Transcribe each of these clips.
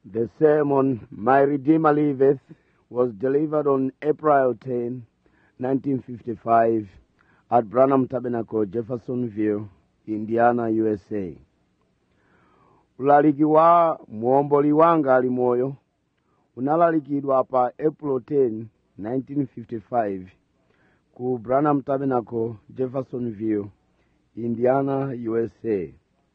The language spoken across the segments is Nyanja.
The sermon, My Redeemer Liveth, was delivered on April 10, 1955, at Branham Tabernacle, Jeffersonville, Indiana, USA. ulaliki wa muomboli wanga ali moyo unalalikidwa pa april 10 1955 ku branham tabernacle jeffersonville indiana usa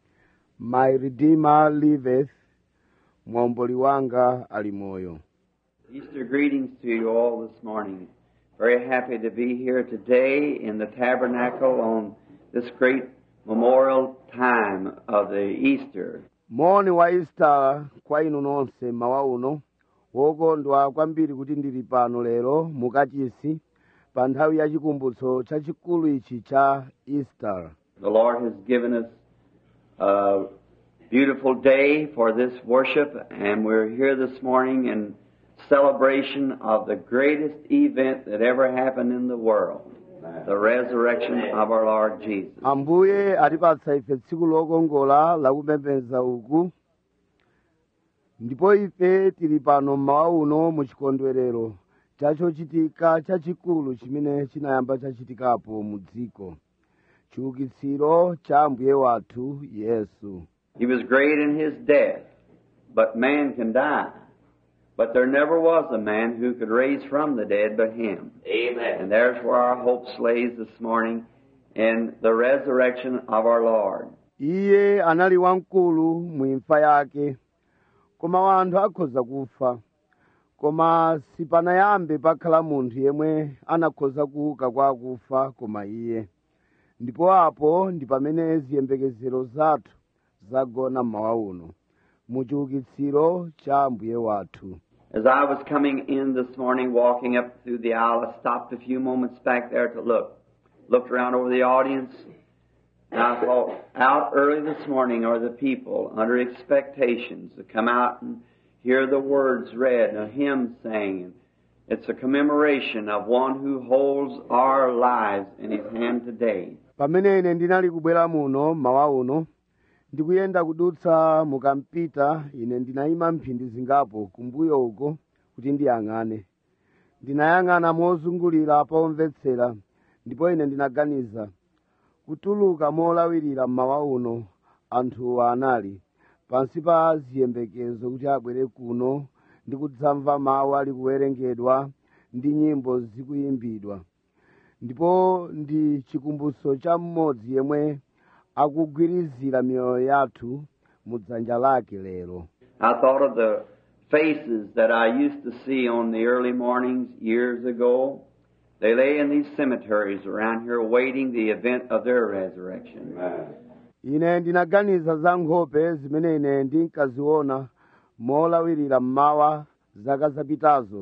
my redeemer liveth muomboli wanga ali moyo Easter greetings to you all this morning. Very happy to be here today in the tabernacle on this great memorial time of the Easter. moni wa easter kwa inu nonse mawa uno wokondwa kwambiri kuti ndili pano lero mukachisi pa nthawi ya chikumbutso chachikulu ichi cha easter The Lord has given us a beautiful day for this worship, and we're here this morning in celebration of the greatest event that ever happened in the world the resurrection of our Lord Jesus. ambuye atipatsa ife tsiku lokongola lakupembedza uku ndipo ife tili pano mmawa uno mu chikondwerero chachochitika chachikulu chimene chinayamba chachitikapo mu dziko chiukitsiro cha ambuye wathu yesu He was great in his death, but man can die. But there never was a man who could raise from the dead but him. Amen. And there's where our hope lays this morning in the resurrection of our Lord. iye anali wamkulu mu imfa yake koma wanthu akhoza kufa koma sipanayambe pakhala munthu yemwe anakhoza kuuka kwa akufa koma iye ndipo apo ndi pamene ziyembekezero zathu zagona mmawa uno mu chiukitsiro cha ambuye wathu As I was coming in this morning, walking up through the aisle, I stopped a few moments back there to look. Looked around over the audience, and I thought, out early this morning are the people under expectations to come out and hear the words read and a hymn sang. It's a commemoration of one who holds our lives in his hand today. pamene ine ndinali kubwera muno mmawa uno ndikuyenda kudutsa mukampita ine ndinayima mphindi zingapo kumbuyo uko kuti ndiyang'ane ndinayang'ana mozungulira pomvetsera ndipo ine ndinaganiza kutuluka molawirira mmawa uno anthuwa anali pansi pa ziyembekezo kuti abwere kuno ndi kudzamva mawu ali kuwerengedwa ndi nyimbo zikuyimbidwa ndipo ndi chikumbutso cha mmodzi yemwe akugwirizira miyoyo yathu mu dzanja lake lero I thought of the faces that I used to see on the early mornings years ago. They lay in these cemeteries around here waiting the event of their resurrection. ine ndinaganiza za nkhope zimene ine ndinkaziona molawirira mmawa zaka zapitazo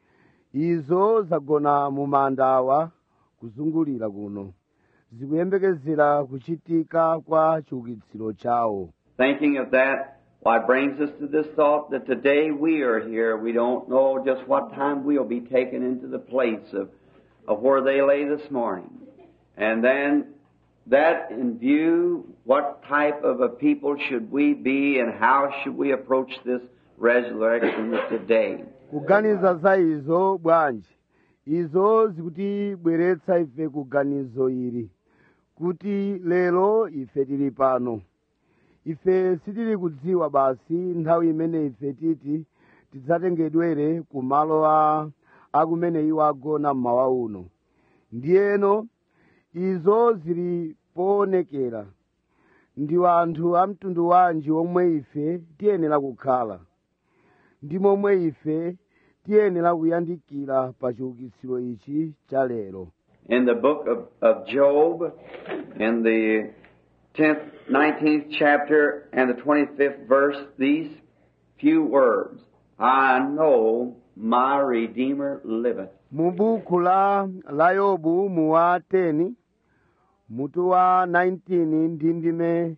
izo zagona mu manda awa kuzungulira kuno zikuyembekezera kuchitika kwa chiukitsiro chawo Thinking of that, why it brings us to this thought that today we are here. We don't know just what time we'll be taken into the place of, of where they lay this morning. And then that in view, what type of a people should we be and how should we approach this resurrection of today? kuganiza za izo bwanji izo zikutibweretsa ife kuganizo ili kuti lero ife tili pano ife sitili kudziwa basi nthawi imene ife titi tidzatengedwere ku malo a akumene iwo agona mmawa uno ndiyeno izo zili poonekera ndi anthu a mtundu wanji omwe ife tiyenera kukhala ndi momwe ife tiyenera kuyandikira pa chiukitsiro ichi cha lero In the book of, of Job, in the 10th, 19th chapter and the 25th verse, these few words, I know my Redeemer liveth. mu buku la la yobu mu wa 10 mutu wa 19 ndi ndime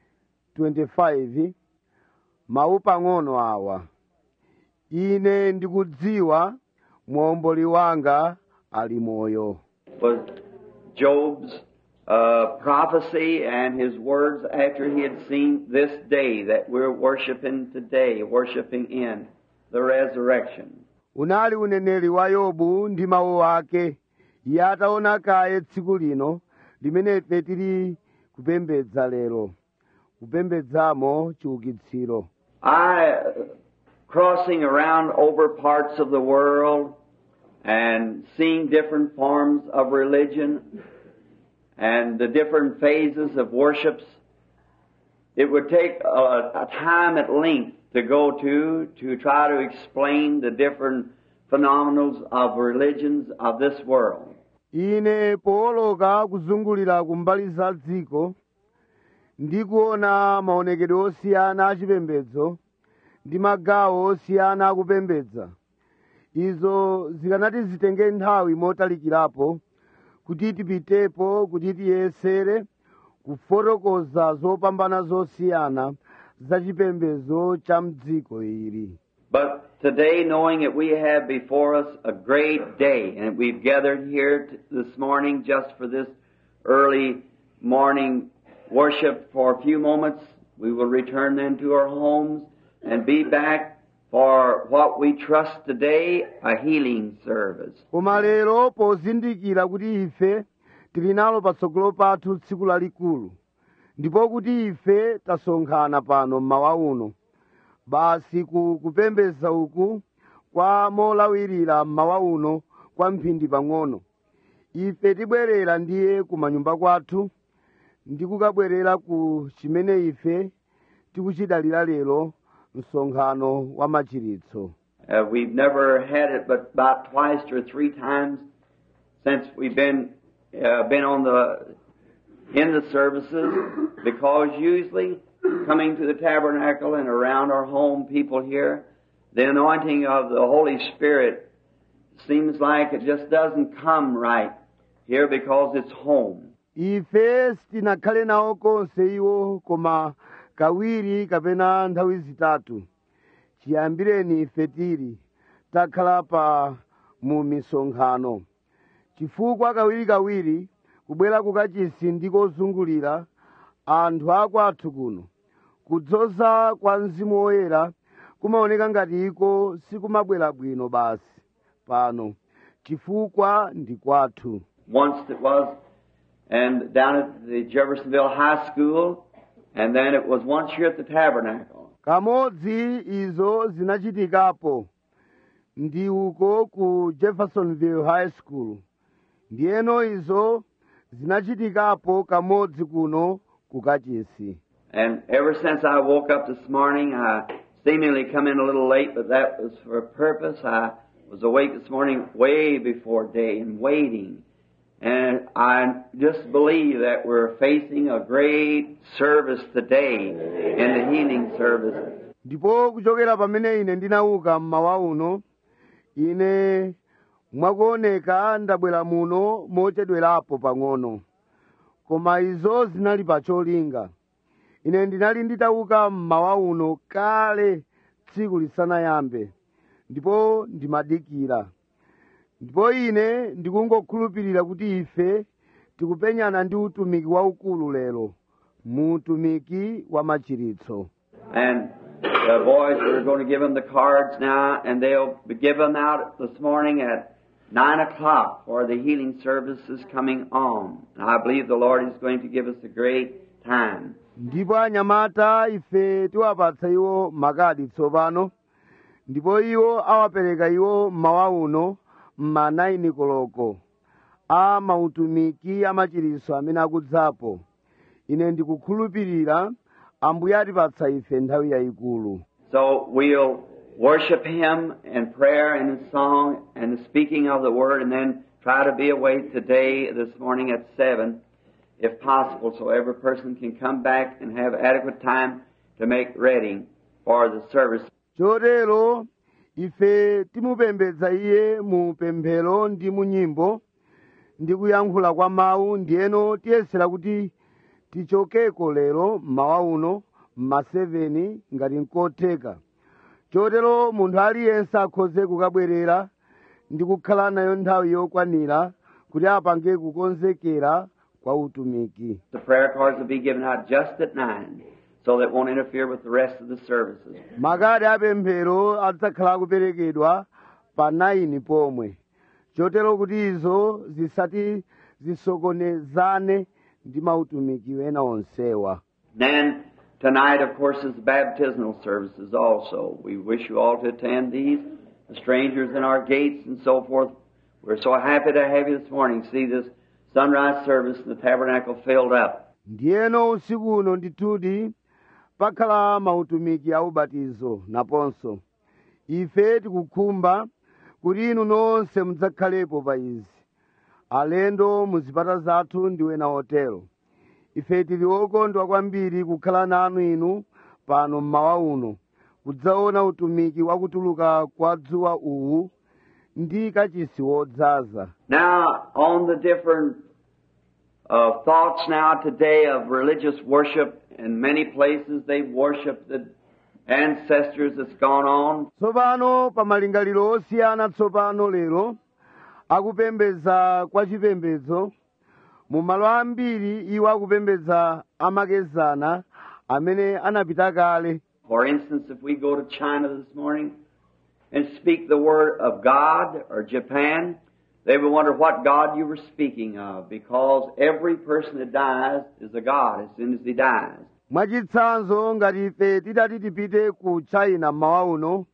25 mawu pang'ono awa ine ndikudziwa muomboli wanga ali moyo was Job's uh, prophecy and his words after he had seen this day that we're worshiping today, worshiping in the resurrection. unali uneneri wa yobu ndi mawu ake iye ataona kaye tsiku lino limene ife tili kupembedza lero kupembedzamo chiukitsiro I, uh, crossing around over parts of the world and seeing different forms of religion and the different phases of worships, it would take a, a time at length to go to to try to explain the different phenomenals of religions of this world. ine pooloka kuzungulira kumbali za dziko ndi kuona maonekedwe osiyana achipembedzo ndi magawo osiyana akupembedza izo zikanati zitenge nthawi motalikirapo kuti tipitepo kuti tiyesere kufotokoza zopambana zosiyana za chipembedzo cha mdziko ili But today, knowing that we have before us a great day, and we've gathered here t- this morning just for this early morning worship for a few moments, we will return then to our homes and be back for what we trust today, a healing service. koma lero pozindikira kuti ife tili nalo patsogolo pathu tsiku lalikulu ndipo kuti ife tasonkhana pano mmawa uno basi ku kupembedza uku kwa molawirira mmawa uno kwa mphindi pang'ono ife tibwerera ndiye ku manyumba kwathu ndi kukabwerera ku chimene ife tikuchidalira lero msonkhano wa machiritso Uh, we've never had it but about twice or three times since we've been uh, been on the in the services because usually coming to the tabernacle and around our home people here, the anointing of the Holy Spirit seems like it just doesn't come right here because it's home. ife sitinakhale nawo konse iwo koma kawiri kapena nthawi zitatu chiyambireni ife tili takhala pa mu misonkhano chifukwa kawirikawiri kubwera kukachisi ndi kozungulira anthu akwathu kuno kudzoza kwa mzimu woyera kumaoneka ngati iko sikumabwera bwino basi pano chifukwa ndi kwathu Once it was, and down at the Jeffersonville High School, and then it was once here at the tabernacle. kamodzi izo zinachitikapo ndi uko ku jeffersonville high school ndiyeno izo zinachitikapo kamodzi kuno ku kachisi And ever since I woke up this morning, I seemingly come in a little late, but that was for a purpose. I was awake this morning way before day and waiting. And I just believe that we're facing a great service today in the healing service. ndipo kuchokera pamene ine ndinauka mmawa uno ine mwakuoneka ndabwera muno mochedwerapo pang'ono koma izo zinali pa cholinga ine ndinali nditauka mmawa uno kale tsiku lisanayambe ndipo ndimadikira ndipo ine ndikungokhulupirira kuti ife tikupenyana ndi utumiki waukulu lero mu utumiki wa machiritso And the boys, we're going to give them the cards now, and they'll be given out this morning at 9 o'clock for the healing services coming on. And I believe the Lord is going to give us a great time. ndipo anyamata ife tiwapatsa iwo makadi tsopano ndipo iwo awapereka iwo mmawa uno mma 9 koloko a mautumiki amachiritso amene akudzapo ine ndikukhulupirira ambuye atipatsa ife nthawi yayikulu So we'll worship Him in prayer and in song and the speaking of the Word, and then try to be away today, this morning at 7, if possible, so every person can come back and have adequate time to make ready for the service. chotero ife timupembedza iye mu pemphero ndi mu nyimbo ndi kuyankhula kwa mawu ndiyeno tiyesera kuti tichokeko lero mmawa uno mma 7 ngati nkotheka chotero munthu aliyense akhoze kukabwerera ndi kukhala nayo nthawi yokwanira kuti apange kukonzekera kwa utumiki The prayer cards will be given out just at 9 so that it won't interfere with the rest of the services. makadi apemphero adzakhala akuperekedwa pa 9 pomwe chotero kuti izo zisati zisokonezane ndi mautumiki ena onsewa Then tonight, of course, is the baptismal services also. We wish you all to attend these. The strangers in our gates and so forth. We're so happy to have you this morning. See this sunrise service in the tabernacle filled up. ndiyeno usiku uno ndithudi pakhala mautumiki a ubatizo naponso ife tikukhumba kuti inu nonse mudzakhalepo pa izi alendo muzipata zathu ndi ena otero ife tili okondwa kwambiri kukhala nanu inu pano mmawa uno kudzaona utumiki wakutuluka kwa dzuwa uwu ndi kachisi wodzaza Now, on the different uh, thoughts now today of religious worship, in many places they worship the ancestors that's gone on. tsopano pa malingaliro osiyana tsopano lero akupembedza kwa chipembedzo mu malo ambiri iwo akupembedza amakezana amene anapita kale For instance, if we go to China this morning and speak the word of God or Japan, they will wonder what God you were speaking of because every person that dies is a God as soon as he dies. mwachitsanzo ngati ife tidati tipite ku china mmawa uno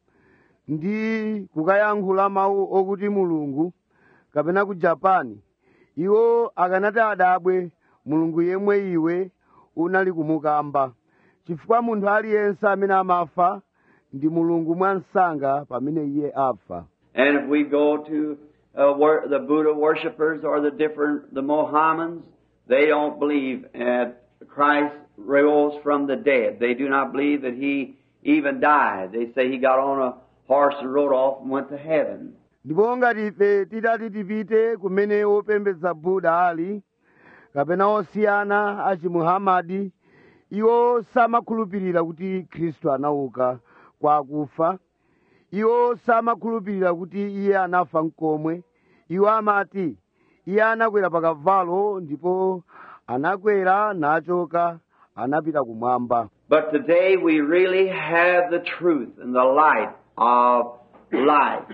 ndi kukayankhula mawu okuti mulungu kapena ku japani iwo akanati adabwe mulungu yemwe iwe unali kumukamba chifukwa munthu aliyense amene amafa ndi mulungu mwansanga pamene iye afa And if we go to uh, wor- the Buddha worshippers or the different, the Mohammedans, they don't believe that Christ rose from the dead. They do not believe that he even died. They say he got on a horse and rode off and went to heaven. ndipo ngati ife tidati tipite kumene wopembedza buda ali kapena osiyana achimuhamadi iwo samakhulupirira kuti khristu anauka kwa akufa iwo samakhulupirira kuti iye anafa mkomwe iwo amati iye anakwera pa kavalo ndipo anakwera nachoka anapita kumwamba But today we really have the truth and the light of life.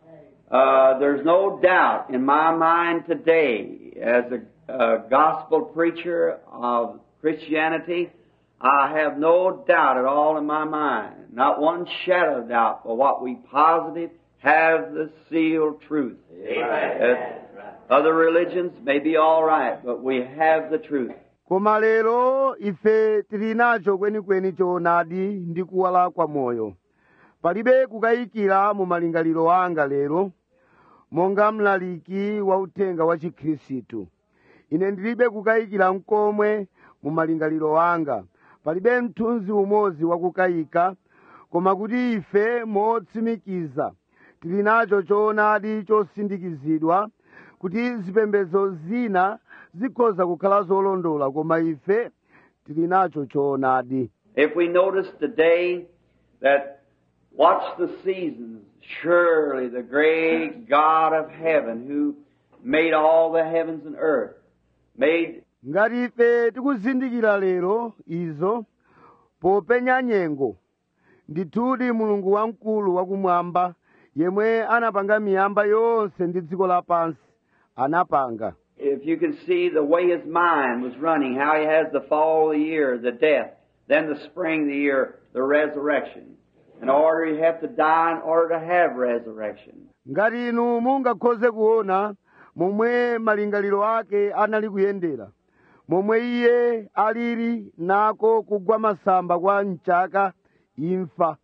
Uh, there's no doubt in my mind today, as a, a gospel preacher of Christianity, I have no doubt at all in my mind, not one shadow of doubt, for what we positive have the sealed truth. Uh, other religions may be all right, but we have the truth. koma lero ife tili nacho kwenikweni choonadi ndi kuwala kwa moyo palibe kukayikira mu malingaliro anga lero monga mlaliki wa uthenga wa chikhristu ine ndilibe kukayikira mkomwe mu malingaliro anga palibe mthunzi umodzi wakukayika koma kuti ife motsimikiza tili nacho choonadi chosindikizidwa kuti zipembedzo zina zikhoza kukhala zolondola koma ife tili nacho choonadi If we notice today that watch the seasons, surely the great God of heaven who made all the heavens and earth, made ngati ife tikuzindikira lero izo popenya nyengo ndithudi mulungu wamkulu wakumwamba yemwe anapanga miyamba yonse ndi dziko lapansi anapanga if you can see the way his mind was running, how he has the fall of the year, the death, then the spring of the year, the resurrection. In order you have to die in order to have resurrection. ngati inu mungakhoze kuona momwe malingaliro ake anali kuyendera momwe iye alili nako kugwa masamba kwa mchaka imfa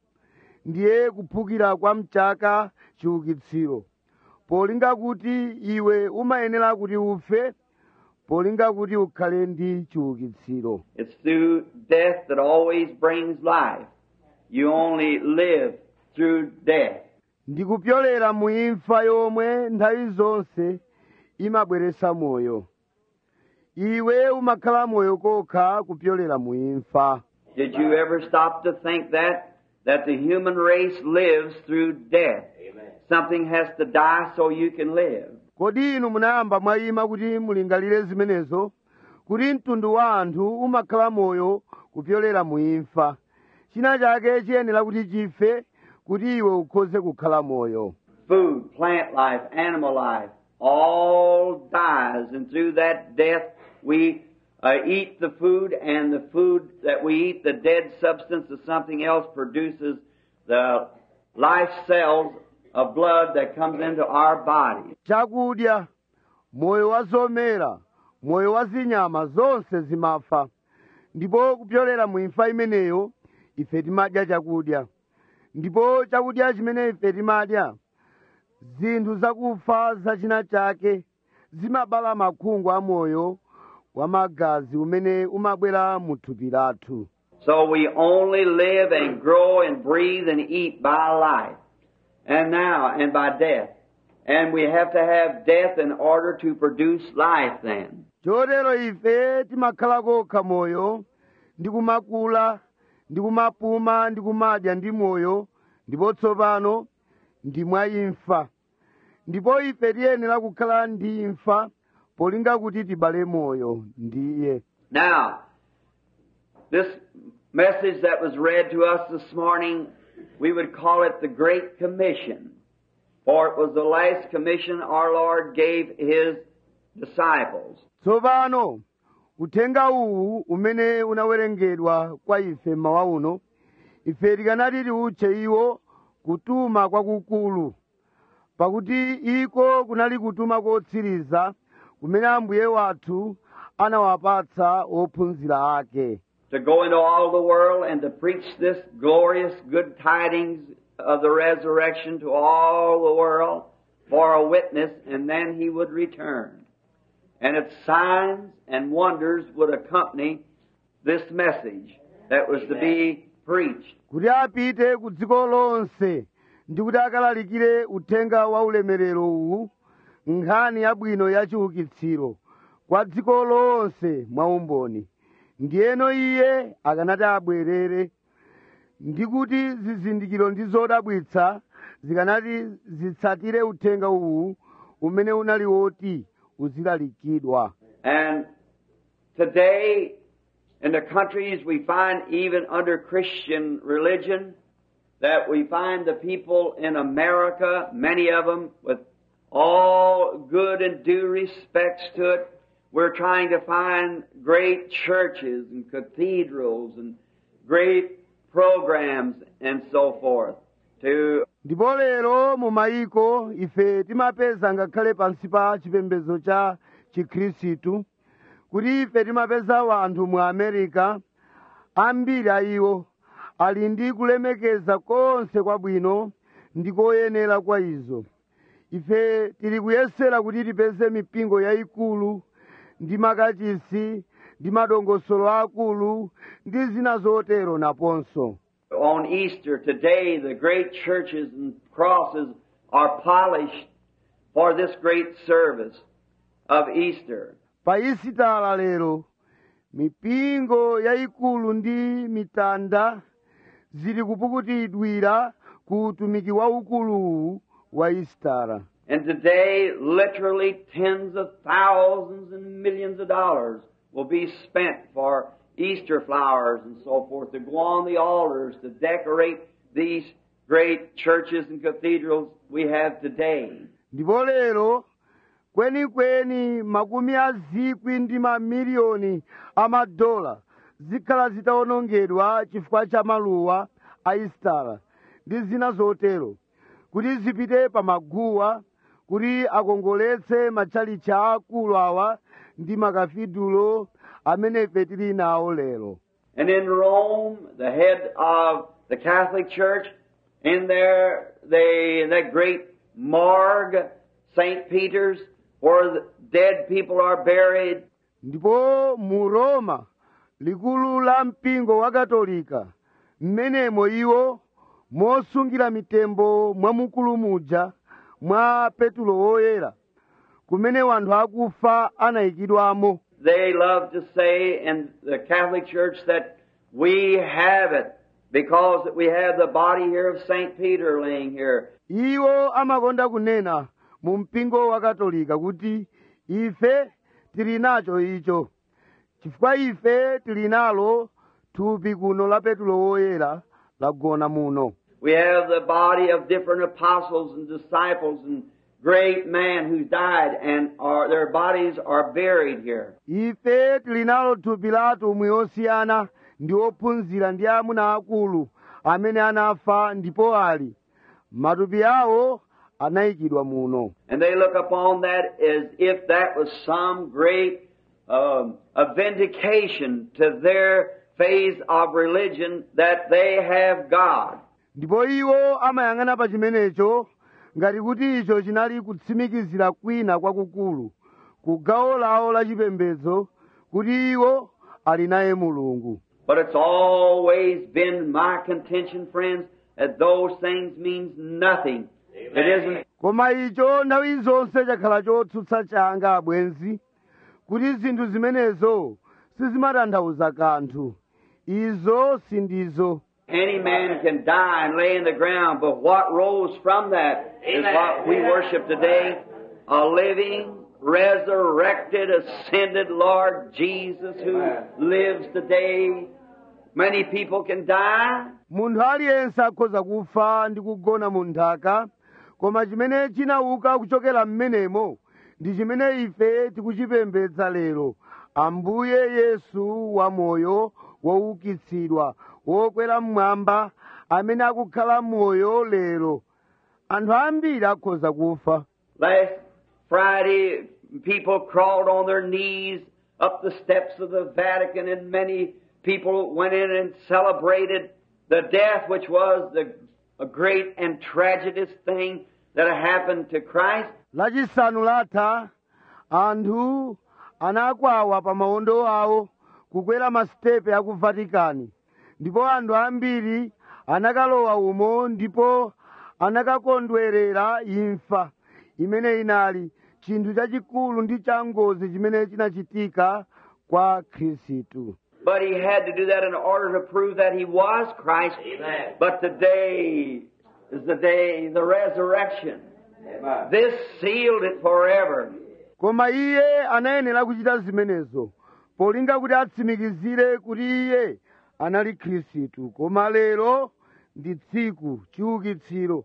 ndiye kuphukira kwa mchaka chiukitsiro polinga kuti iwe umayenera kuti ufe polinga kuti ukhale ndi chiukitsiro It's through death that always brings life. You only live through death. ndikupyolera mu imfa yomwe nthawi zonse imabweretsa moyo iwe umakhala moyo kokha kupyolera mu imfa Did you ever stop to think that? That the human race lives through death. Something has to die so you can live. kodi inu munayamba mwayima kuti mulingalire zimenezo kuti mtundu wa anthu umakhala moyo kupyolera mu imfa china chake chiyenera kuti chife kuti iwe ukhoze kukhala moyo Food, plant life, animal life, all dies, and through that death we uh, eat the food, and the food that we eat, the dead substance of something else, produces the life cells of blood that comes into our body. chakudya moyo wa zomera moyo wa zinyama zonse zimafa ndipo kupyolera mu imfa imeneyo ife timadya chakudya ndipo chakudya chimene ife timadya zinthu zakufa zachina chake zimabala makhungu a moyo wa magazi umene umabwera mu thupi lathu So we only live and grow and breathe and eat by life. And now, and by death. And we have to have death in order to produce life then. chotero ife timakhala kokha moyo ndi kumakula ndi kumapuma ndi kumadya ndi moyo ndipo tsopano ndi mwa imfa ndipo ife tiyenera kukhala ndi imfa polinga kuti tibale moyo ndiye Now, this message that was read to us this morning, we would call it the Great Commission. For it was the last commission our Lord gave His disciples. tsopano uthenga uwu umene unawerengedwa kwa ife mmawa uno ife tikanati tiutche iwo kutuma kwakukulu pakuti iko kunali kutuma kotsiriza kumene ambuye wathu anawapatsa ophunzira ake to go into all the world and to preach this glorious good tidings of the resurrection to all the world for a witness, and then he would return. And its signs and wonders would accompany this message that was to be preached. kuti apite ku dziko lonse ndi kuti akalalikire uthenga wa ulemerero uwu nkhani yabwino ya chiukitsiro kwa dziko lonse mwaumboni ndiyeno iye akanati abwerere ndi kuti zizindikiro ndi zodabwitsa zikanati zitsatire uthenga uwu umene unali woti uzilalikidwa And today, in the countries we find even under Christian religion, that we find the people in America, many of them with all good and due respects to it, we're trying to find great churches and cathedrals and great programs and so forth to ndipo lero mu mayiko ife timapeza ngakhale pansi pa chipembedzo cha chikhristu kuti ife timapeza wanthu mu america ambiri a iwo ali ndi kulemekeza konse kwabwino ndi koyenera kwa izo ife tili kuyesera kuti tipeze mipingo yayikulu ndi makachisi ndi madongosolo akulu ndi zina zotero naponso On Easter today, the great churches and crosses are polished for this great service of Easter. pa isitala lero mipingo yayikulu ndi mitanda zili kupukutidwira ku utumiki waukuluwu wa isitala And today, literally tens of thousands and millions of dollars will be spent for Easter flowers and so forth to go on the altars to decorate these great churches and cathedrals we have today. ndipo lero kwenikweni makumi a zikwi ndi mamiliyoni a madola zikhala zitawonongedwa chifukwa cha maluwa a isitala ndi zina zotero kuti zipite pa maguwa kuti akongoletse matchalichi akulu awa ndi makafidulo amene ife tili nawo lero And in Rome, the head of the Catholic Church, in there, they, in that great morgue, St. Peter's, where the dead people are buried, ndipo mu roma likulu la mpingo wa katolika mmenemo iwo mosungira mitembo mwamukulu muja mwa petulo woyera kumene wanthu akufa anayikidwamo they love to say in the Catholic Church that we have it because that we have the body here of St. Peter laying here. iwo amakonda kunena mu mpingo wa katolika kuti ife tili nacho icho chifukwa ife tili nalo thupi kuno la petulo woyera lagona muno We have the body of different apostles and disciples and great men who died and are, their bodies are buried here. ife tili nalo thupi la atumwi osiyana ndi ophunzira ndi amuna akulu amene anafa ndipo ali matupi awo anayikidwa muno And they look upon that as if that was some great um, a vindication to their phase of religion that they have God. ndipo iwo amayang'ana pa chimenecho ngati kuti icho chinali kutsimikizira kwina kwakukulu ku gawo lawo la chipembedzo kuti iwo ali naye mulungu But it's always been my contention, friends, that those things means nothing. It isn't koma icho nthawi zonse chakhala chotsutsa changa abwenzi kuti zinthu zimenezo sizimatanthauza kanthu izo sindizo any man can die and lay in the ground, but what rose from that is what we worship today. A living, resurrected, ascended Lord Jesus who lives today. Many people can die, munthu aliyense akhoza kufa ndi kugona mu nthaka koma chimene chinauka kuchokera m'menemo ndi chimene ife tikuchipembedza lero ambuye yesu wamoyo woukitsidwa wokwera mmwamba amene akukhala moyo lero anthu ambiri akhoza kufa Last Friday, people crawled on their knees up the steps of the Vatican, and many people went in and celebrated the death, which was the a great and tragedious thing that happened to Christ. lachisanu latha anthu anakwawa pa mawondo awo kukwera masitepe aku vatikani ndipo anthu ambiri anakalowa umo ndipo anakakondwerera imfa imene inali chinthu chachikulu ndi changozi chimene chinachitika kwa khristu But he had to do that in order to prove that he was Christ. But today is the day, the resurrection. This sealed it forever. koma iye anayenera kuchita zimenezo polinga kuti atsimikizire kuti iye anali khristu koma lero ndi tsiku chiukitsiro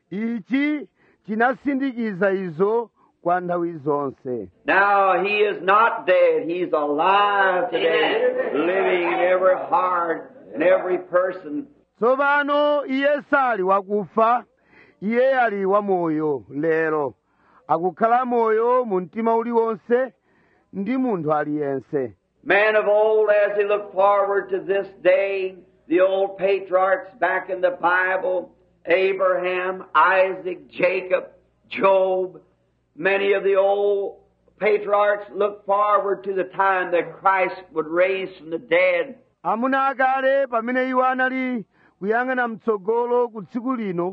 ichi chinasindikiza izo kwa nthawi zonse Now he is not dead. He's alive today, living in every heart and every person. tsopano iye sali wakufa iye ali wamoyo lero akukhala moyo mu mtima uliwonse ndi munthu aliyense Man of old, as he looked forward to this day, the old patriarchs back in the Bible, Abraham, Isaac, Jacob, Job, many of the old patriarchs looked forward to the time that Christ would raise from the dead. amuna akale pamene iwo anali kuyang'ana mtsogolo ku tsiku lino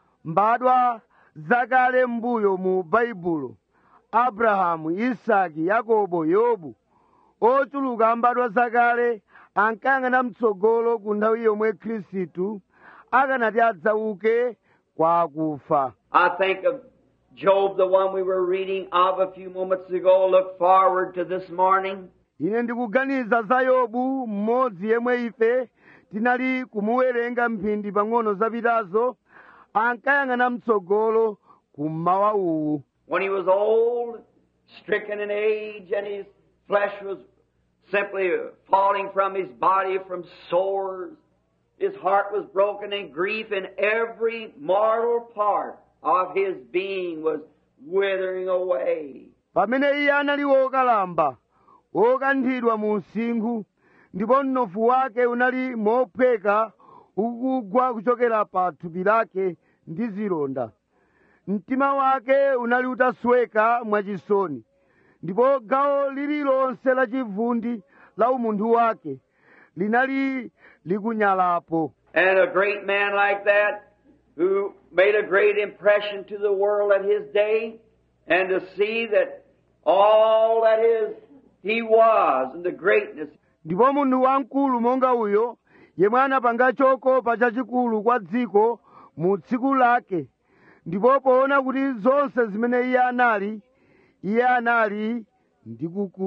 mbadwa zakale mbuyo mu baibulo abrahamu isaki yakobo yobu ochuluka mbadwa zakale ankayang'ana mtsogolo ku nthawi yomwe khristu akanati adzauke kwa akufa I think of Job, the one we were reading of a few moments ago, look forward to this morning. ine ndikuganiza za yobu mmodzi yemwe ife tinali kumuwerenga mphindi pang'ono zapitazo ankayang'ana mtsogolo kummawa uwu when he was old, stricken in age, and his flesh was simply falling from his body from sores. His heart was broken in grief, and every mortal part of his being was withering away. pamene iye anali wokalamba wokanthidwa mu msinkhu ndipo mnofu wake unali mophweka ukugwa kuchokera pa thupi lake ndi zilonda mtima wake unali utasweka mwachisoni ndipo gawo lililonse la chivundi la umunthu wake linali likunyalapo And a great man like that, who made a great impression to the world at his day, and to see that all that is he was and the greatness ndipo munthu wamkulu monga uyo yemwe anapanga chokopa chachikulu kwa dziko mu tsiku lake ndipo poona kuti zonse zimene iye anali iye anali ndi kukula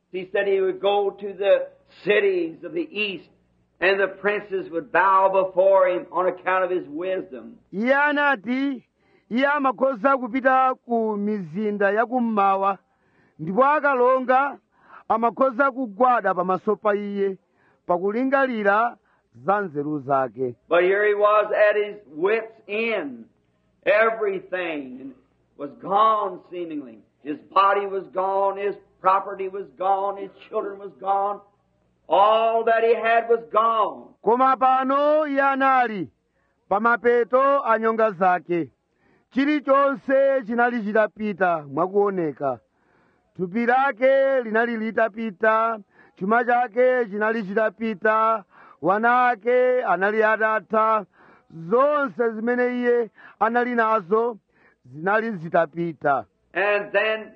He said he would go to the cities of the east and the princes would bow before him on account of his wisdom. iye anati iye amakhoza kupita ku mizinda yakummawa ndipo akalonga amakhoza kugwada pamaso pa iye pakulingalira za nzeru zake But here he was at his wits' end. Everything was gone seemingly. His body was gone, his property was gone, his children was gone. All that he had was gone. koma pano iye anali pamapeto a nyonga zake chilichonse chinali chitapita mwakuoneka thupi lake linali litapita chuma chake chinali chitapita wana ake anali atatha zonse zimene iye anali nazo zinali zitapita And then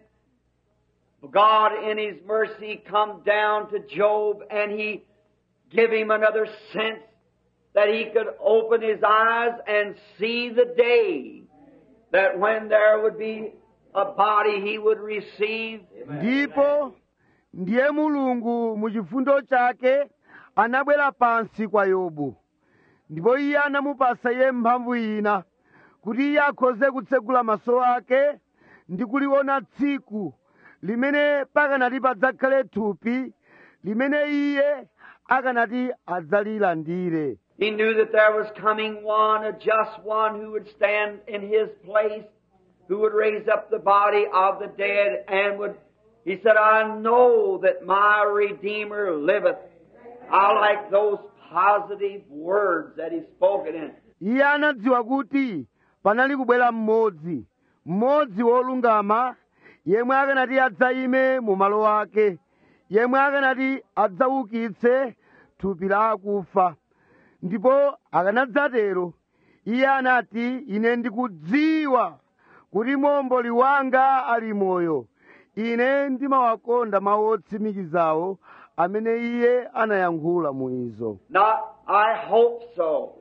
God in His mercy come down to Job and He give him another sense that he could open his eyes and see the day that when there would be a body he would receive. ndipo ndiye mulungu mu chifundo chake anabwera pansi kwa yobu ndipo iye anamupasa iye mphamvu ina kuti iye akhoze kutsegula maso ake ndi kuliona tsiku limene pakanati padzakhale thupi limene iye akanati adzalilandire He knew that there was coming one, a just one, who would stand in his place, who would raise up the body of the dead and would, he said, I know that my Redeemer liveth. I like those positive words that he spoken in. iye anadziwa kuti panali kubwera mmodzi mmodzi wolungama yemwe akanati adzayime mu malo ake yemwe akanati adzaukitse thupi la akufa ndipo akanadzatero iye anati ine ndikudziwa kuti momboli wanga ali moyo ine ndimawakonda mawu otsimikizawo amene iye anayankhula mu izo Not, I hope so.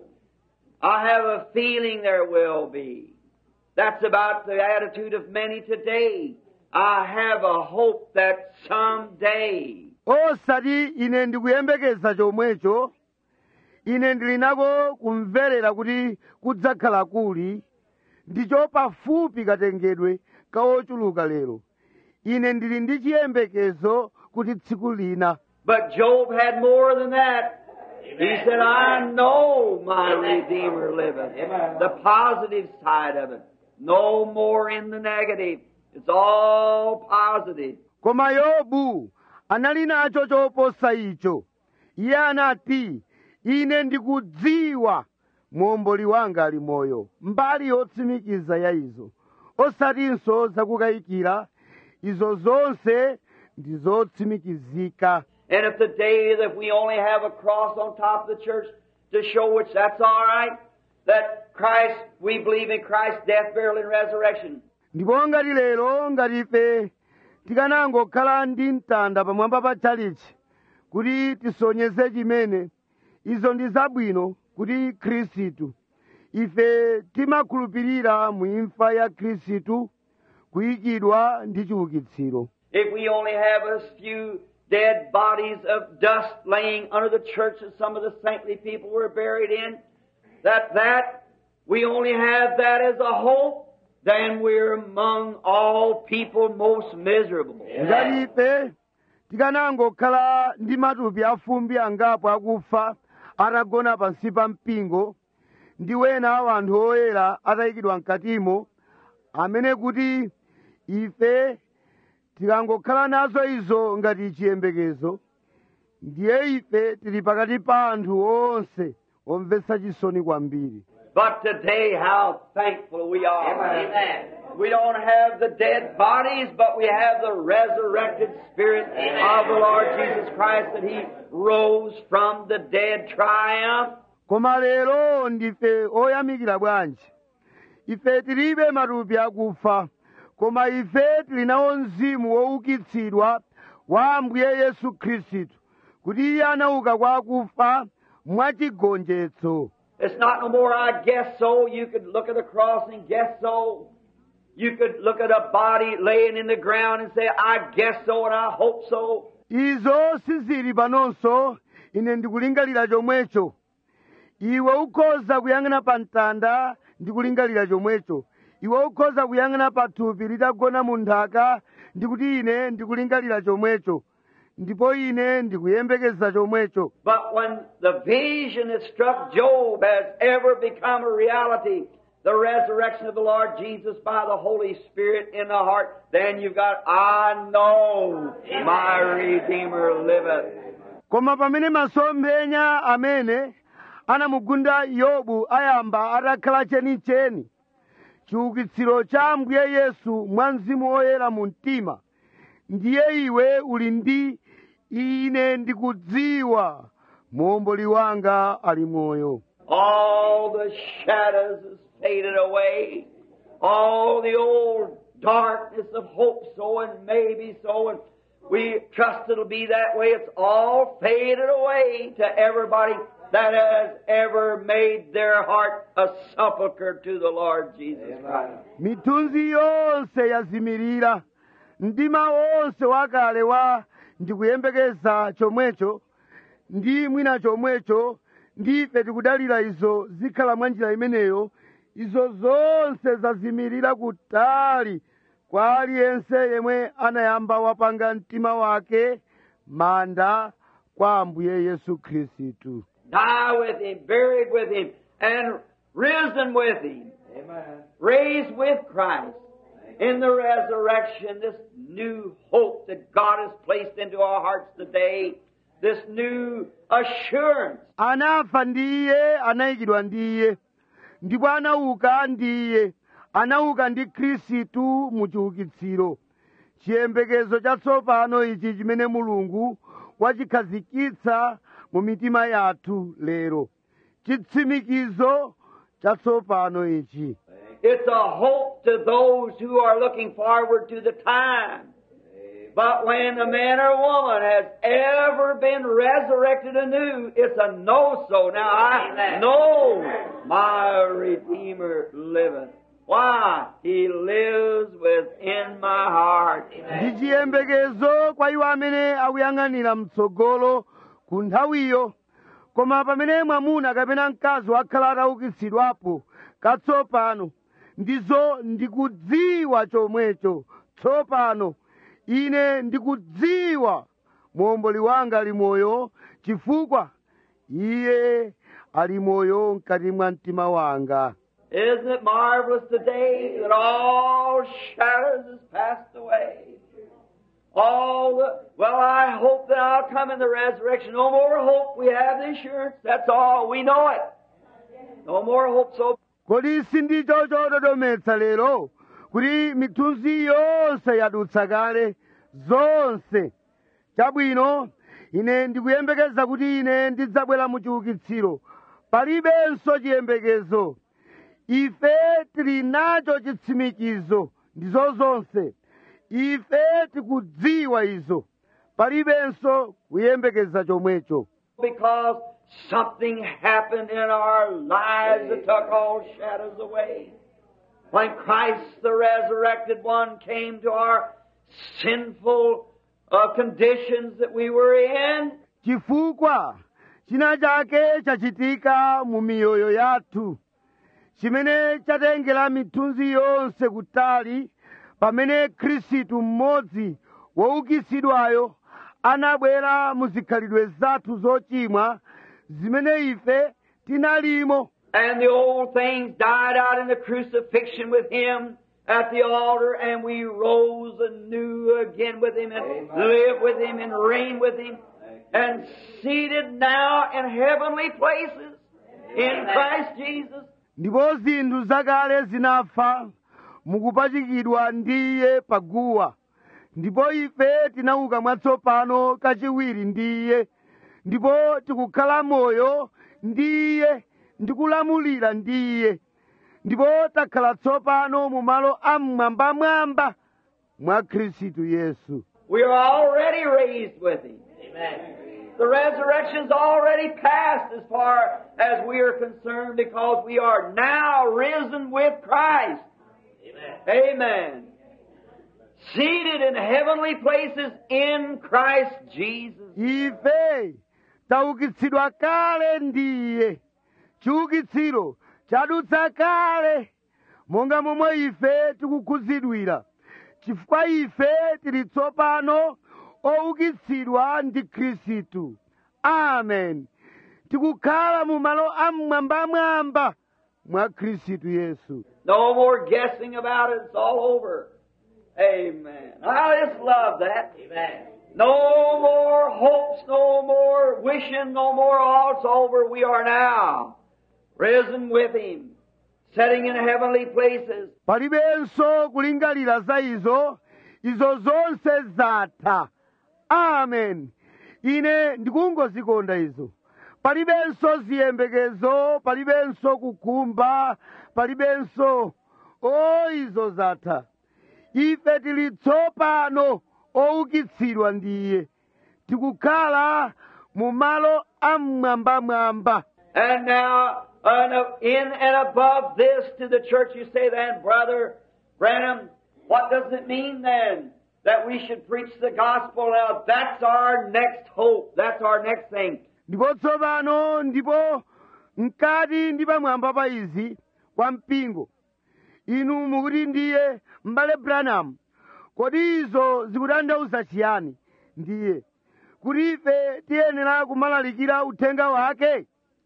I have a feeling there will be. That's about the attitude of many today. I have a hope that someday osati ine ndikuyembekeza chomwecho ine ndili nako kumverera kuti kudzakhala kuli ndicho pafupi katengedwe ka ochuluka lero ine ndili ndi chiyembekezo kuti tsiku lina But Job had more than that. He said, I know my Redeemer liveth. The positive side of it. No more in the negative. It's all positive. koma yobu anali nacho choposa icho iye anati ine ndikudziwa muomboli wanga ali moyo mbali yotsimikiza ya izo osatinso zakukayikira izo zonse ndi zotsimikizika And if the day that we only have a cross on top of the church to show which that's all right, that Christ, we believe in Christ's death, burial, and resurrection. ndipo ngati lero ngati ife tikanangokhala ndi mtanda pamwamba pa chalichi kuti tisonyeze chimene izo ndi zabwino kuti khristu ife timakhulupirira mu imfa ya khristu kuyikidwa ndi chiukitsiro If we only have a few dead bodies of dust laying under the church that some of the saintly people were buried in, that that we only have that as a hope, then we're among all people most miserable. ngati ife tikanangokhala ndi matupi afumbi angapo akufa atagona pansi pa mpingo ndi wena wa anthu oyera atayikidwa mkatimo amene kuti ife tikangokhala nazo izo ngati chiyembekezo ndiye ife tili pakati pa anthu onse omvetsa chisoni kwambiri But today, how thankful we are. We don't have the dead bodies, but we have the resurrected Spirit of the Lord Jesus Christ that He rose from the dead triumph. koma lero ndife oyamikira bwanji ife tilibe matupi akufa koma ife tili nawo mzimu woukitsidwa wa ambuye yesu khristu kuti iye anauka kwa akufa mwachigonjetso It's not no more, I guess so. You could look at the cross and guess so. You could look at a body laying in the ground and say, I guess so and I hope so. izo sizili panonso ine ndikulingalira chomwecho iwe ukhoza kuyang'ana pa mtanda ndikulingalira chomwecho iwe ukhoza kuyang'ana pa thupi litagona mu nthaka ndikuti ine ndikulingalira chomwecho ndipo ine ndikuyembekeza chomwecho But when the vision that struck Job has ever become a reality, the resurrection of the Lord Jesus by the Holy Spirit in the heart, then you've got, I know my Redeemer liveth. koma pamene masomphenya amene anamugunda yobu ayamba atakhala chenicheni chiukitsiro cha ambuye yesu mwa mzimu woyera mu mtima ndiye iwe uli ndi ine ndikudziwa muomboli wanga ali moyo All the shadows has faded away. All the old darkness of hope so and maybe so and we trust it'll be that way. It's all faded away to everybody that has ever made their heart a sepulchre to the Lord Jesus Christ. mithunzi yonse yazimirira mdima wonse wakale wa ndikuyembekeza chomwecho ndi mwina chomwecho ndife tikudalira izo zikhala mwa njira imeneyo izo zonse zazimirira kutali kwa aliyense yemwe anayamba wapanga mtima wake manda kwa ambuye yesu khristu Die with him, buried with him, and risen with him. Raised with Christ. In the resurrection, this new hope that God has placed into our hearts today, this new assurance anafa ndi iye anayikidwa ndi iye ndipo anauka ndi iye anauka ndi khristu mu chiukitsiro chiyembekezo chatsopano ichi chimene mulungu wachikhazikitsa mu mitima yathu lero chitsimikizo chatsopano ichi It's a hope to those who are looking forward to the time. But when a man or woman has ever been resurrected anew, it's a no so. Now I know my Redeemer liveth. Why? He lives within my heart. ndi chiyembekezo kwa iwo amene akuyang'anira mtsogolo ku nthawiyo koma pamene mwamuna kapena mkazi wakhala ataukitsidwapo katsopano ndizo ndikudziwa chomwecho tsopano ine ndikudziwa muomboli wanga ali moyo chifukwa iye ali moyo mkati mwa mtima wanga Isn't it marvelous today that all shadows has passed away? All the, well, I hope that I'll come in the resurrection. No more hope. We have the assurance. That's all. We know it. No more hope. So kodi sindicho chododometsa lero kuti mithunzi yonse yadutsa kale zonse chabwino ine ndikuyembekeza kuti ine ndidzabwera mu chiukitsiro palibenso chiyembekezo ife tili nacho chitsimikizo ndizo zonse ife tikudziwa izo palibenso kuyembekeza chomwecho because something happened in our lives that took all shadows away. When Christ, the resurrected one, came to our sinful uh, conditions that we were in, chifukwa china chake chachitika mu miyoyo yathu chimene chatengera mithunzi yonse kutali pamene khristu mmodzi woukitsidwayo anabwera mu zikhalidwe zathu zochimwa zimene ife tinalimo and the old things died out in the crucifixion with Him at the altar, and we rose anew again with Him and live with Him and reign with Him, and seated now in heavenly places in Christ Jesus. ndipo zinthu zakale zinafa mukupachikidwa ndi iye paguwa ndipo ife tinauka mwatsopano kachiwiri ndi iye ndipo tikukhala moyo ndi iye ndikulamulira ndi iye ndipo takhala tsopano mu malo amwambamwamba mwa khristu yesu We are already raised with Him. The resurrection's already passed as far as we are concerned because we are now risen with Christ. Amen. seated in heavenly places in Christ Jesus. ife taukitsidwa kale ndiye chiukitsiro chadutsa kale monga momwe ife tikukhuzidwira chifukwa ife tili tsopano oukitsidwa ndi khristu amen tikukhala mu malo amwambamwamba mwa khristu yesu No more guessing about it. It's all over. Amen. I just love that. Amen. No more hopes, no more wishing, no more. All it's over. We are now risen with Him, sitting in heavenly places. palibenso kulingalira za izo izo zonse zatha amen ine ndikungozikonda izo palibenso ziyembekezo palibenso kukhumba palibenso o izo zatha ife tili tsopano oukitsidwa ndiye tikukhala mu malo amwambamwamba And now, uh, in and above this to the church, you say then, Brother Branham, what does it mean then that we should preach the gospel? Now, that's our next hope. That's our next thing. ndipo tsopano ndipo mkati ndi pamwamba pa izi kwa mpingo inu mukuti ndiye m'bale branham kodi izo zikutanthauza chiyani ndiye kuti ife tiyenera kumalalikira uthenga wake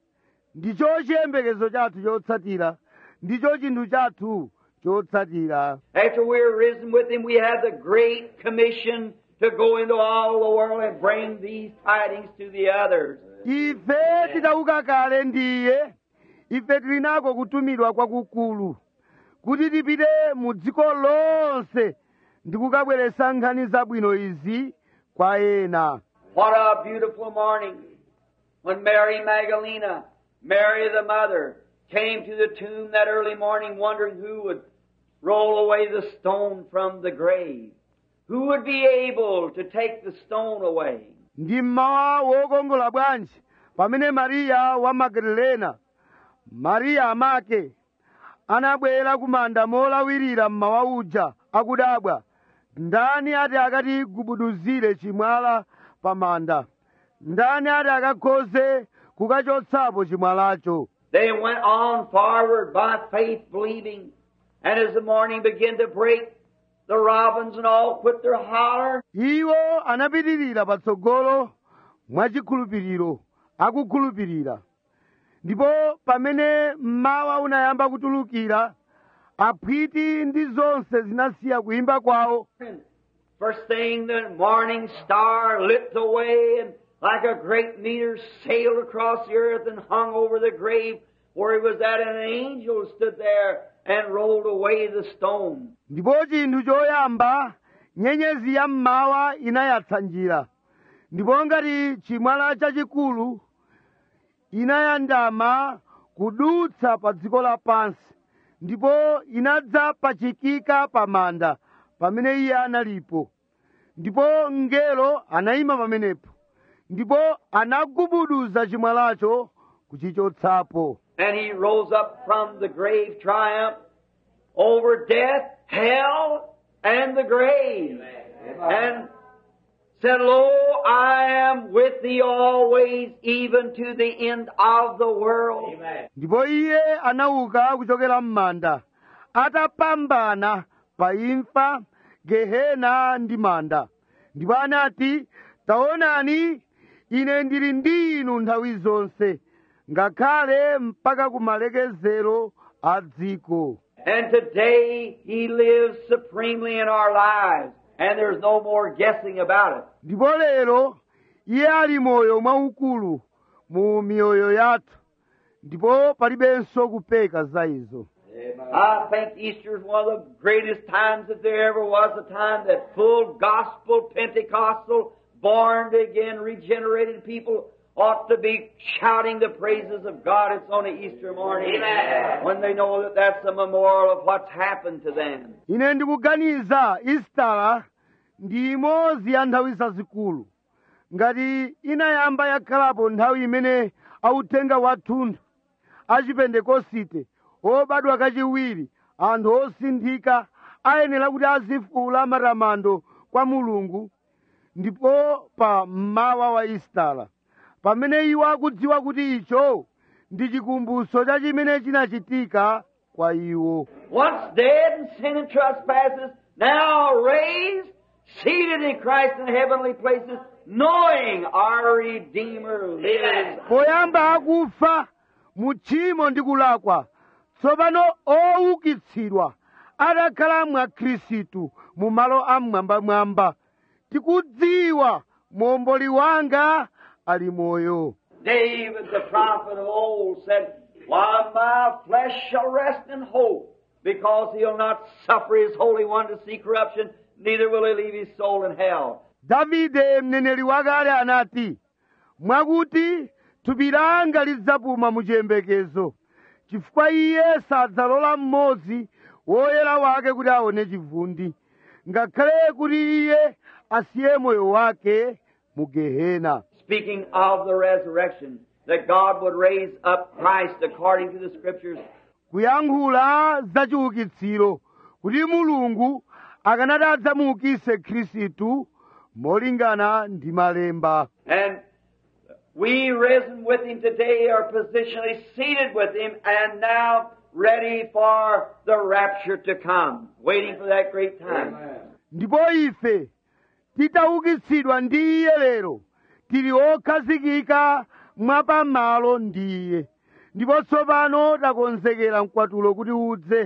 ndicho chiyembekezo chathu chotsatira ndicho chinthu chathu chotsatira After we're risen with Him, we have the great commission to go into all the world and bring these tidings to the others. ife tidauka kale ndiye ife tili nako kutumidwa kwakukulu kuti tipite mu dziko lonse ndi kukabweretsa nkhani zabwino izi kwa ena What a beautiful morning when Mary Magdalena, Mary the mother, came to the tomb that early morning wondering who would roll away the stone from the grave. Who would be able to take the stone away? ndi mmawa wokongola bwanji pamene mariya wa magadalena mariya amake anabwera kumanda molawirira mmawa uja akudabwa ndani ati akati gubuduzire chimwala pa manda ndani ati akakhoze kukachotsapo chimwalacho They went on forward by faith believing. And as the morning began to break, the robins and all quit their holler. iwo anapitirira patsogolo mwachikhulupiriro akukhulupirira ndipo pamene mmawa unayamba kutulukira aphwiti ndi zonse zinasiya kuimba kwawo First thing, the morning star lit the way and like a great meteor sailed across the earth and hung over the grave where he was at and an angel stood there and rolled away the stone. ndipo chinthu choyamba nyenyezi ya mmawa inayatsa njira ndipo ngati chimwala chachikulu inayandama kudutsa pa dziko lapansi ndipo inadzapachikika pa manda pamene iye analipo ndipo mngelo anayima pamenepo ndipo anagubuduza chimwalacho kuchichotsapo And he rose up from the grave triumph over death, hell, and the grave. And said, Lo, I am with thee always, even to the end of the world. ndipo iye anauka kuchokera m'manda atapambana pa imfa gehena ndi manda ndipo anati taonani ine ndili ndi inu nthawi zonse ngakhale mpaka kumalekezero a dziko And today he lives supremely in our lives, and there's no more guessing about it. ndipo lero iye ali moyo mwaukulu mu miyoyo yathu ndipo palibenso kupeka za izo I think Easter is one of the greatest times that there ever was, a time that full gospel, Pentecostal, born again, regenerated people ought to be shouting the praises of God. It's on a Easter morning when they know that that's a memorial of what's happened to them. ine ndikuganiza istala ndi imodzi ya nthawi zazikulu ngati inayamba yakhalapo nthawi imene authenga wathunthu achipentekosite obadwa kachiwiri anthu osinthika ayenera kuti azifuula matamando kwa mulungu ndipo pa mmawa wa isitala pamene iwo akudziwa kuti icho ndi chikumbutso cha chimene chinachitika kwa iwo Once dead in sin and trespasses, now raised, seated in Christ in heavenly places, knowing our Redeemer lives. poyamba akufa mu tchimo ndi kulakwa tsopano oukitsidwa atakhala mwa khristu mu malo amwambamwamba tikudziwa momboli wanga ali moyo David the prophet of old said, While my flesh shall rest in hope, because he'll not suffer his Holy One to see corruption, neither will he leave his soul in hell. davide mneneri wakale anati mwakuti thupi langa lidzapuma mu chiyembekezo chifukwa iye sadzalola mmodzi woyera wake kuti aone chivundi ngakhale kuti iye asiye moyo wake mu gehena Speaking of the resurrection, that God would raise up Christ according to the Scriptures, kuyankhula za chiukitsiro kuti mulungu akanati adzamuukise khristu molingana ndi malemba and we risen with him today are positionally seated with him and now ready for the rapture to come, waiting for that great time. ndipo ife titaukitsidwa ndi iye lero tili okhazikika mwapamalo ndi iye ndipo tsopano takonzekera mkwatulo kuti udze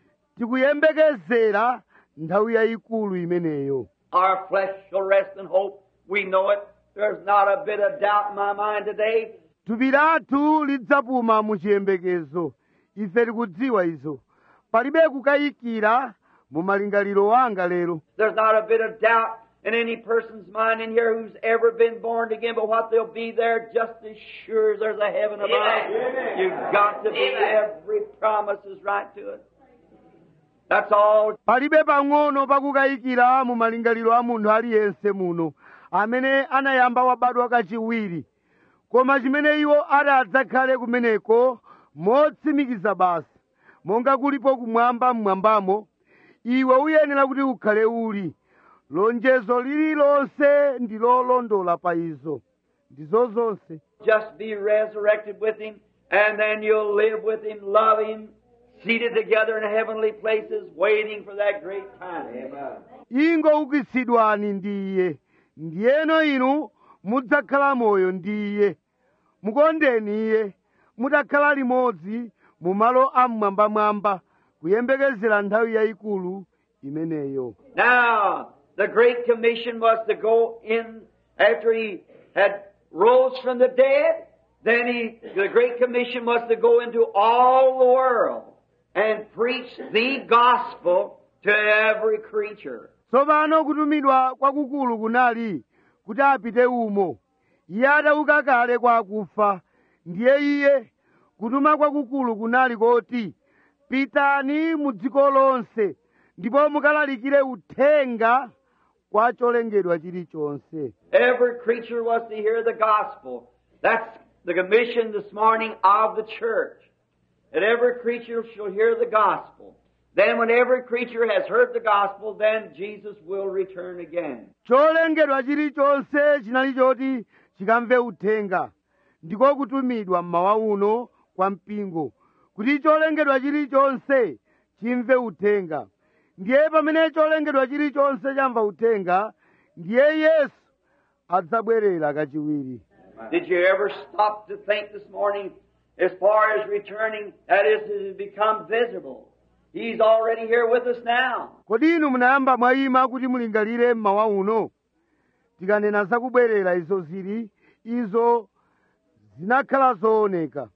tikuyembekezera nthawi yayikulu imeneyo Our flesh shall rest in hope. We know it. There's not a bit of doubt in my mind today. thupi lathu lidzapuma mu chiyembekezo ife tikudziwa izo palibe kukayikira mu malingaliro wanga lero There's not a bit of doubt in any person's mind in here who's ever been born again, but what they'll be there just as sure as there's a heaven above. You've got to be. Every promise is right to it. That's all. palibe pang'ono pakukayikira mu malingaliro a munthu aliyense muno amene anayamba wabadwa kachiwiri koma chimene iwo ati adzakhale kumeneko motsimikiza basi monga kulipo kumwamba mmwambamo iwe uyenera kuti ukhale uli lonjezo lililonse ndi lolondola pa izo ndizo zonse Just be resurrected with Him, and then you'll live with Him, love Him, seated together in heavenly places, waiting for that great time. ingoukitsidwani ndi iye ndiyeno inu mudzakhala moyo ndi iye mukondeni iye mutakhala limodzi mu malo amwambamwamba kuyembekezera nthawi yayikulu imeneyo Now, the Great Commission was to go in after he had rose from the dead. Then he, the Great Commission was to go into all the world and preach the gospel to every creature. tsopano kutumidwa kwakukulu kunali kuti apite umo iye atauka kale kwa akufa ndiye iye kutuma kwakukulu kunali koti pitani mu dziko lonse ndipo mukalalikire uthenga kwa cholengedwa chilichonse Every creature was to hear the gospel. That's the commission this morning of the church. That every creature shall hear the gospel. Then when every creature has heard the gospel, then Jesus will return again. cholengedwa chilichonse chinali choti chikamve uthenga ndiko kutumidwa mmawa uno kwa mpingo kuti cholengedwa chilichonse chimve uthenga ndiye pamene cholengedwa chilichonse chamva uthenga ndiye yesu adzabwerera kachiwiri Did you ever stop to think this morning as far as returning? That is, it has become visible. He's already here with us now. kodi inu munayamba mwayima kuti mulingalire mmawa uno tikanena zakubwerera izo zili izo zinakhala zooneka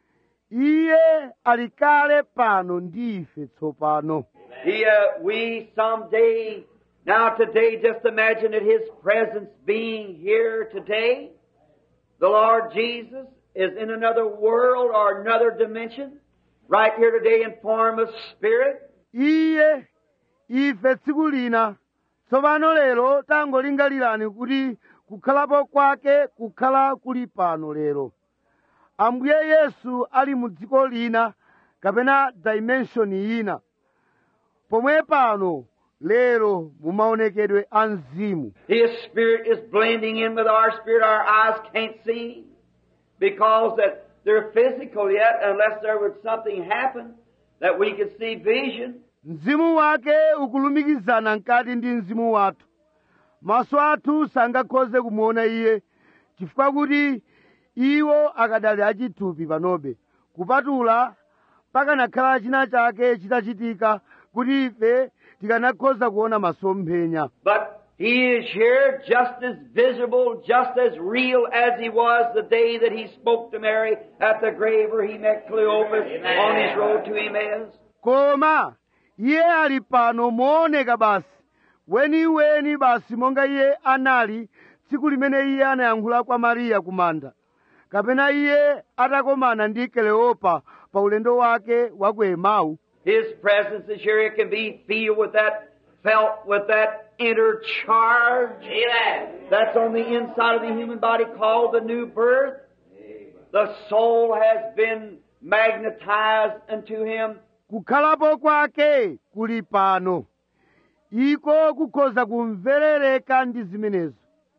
iye ali kale pano ndi ife tsopano He, uh, we someday, now today, just imagine that His presence being here today. The Lord Jesus is in another world or another dimension, right here today in form of spirit. iye ife tsiku lina tsopano lero tangolingalirani kuti kukhalapo kwake kukhala kuli pano lero ambuye yesu ali mu dziko lina kapena dimension ina pomwe pano lero mumaonekedwe a mzimu His spirit is blending in with our spirit. Our eyes can't see because that they're physical yet unless there would something happen that we could see vision. mzimu wake ukulumikizana mkati ndi mzimu wathu maso athu sangakhoze kumuona iye chifukwa kuti iwo akadali achithupi panobe kupatula pakanakhala china chake chitachitika kuti ife tikanakhoza kuona masomphenya But He is here just as visible, just as real as He was the day that He spoke to Mary at the grave where He met Cleopas on His road to Emmaus. koma iye ali pano mooneka basi weniweni basi monga iye anali tsiku limene iye anayankhula kwa mariya ku manda kapena iye atakomana ndi keleopa pa ulendo wake wa ku emau His presence is here. It can be feel with that, felt with that inner charge. That's on the inside of the human body called the new birth. The soul has been magnetized unto him. kukhalapo kwake kuli pano iko kukhoza kumverereka ndi zimenezo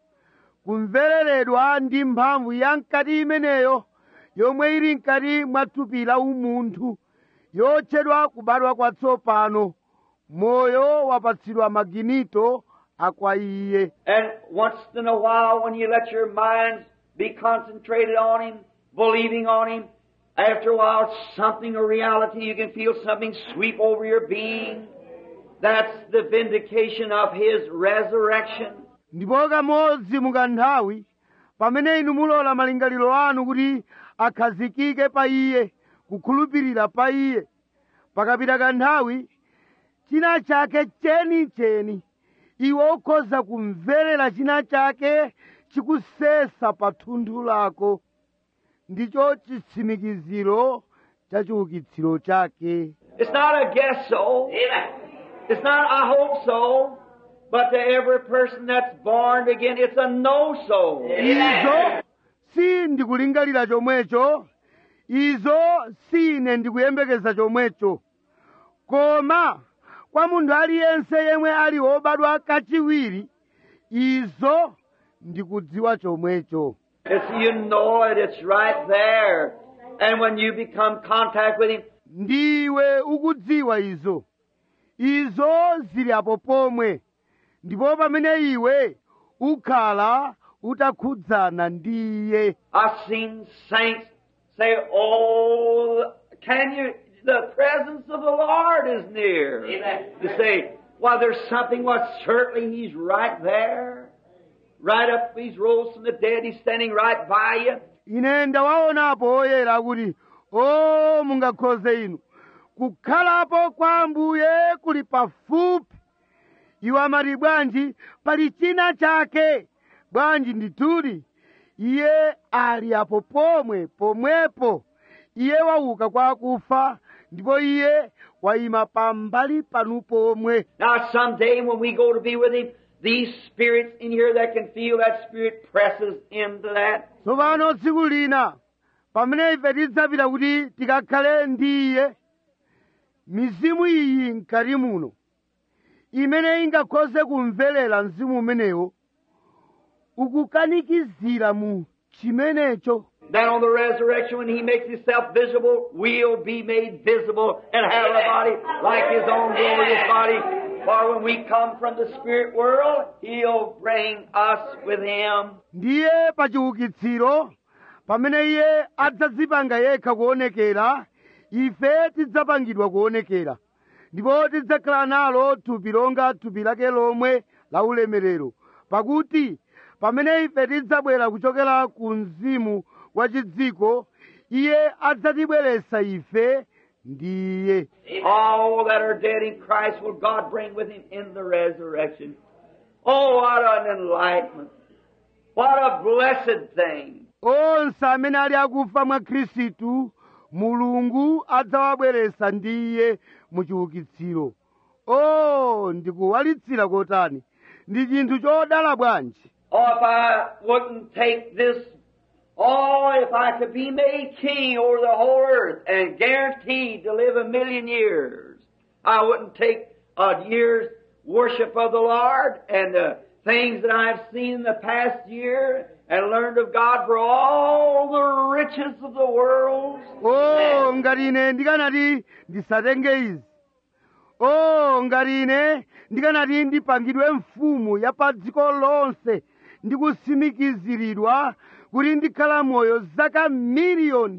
kumvereredwa ndi mphamvu ya mkati imeneyo yomwe ili mkati mwa thupi la umunthu yotchedwa kubadwa kwatsopano moyo wapatsidwa maginito akwa iye And once in a while, when you let your minds be concentrated on Him, believing on Him, after a while, something, a reality, you can feel something sweep over your being. That's the vindication of His resurrection. ndipo kamodzi mukanthawi pamene inu mulola malingaliro anu kuti akhazikike pa iye kukhulupirira pa iye pakapita kanthawi china chake chenicheni iwe ukhoza kumverera china chake chikusesa pa thunthu lako ndicho chitsimikiziro cha chiukitsiro chake It's not a guess so. It's not I hope so. But to every person that's born again, it's a no so. izo si ndikulingalira chomwecho izo si ine ndikuyembekeza chomwecho koma kwa munthu aliyense yemwe ali wobadwa kachiwiri izo ndikudziwa chomwecho It's you know it, it's right there. And when you become contact with Him, ndiwe ukudziwa izo izo zili apo pomwe ndipo pamene iwe ukhala utakhudzana ndi iye I've seen saints say, Oh, can you, the presence of the Lord is near. You say, Well, there's something, well, certainly He's right there. Right up, He's rose from the dead, He's standing right by you. ine ndawaonapo oyera kuti o mungakhoze inu kukhalapo kwa ambuye kuli pafupi iwo amati bwanji pali china chake bwanji ndithudi iye ali apo pomwe pomwepo iye wauka kwa akufa ndipo iye wayima pambali panu pomwe Now, someday when we go to be with Him, these spirits in here that can feel that spirit presses into that. tsopano tsiku lina pamene ife tidzapita kuti tikakhale ndi iye mizimu iyi mkati muno imene ingakhoze kumverera mzimu umenewo ukukanikizira mu chimenecho Then on the resurrection, when He makes Himself visible, we'll be made visible and have a body like His own glorious body. For when we come from the spirit world, He'll bring us with Him. ndiye pa chiukitsiro pamene iye adzadzipanga yekha kuonekera ife tidzapangidwa kuonekera ndipo tidzakhala nalo thupi longa thupi lake lomwe la ulemerero pakuti pamene ife tidzabwera kuchokera ku mzimu wa chidziko iye adzatibweretsa ife ndiye All that are dead in Christ will God bring with Him in the resurrection. Oh, what an enlightenment. What a blessed thing. onse amene ali akufa mwa khristu mulungu adzawabweretsa ndiye mu chiukitsiro o ndikuwalitsira kotani ndi chinthu chodala bwanji Oh, if I wouldn't take this, oh, if I could be made king over the whole earth and guaranteed to live a million years, I wouldn't take a year's worship of the Lord and the things that I've seen in the past year and learned of God for all the riches of the world. o ngati ine ndikanati ndisatenge izi o ngati ine ndikanati ndipangidwe mfumu ya pa dziko lonse ndi kusimikiziridwa kuti ndikhala moyo zaka miliyoni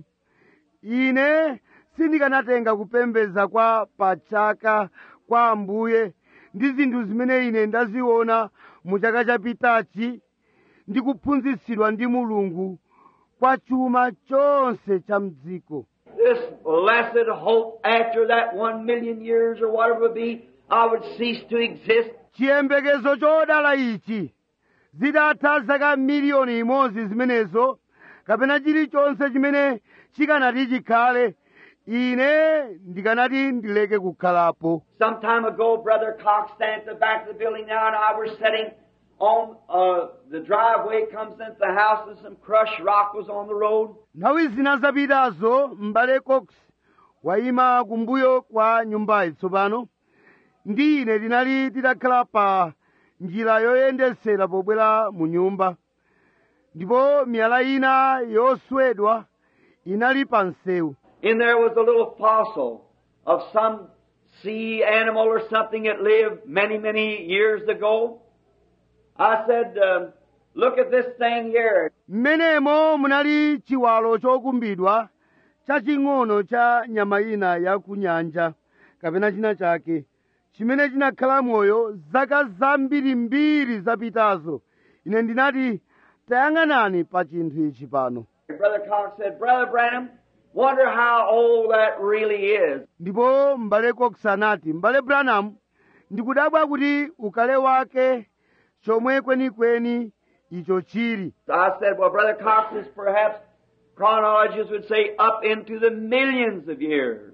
ine sindikanatenga kupembedza kwa pachaka kwa ambuye ndi zinthu zimene ine ndaziona mu chaka chapitachi ndi kuphunzitsidwa ndi mulungu kwa chuma chonse cha mdziko This blessed hope after that one million years or whatever it be, I would cease to exist. chiyembekezo chodala ichi zitatha zaka miliyoni imodzi zimenezo kapena chilichonse chimene chikanati chikhale ine ndikanati ndileke kukhalapo Some time ago, Brother Cox standing at the back of the building now, and I were sitting on uh, the driveway, comes into the house, and some crushed rock was on the road. nthawi zina zapitazo m'bale cox wayima kumbuyo kwa nyumbayi tsopano ndi ine tinali titakhala pa njira yoyendesera pobwera mu nyumba ndipo miyala ina yoswedwa inali pa msewu In there was a little fossil of some sea animal or something that lived many, many years ago. I said, um, look at this thing here. mmenemo munali chiwalo chokumbidwa chaching'ono cha nyama ina ya ku nyanja kapena china chake chimene chinakhala moyo zaka zambirimbiri zapitazo ine ndinati tayang'anani pa chinthu ichi pano Brother Cox said, Brother Branham, wonder how old that really is. ndipo m'bale cox anati m'bale branham ndikudabwa kuti ukale wake chomwe kwenikweni icho chili I said, well, Brother Cox is perhaps chronologists would say up into the millions of years.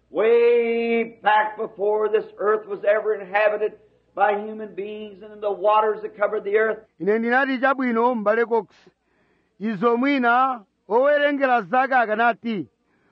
Way back before this earth was ever inhabited by human beings and the waters that covered the earth. ine ndinati chabwino m'bale cox izo mwina owerengera zaka akanati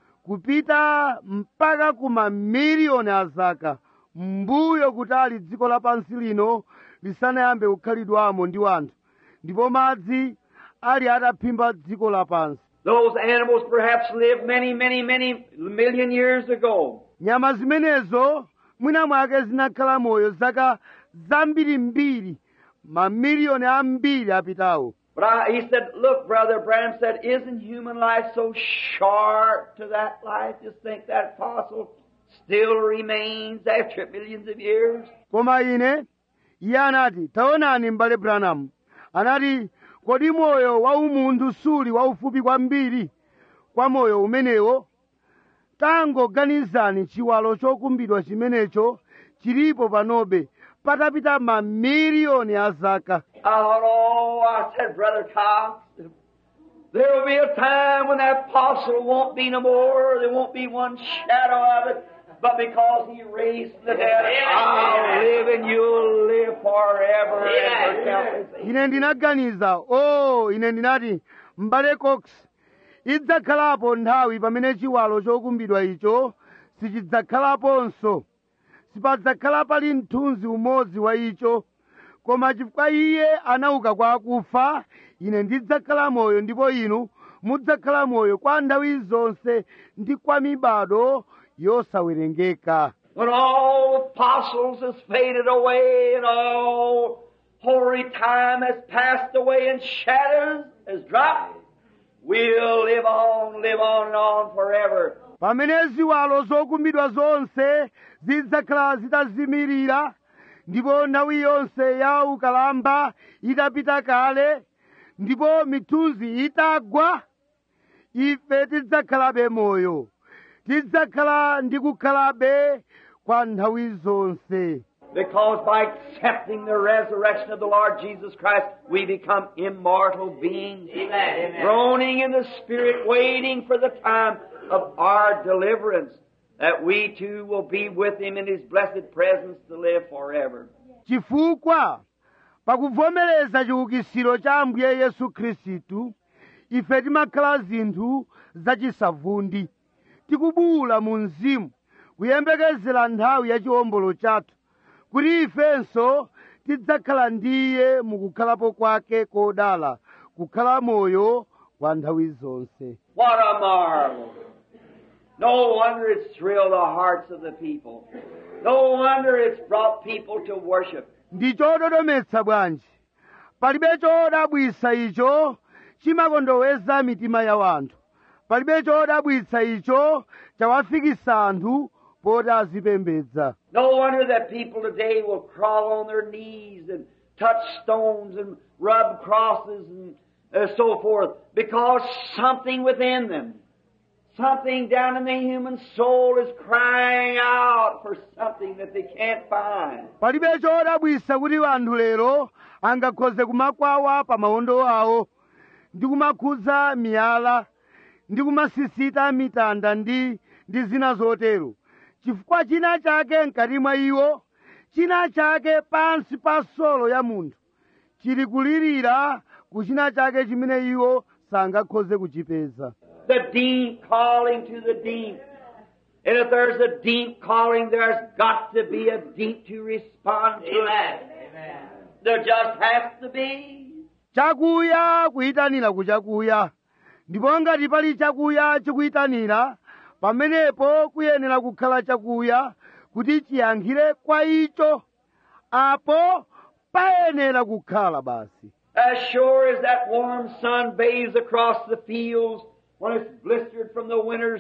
kupita mpaka ku mamiliyoni a zaka mbuyo kutali dziko lapansi lino lisanayambe kukhalidwamo ndi wanthu ndipo madzi ali ataphimba dziko lapansi Those animals perhaps lived many, many, many million years ago. nyama zimenezo mwina mwake zinakhala moyo zaka zambirimbiri mamiliyoni ambiri apitawo But I, he said, look, Brother Branham said, isn't human life so short to that life? Just think that fossil still remains after millions of years. koma ine iye anati taonani m'bale branham anati kodi moyo wa umunthu suli waufupi kwambiri kwa moyo umenewo tangoganizani chiwalo chokumbidwa chimenecho chilipo panobe patapita mamiliyoni a zaka I thought, oh, I said, Brother Cox, there will be a time when that fossil won't be no more. There won't be one shadow of it. But because he raised from the dead, I'll live and you'll live forever and ever. ine ndinaganiza o ine ndinati m'bale cox idzakhalapo nthawi pamene chiwalo chokumbidwa icho sichidzakhalaponso sipadzakhala pali mthunzi umodzi wa icho koma chifukwa iye anauka kwa akufa ine ndidzakhala moyo ndipo inu mudzakhala moyo kwa nthawi zonse ndi kwa mibado yosawerengeka When all fossils has faded away and all hoary time has passed away and shadows has dropped, we'll live on, live on and on forever. pamene ziwalo zokumbidwa zonse zidzakhala zitazimirira ndipo nthawi yonse ya ukalamba itapita kale ndipo mithunzi itagwa ife tidzakhalabe moyo tidzakhala ndi kukhalabe kwa nthawi zonse Because by accepting the resurrection of the Lord Jesus Christ, we become immortal beings, groaning in the Spirit, waiting for the time of our deliverance, that we too will be with Him in His blessed presence to live forever. chifukwa pakuvomereza chiukitsiro cha ambuye yesu khristu ife timakhala zinthu zachisavundi tikubuwula mu mzimu kuyembekezera nthawi ya chiwombolo chathu kuti ifenso tidzakhala ndiye mukukhalapo kwake kodala kukhala moyo kwa nthawi zonse What a marvel! No wonder it's thrilled the hearts of the people. No wonder it's brought people to worship. ndi chododometsa bwanji palibe chodabwitsa icho chimakondoweza mitima ya wanthu palibe chodabwitsa icho chawafikisa anthu poti azipembedza No wonder that people today will crawl on their knees and touch stones and rub crosses and uh, so forth because something within them, something down in the human soul is crying out for something that they can't find. palibe chodabwitsa kuti anthu lero angakhoze kumakwawa pa mawondo awo ndi kumakhudza miyala ndi kumasisita mitanda ndi ndi zina zotero chifukwa china chake mkati mwa iwo china chake pansi pa solo ya munthu chili kulirira ku china chake chimene iwo sangakhoze kuchipeza The deep calling to the deep. And if there's a deep calling, there's got to be a deep to respond to it. There just has to be. chakuya kuyitanira ku chakuya ndipo ngati pali chakuya chikuyitanira pamenepo kuyenera kukhala chakuya kuti chiyankhire kwa icho apo payenera kukhala basi As sure as that warm sun bathes across the fields when it's blistered from the winter's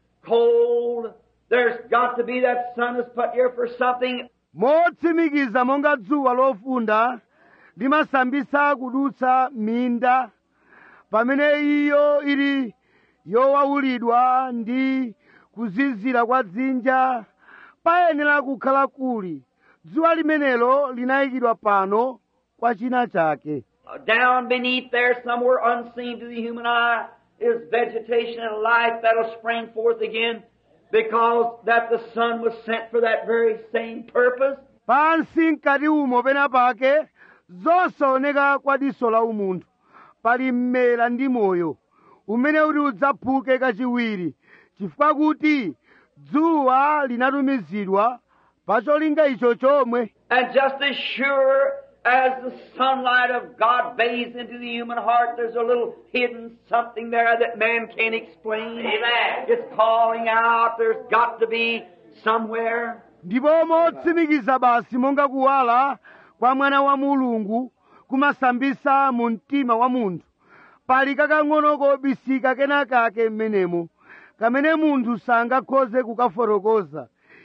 cold, there's got to be that sun is put here for something. motsimikiza monga dzuwa lofunda limasambisa kudutsa minda pamene iyo ili yowawulidwa ndi kuzizira kwa dzinja payenera kukhala kuli dzuwa limenelo linayikidwa pano kwa china chake Down beneath there, somewhere unseen to the human eye, is vegetation and life that'll spring forth again because that the sun was sent for that very same purpose. pansi mkati umo pena pake zosaoneka kwa diso la umunthu pali mmera ndi moyo umene uti udzaphuke kachiwiri chifukwa kuti dzuwa linatumizidwa pa cholinga icho chomwe And just as sure as the sunlight of God bathes into the human heart, there's a little hidden something there that man can't explain. Amen. It's calling out. There's got to be somewhere. ndipo motsimikiza basi monga kuwala kwa mwana wa mulungu kumasambisa mu mtima wa munthu pali kakang'ono kobisika kenakake m'menemo kamene munthu sangakhoze kukafotokoza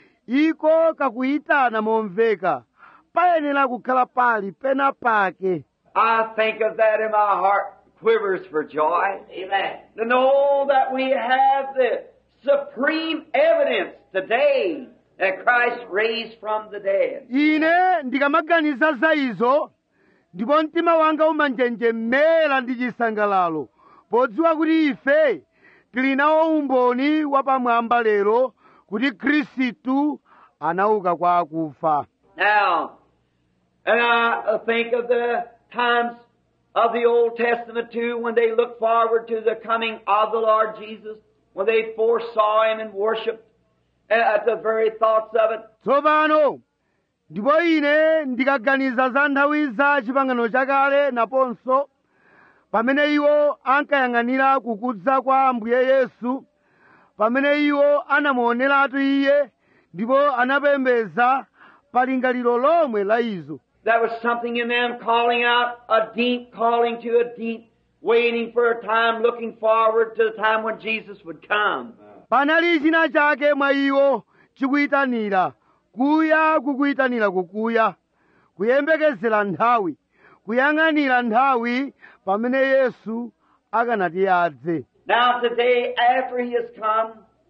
iko kakuyitana momveka payenera kukhala pali pena pake I think of that and my heart quivers for joy. Amen. To know that we have the supreme evidence today that Christ raised from the dead. ine ndikamaganiza za izo ndipo mtima wanga umanjenjemera ndi chisangalalo podziwa kuti ife tili nawo umboni wapamwamba lero kuti khristu anauka kwa akufa Now, and I think of the times of the Old Testament too, when they looked forward to the coming of the Lord Jesus, when they foresaw Him and worshipped at the very thoughts of it. tsopano ndipo ine ndikaganiza za nthawi za chipangano chakale naponso pamene iwo ankayang'anira kukudza kwa ambuye yesu pamene iwo anamuoneratu iye ndipo anapembeza palingaliro lomwe la izo There was something in them calling out a deep calling to a deep, waiting for a time, looking forward to the time when Jesus would come. panali china chake mwa iwo chikuyitanira kuya kukuyitanira kukuya kuyembekezera nthawi kuyang'anira nthawi pamene yesu akanati adze Now today, after he has come,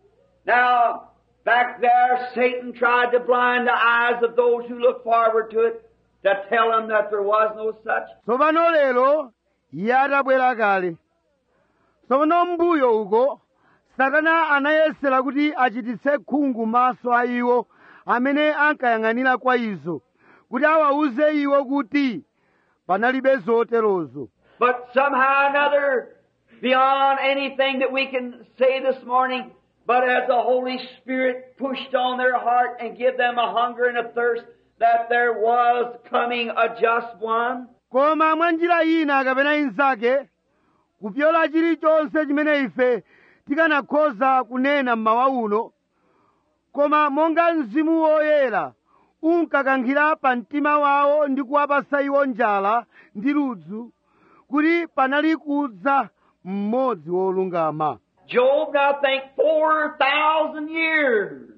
now back there, Satan tried to blind the eyes of those who look forward to it, to tell them that there was no such. tsopano lero iye atabwera kale tsopano mbuyo uko satana anayesera kuti achititse khungu maso a iwo amene ankayang'anira kwa izo kuti awawuze iwo kuti panalibe zoterozo But somehow or another, beyond anything that we can say this morning, but as the Holy Spirit pushed on their heart and give them a hunger and a thirst, that there was coming a just one? koma mwa njira ina kapena inzake kupyola chilichonse chimene ife tikanakhoza kunena mmawa uno koma monga mzimu woyera unkakankhira pa mtima wawo ndi kuwapasa iwo njala ndi ludzu kuti panali kudza mmodzi wolungama Job, now think 4,000 years.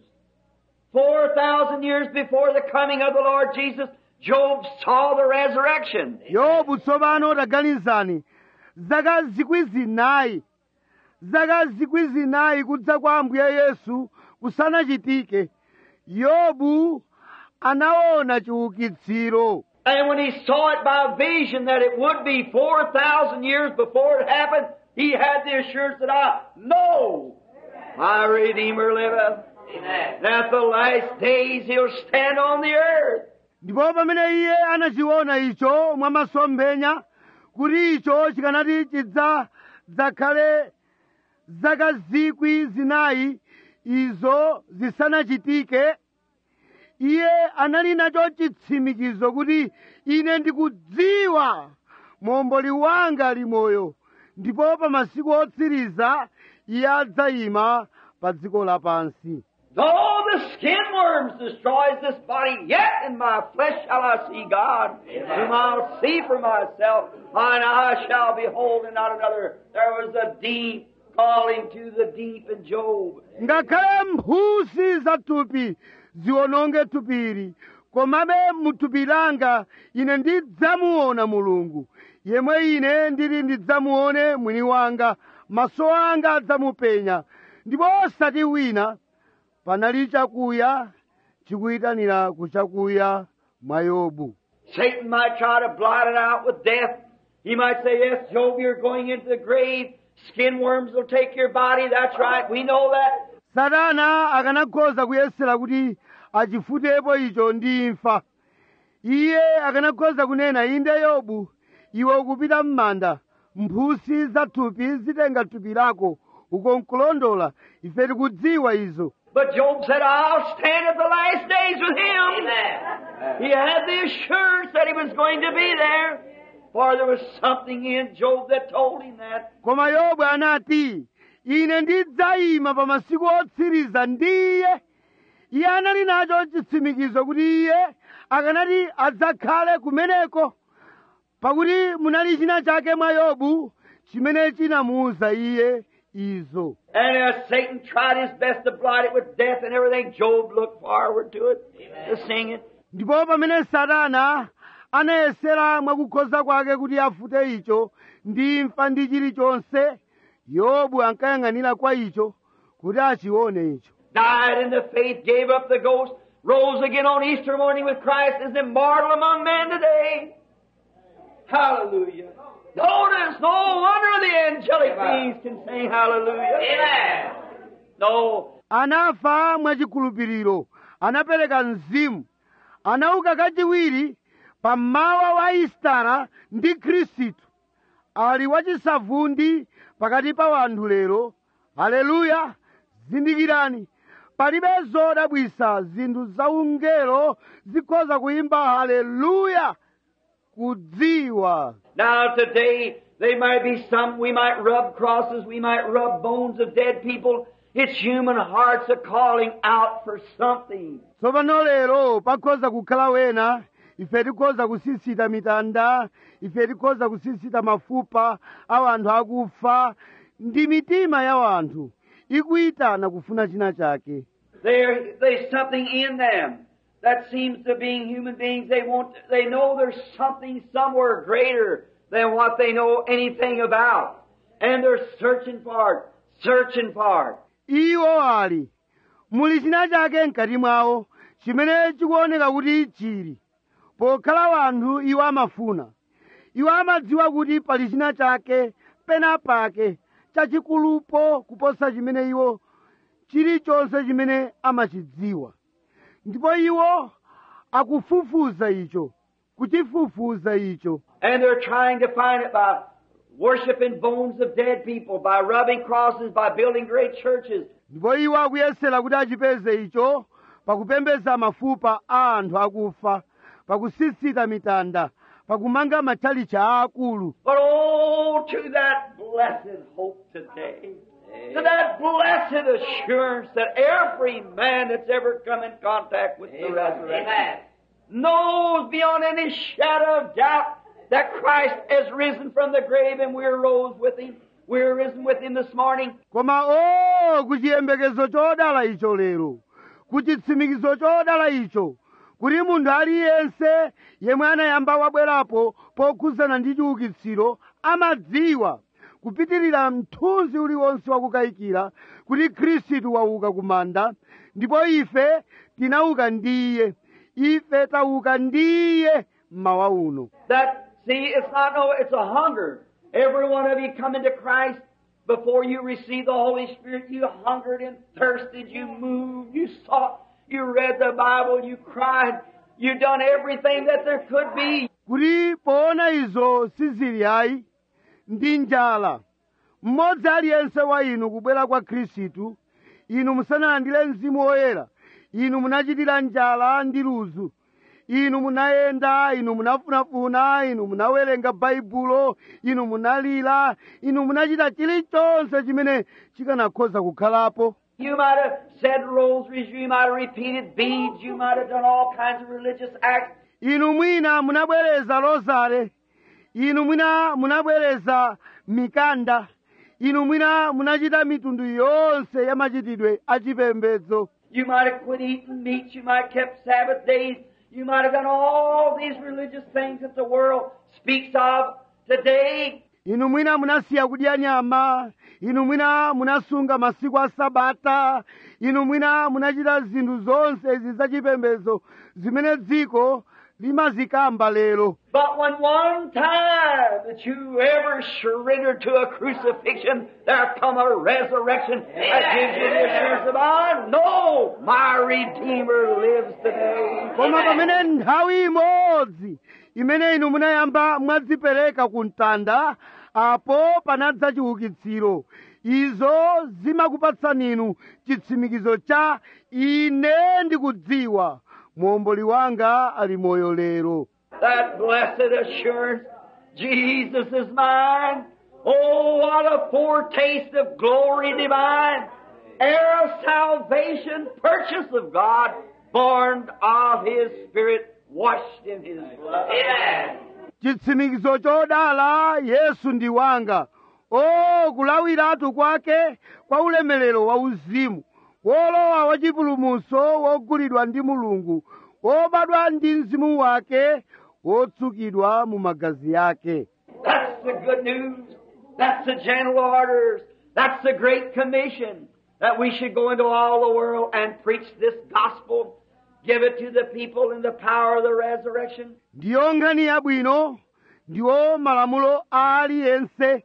4,000 years before the coming of the Lord Jesus, Job saw the resurrection. yobu tsopano taganizani zaka zikwi zinayi zaka zikwi zinayi kudza kwa ambuye yesu kusanachitike yobu anaona chiukitsiro And when he saw it by vision that it would be 4,000 years before it happened, he had the assurance that I know my Redeemer liveth. And at the last days he'll stand on the earth. ndipo pamene iye anachiona icho mwa masomphenya kuti icho chikanati chidzakhale zaka zikwi zinayi izo zisanachitike iye anali nacho chitsimikizo kuti ine ndikudziwa momboli wanga ali moyo ndipo pa masiku otsiriza iye adzayima pa dziko lapansi Though the skin worms destroys this body, yet in my flesh shall I see God, whom I'll see for myself, mine eye shall behold and not another. There was a deep calling to the deep in Job. ngakhale mphusi za thupi ziwononge thupiri komabe muthupi langa ine ndidzamuona mulungu yemwe ine ndili ndidzamuone mwini wanga maso anga adzamupenya ndipo osati wina panali chakuya chikuyitanira kuchakuya mwa yobu Satan might try to blot it out with death. He might say, Yes, Job, you're going into the grave. Skin worms will take your body. That's right. We know that. satana akanakhoza kuyesera kuti achifutepo icho ndi imfa iye akanakhoza kunena inde yobu iwe ukupita m'manda mphusi za thupi zitenga thupi lako uko nkulondola ife tikudziwa izo But Job said, I'll stand at the last days with him. He had the assurance that he was going to be there. For there was something in Job that told him that. koma yobu anati ine ndidzayima pa masiku otsiriza ndiye iye anali nacho chitsimikizo kuti iye akanati adzakhale kumeneko pakuti munali china chake mwa yobu chimene chinamuwuza iye izo And as Satan tried his best to blot it with death and everything, Job looked forward to it, to sing it. ndipo pamene satana anayesera mwakukhoza kwake kuti afute icho ndi imfa ndi chilichonse yobu ankayang'anira kwa icho kuti achione icho died in the faith, gave up the ghost, rose again on Easter morning with Christ, is immortal among men today. Hallelujah. Notice, no wonder the angelic beings can sing hallelujah. Amen. No, anafa mwachikhulupiriro anapereka mzimu anauka kachiwiri pammawa wa istara ndi khristu ali wachisavundi pakati pa wanthu lero haleluya zindikirani palibe zodabwisa zinthu zaungelo zikhoza kuyimba haleluya kudziwa Now today, there might be some, we might rub crosses, we might rub bones of dead people. It's human hearts are calling out for something. tsopano lero pakhoza kukhala wena ife tikhoza kusisita mitanda ife tikhoza kusisita mafupa a wanthu akufa ndi mitima ya wanthu ikuyitana kufuna china chake There, there's something in them that seems to being human beings. They want, they know there's something somewhere greater than what they know anything about. And they're searching for it, searching for it. iwo ali muli china chake mkati mwawo chimene chikuoneka kuti chili pokhala wanthu iwo amafuna iwo amadziwa kuti pali china chake pena pake chachikulupo kuposa chimene iwo chilichonse chimene amachidziwa ndipo iwo akufufuza icho kuchifufuza icho And they're trying to find it by worshiping bones of dead people, by rubbing crosses, by building great churches. ndipo iwo akuyesera kuti achipeze icho pakupembedza mafupa a anthu akufa pakusisita mitanda pakumanga matchalichi aakulu But oh, to that blessed hope today. To that blessed assurance that every man that's ever come in contact with the resurrection knows beyond any shadow of doubt that Christ has risen from the grave and we're rose with him. We're risen with him this morning. koma o kuchiyembekezo chodala icho lero kuchitsimikizo chodala icho kuti munthu aliyense yemwe anayamba wabwerapo pokhuzana ndi chiukitsiro amadziwa kupitirira mthunzi uliwonse wakukayikira kuti khristu wauka kumanda ndipo ife tinauka ndiye ife tauka ndiye mmawa uno That, see, it's not no, it's a hunger. Every one of you coming to Christ before you received the Holy Spirit, you hungered and thirsted, you moved, you sought, you read the Bible, you cried, you done everything that there could be. kuti poona izo sizili ayi ndi njala mmodzi aliyense wa inu kubwera kwa khristu inu musanalandire mzimu woyera inu munachitira njala ndi ludzu inu munayenda inu munafunafuna inu munawerenga baibulo inu munalira inu munachita chilichonse chimene chikanakhoza kukhalapo You might have said rosaries, you might have repeated beads, you might have done all kinds of religious acts, inu mwina munabwereza rozare inu mwina munabwereza mikanda inu mwina munachita mitundu yonse ya machitidwe achipembedzo You might have quit eating meat. You might have kept Sabbath days. You might have done all these religious things that the world speaks of today. inu mwina munasiya kudya nyama inu mwina munasunga masiku a sabata inu mwina munachita zinthu zonse izi zachipembedzo zimene dziko limazikamba lero But when one time that you ever surrendered to a crucifixion, there come a resurrection that gives you the assurance of, I know my Redeemer lives today. koma pamene nthawi imodzi imene inu munayamba mwadzipereka ku mtanda apo panadza chiukitsiro izo zimakupatsani inu chitsimikizo cha ine ndikudziwa muomboli wanga ali moyo lero That blessed assurance, Jesus is mine. Oh, what a foretaste of glory divine, heir of salvation, purchase of God, born of His Spirit, washed in His blood. Amen. chitsimikizo chodala yesu ndi wanga o kulawiratu kwake kwa ulemerero wa uzimu wolowa wachipulumutso wogulidwa ndi mulungu wobadwa ndi mzimu wake wotsukidwa mu magazi yake That's the good news. That's the general orders. That's the great commission that we should go into all the world and preach this gospel, give it to the people in the power of the resurrection. ndiyo nkhani yabwino ndiwo malamulo a aliyense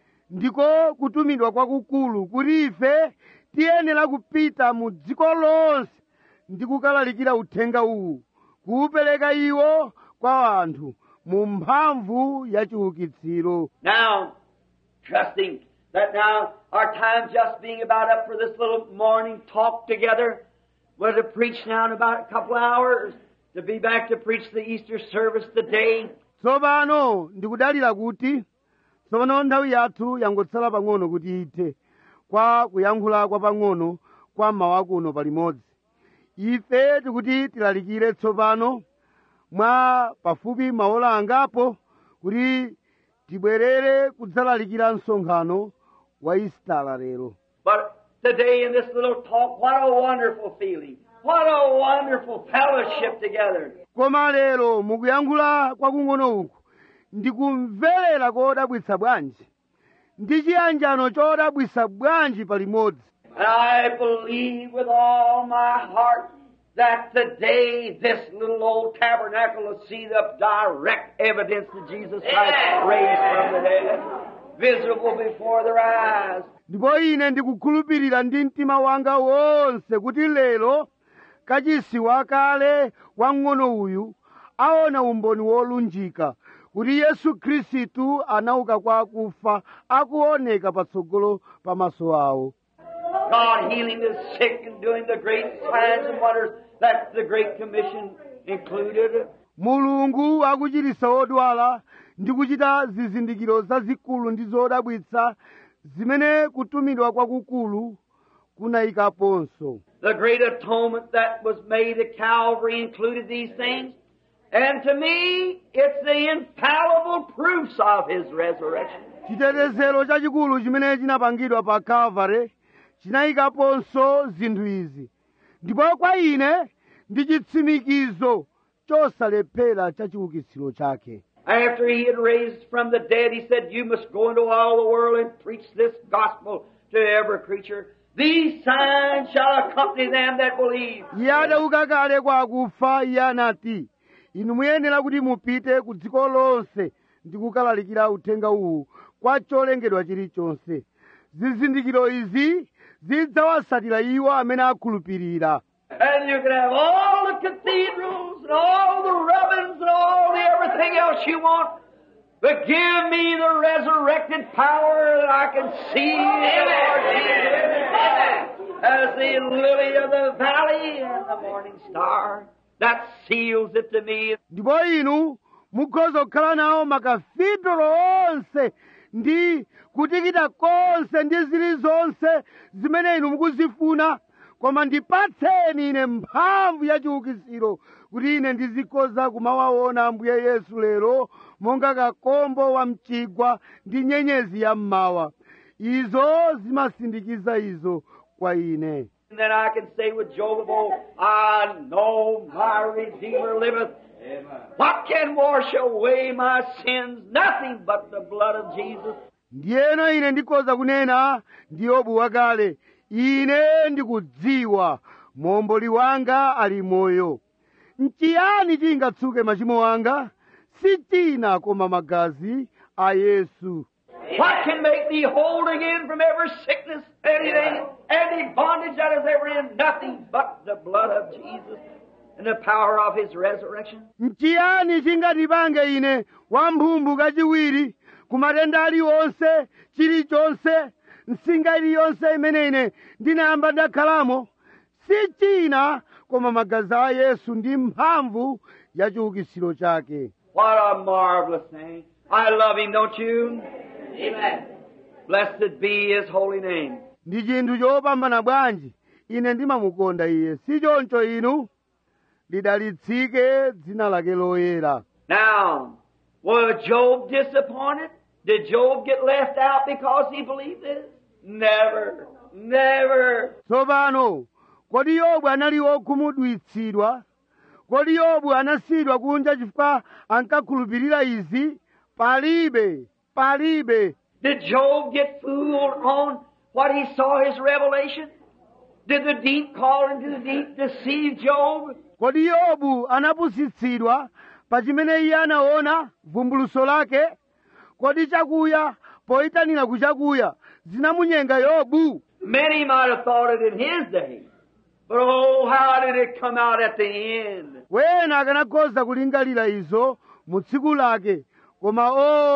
ndiko kutumidwa kwakukulu kuti ife tiyenera kupita mu dziko lonse ndi kukalalikira uthenga uwu kuwupereka iwo kwa anthu mu mphamvu ya chiukitsiro Now, trusting that now our time just being about up for this little morning talk together, we're to preach now in about a couple hours, to be back to preach the Easter service today. tsopano ndikudalira kuti tsopano nthawi yathu yangotsala pang'ono kuti ithe kwa kuyankhula kwa pang'ono kwa mmawa kuno palimodzi ife tikuti tilalikire tsopano mwa pafupi maola angapo kuti tibwerere kudzalalikira msonkhano wa isitala lero But today in this little talk, what a wonderful feeling. What a wonderful fellowship together. koma lero mukuyankhula kwakung'ono uku ndikumverera kodabwitsa bwanji ndi chiyanjano chodabwitsa bwanji palimodzi And I believe with all my heart that today this little old tabernacle will see the direct evidence of Jesus Christ raised from the dead, visible before their eyes. ndipo ine ndikukhulupirira ndi mtima wanga wonse kuti lero kachisi wakale wang'ono uyu aona umboni wolunjika kuti yesu khristu anauka kwa akufa akuoneka patsogolo pamaso awo God healing the sick and doing the great signs and wonders That's the Great Commission included. mulungu akuchiritsa odwala ndi kuchita zizindikiro zazikulu ndi zodabwitsa zimene kutumidwa kwakukulu kunayikaponso The great atonement that was made at Calvary included these things. And to me, it's the infallible proofs of His resurrection. chitetezero chachikulu chimene chinapangidwa pa calvary chinayikaponso zinthu izi ndipo kwa ine ndi chitsimikizo chosalephera cha chiukitsiro chake After He had raised from the dead, He said, You must go into all the world and preach this gospel to every creature. These signs shall accompany them that believe. iye adauka kale kwa akufa iye anati inu muyenera kuti mupite ku dziko lonse ndi kukalalikira uthenga uwu kwa cholengedwa chilichonse zizindikiro izi zidzawatsatira iwo amene akhulupirira And you can have all the cathedrals and all the rubbings and all the everything else you want. But give me the resurrected power that I can see the Lord Jesus as the lily of the valley and the morning star. That seals it to me. ndipo inu mukhoza kukhala nawo makafidolo onse ndi kutikita konse ndi zilizonse zimene inu mukuzifuna koma ndipatseni ine mphamvu ya chiukitsiro kuti ine ndizikhoza kumawaona ambuye yesu lero monga kakombo wa mchigwa ndi nyenyezi ya mmawa izo zimasindikiza izo kwa ine And then I can say with Job of old, I know my Redeemer liveth. What can wash away my sins? Nothing but the blood of Jesus. ndiyeno ine ndikhoza kunena ndi yobu wakale ine ndikudziwa momboli wanga ali moyo nchiyani chingatsuke machimo anga si china koma magazi a yesu What can make thee whole again from every sickness, anything, any bondage that is ever in? Nothing but the blood of Jesus and the power of His resurrection. nchiyani chingatipange ine wamphumbu kachiwiri ku matenda aliwonse chilichonse nsinga iliyonse imene ine ndinayamba ndakhalamo si china koma magazi a yesu ndi mphamvu ya chiukitsiro chake What a marvelous thing. I love Him, don't you? Amen. Blessed be His holy name. ndi chinthu chopambana bwanji ine ndimamukonda iye si choncho inu lidalitsike dzina lake loyera Now, was Job disappointed? Did Job get left out because he believed this? Never. Never. tsopano kodi yobu anali wokhumudwitsidwa kodi yobu anasiyidwa kunja chifukwa ankakhulupirira izi palibe palibe Did Job get fooled on what he saw his revelation? Did the deep call into the deep deceive Job? kodi yobu anapusitsidwa pa chimene iye anaona vumbuluso lake kodi chakuya poyitanira ku chakuya zinamunyenga yobu Many might have thought it in his day. But oh, how did it come out at the end? wena akanakhoza kulingalira izo mu tsiku lake koma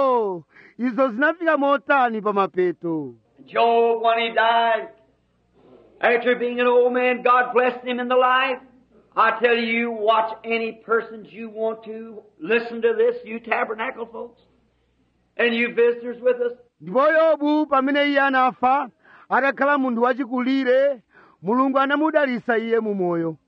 o izo zinafika motani pa mapeto Job, when he died, after being an old man, God blessed him in the life. I tell you, watch any persons you want to. Listen to this, you tabernacle folks. And you visitors with us. ndipo yobu pamene iye anafa akakhala munthu wachikulire mulungu anamudalitsa iye mu moyo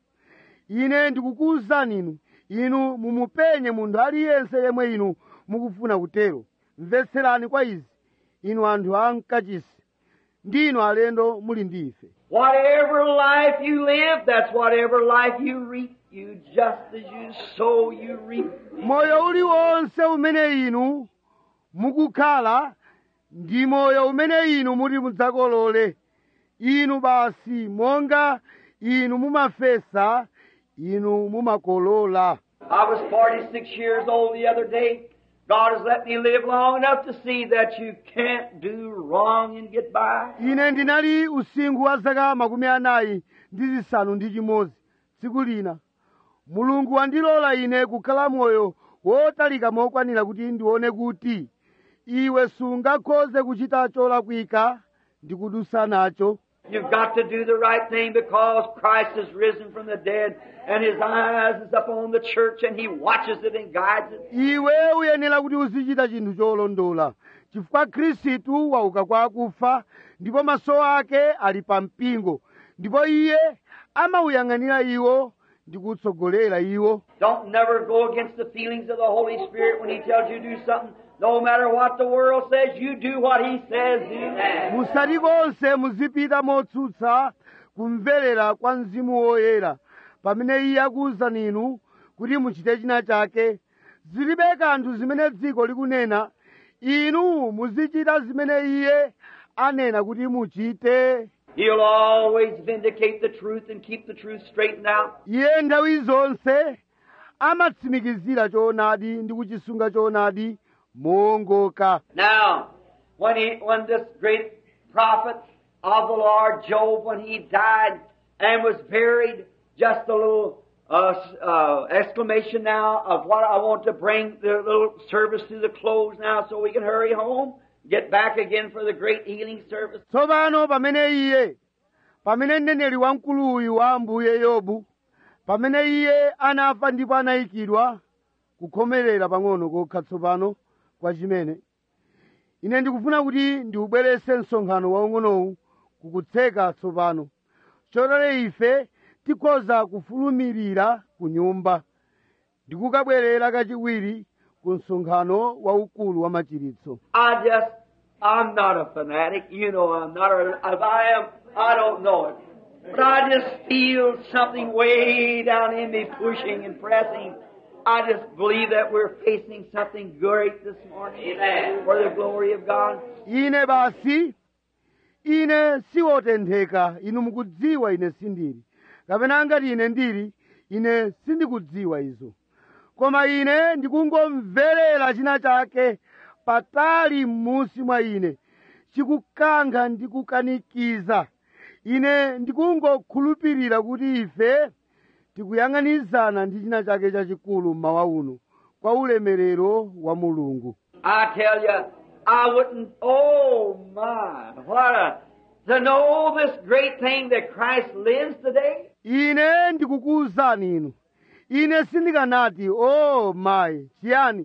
ine ndikukuwuzani inu inu mumupenye munthu aliyense yemwe inu mukufuna kutero mvetserani kwa izi inu anthu a mkachisi ndinu alendo muli ndi ife Whatever life you live, that's whatever life you reap. You just as you sow, you reap. moyo uliwonse umene inu mukukhala ndi moyo umene inu muti mudzakolole inu basi monga inu mumafesa inu mumakolola I was 46 years old the other day. God has let me live long enough to see that you can't do wrong and get by. ine ndinali usinkhu wa zaka makumi anayi ndi zisanu ndi chimodzi tsiku lina mulungu wandilola ine kukhala moyo wotalika mokwanira kuti ndione kuti iwe sungakhoze kuchita cholakwika ndi kudusa nacho You've got to do the right thing because Christ has risen from the dead and His eyes is upon the church and He watches it and guides it. iwe uyenera kuti uzichita chinthu cholondola chifukwa khristu wauka kwa akufa ndipo maso ake ali pa mpingo ndipo iye amauyang'anira iwo ndi kutsogolera iwo Don't never go against the feelings of the Holy Spirit when He tells you to do something. No matter what the world says, you do what He says do. musati konse muzipita motsutsa kumverera kwa mzimu woyera pamene iye akuwuzani inu kuti muchite china chake zilibe kanthu zimene dziko likunena inu muzichita zimene iye anena kuti muchite He'll always vindicate the truth and keep the truth straightened out. iye nthawi zonse amatsimikizira choonadi ndi kuchisunga choonadi moongoka Now, when he, when this great prophet of the Lord Job, when he died and was buried, just a little uh, s- uh, exclamation now of what I want to bring the little service to the close now, so we can hurry home, get back again for the great healing service. tsopano pamene iye pamene mneneri wamkuluyu wa ambuye yobu pamene iye anafa ndipo anayikidwa kukhomerera pang'ono kokha tsopano kwa chimene ine ndikufuna kuti ndiubweretse msonkhano waung'onowu kukutseka tsopano chotero ife tikhoza kufulumirira ku nyumba ndikukabwerera kachiwiri ku msonkhano waukulu wa machiritso I just, I'm not a fanatic. You know I'm not. Or if I am, I don't know it. But I just feel something way down in me pushing and pressing. I just believe that we're facing something great this morning for the glory of God. ine basi ine siwotentheka inu mukudziwa ine sindili kapena ngati ine ndili ine sindikudziwa izo koma ine ndikungomverera china chake patali m'munsi mwa ine chikukankha ndi kukanikiza ine ndikungokhulupirira kuti ife tikuyang'anizana ndi china chake chachikulu mmawa uno kwa ulemerero wa mulungu I tell you, I wouldn't. Oh my! What a to know this great thing that Christ lives today. ine ndikukuwuzani inu ine sindikanati o mayi chiyani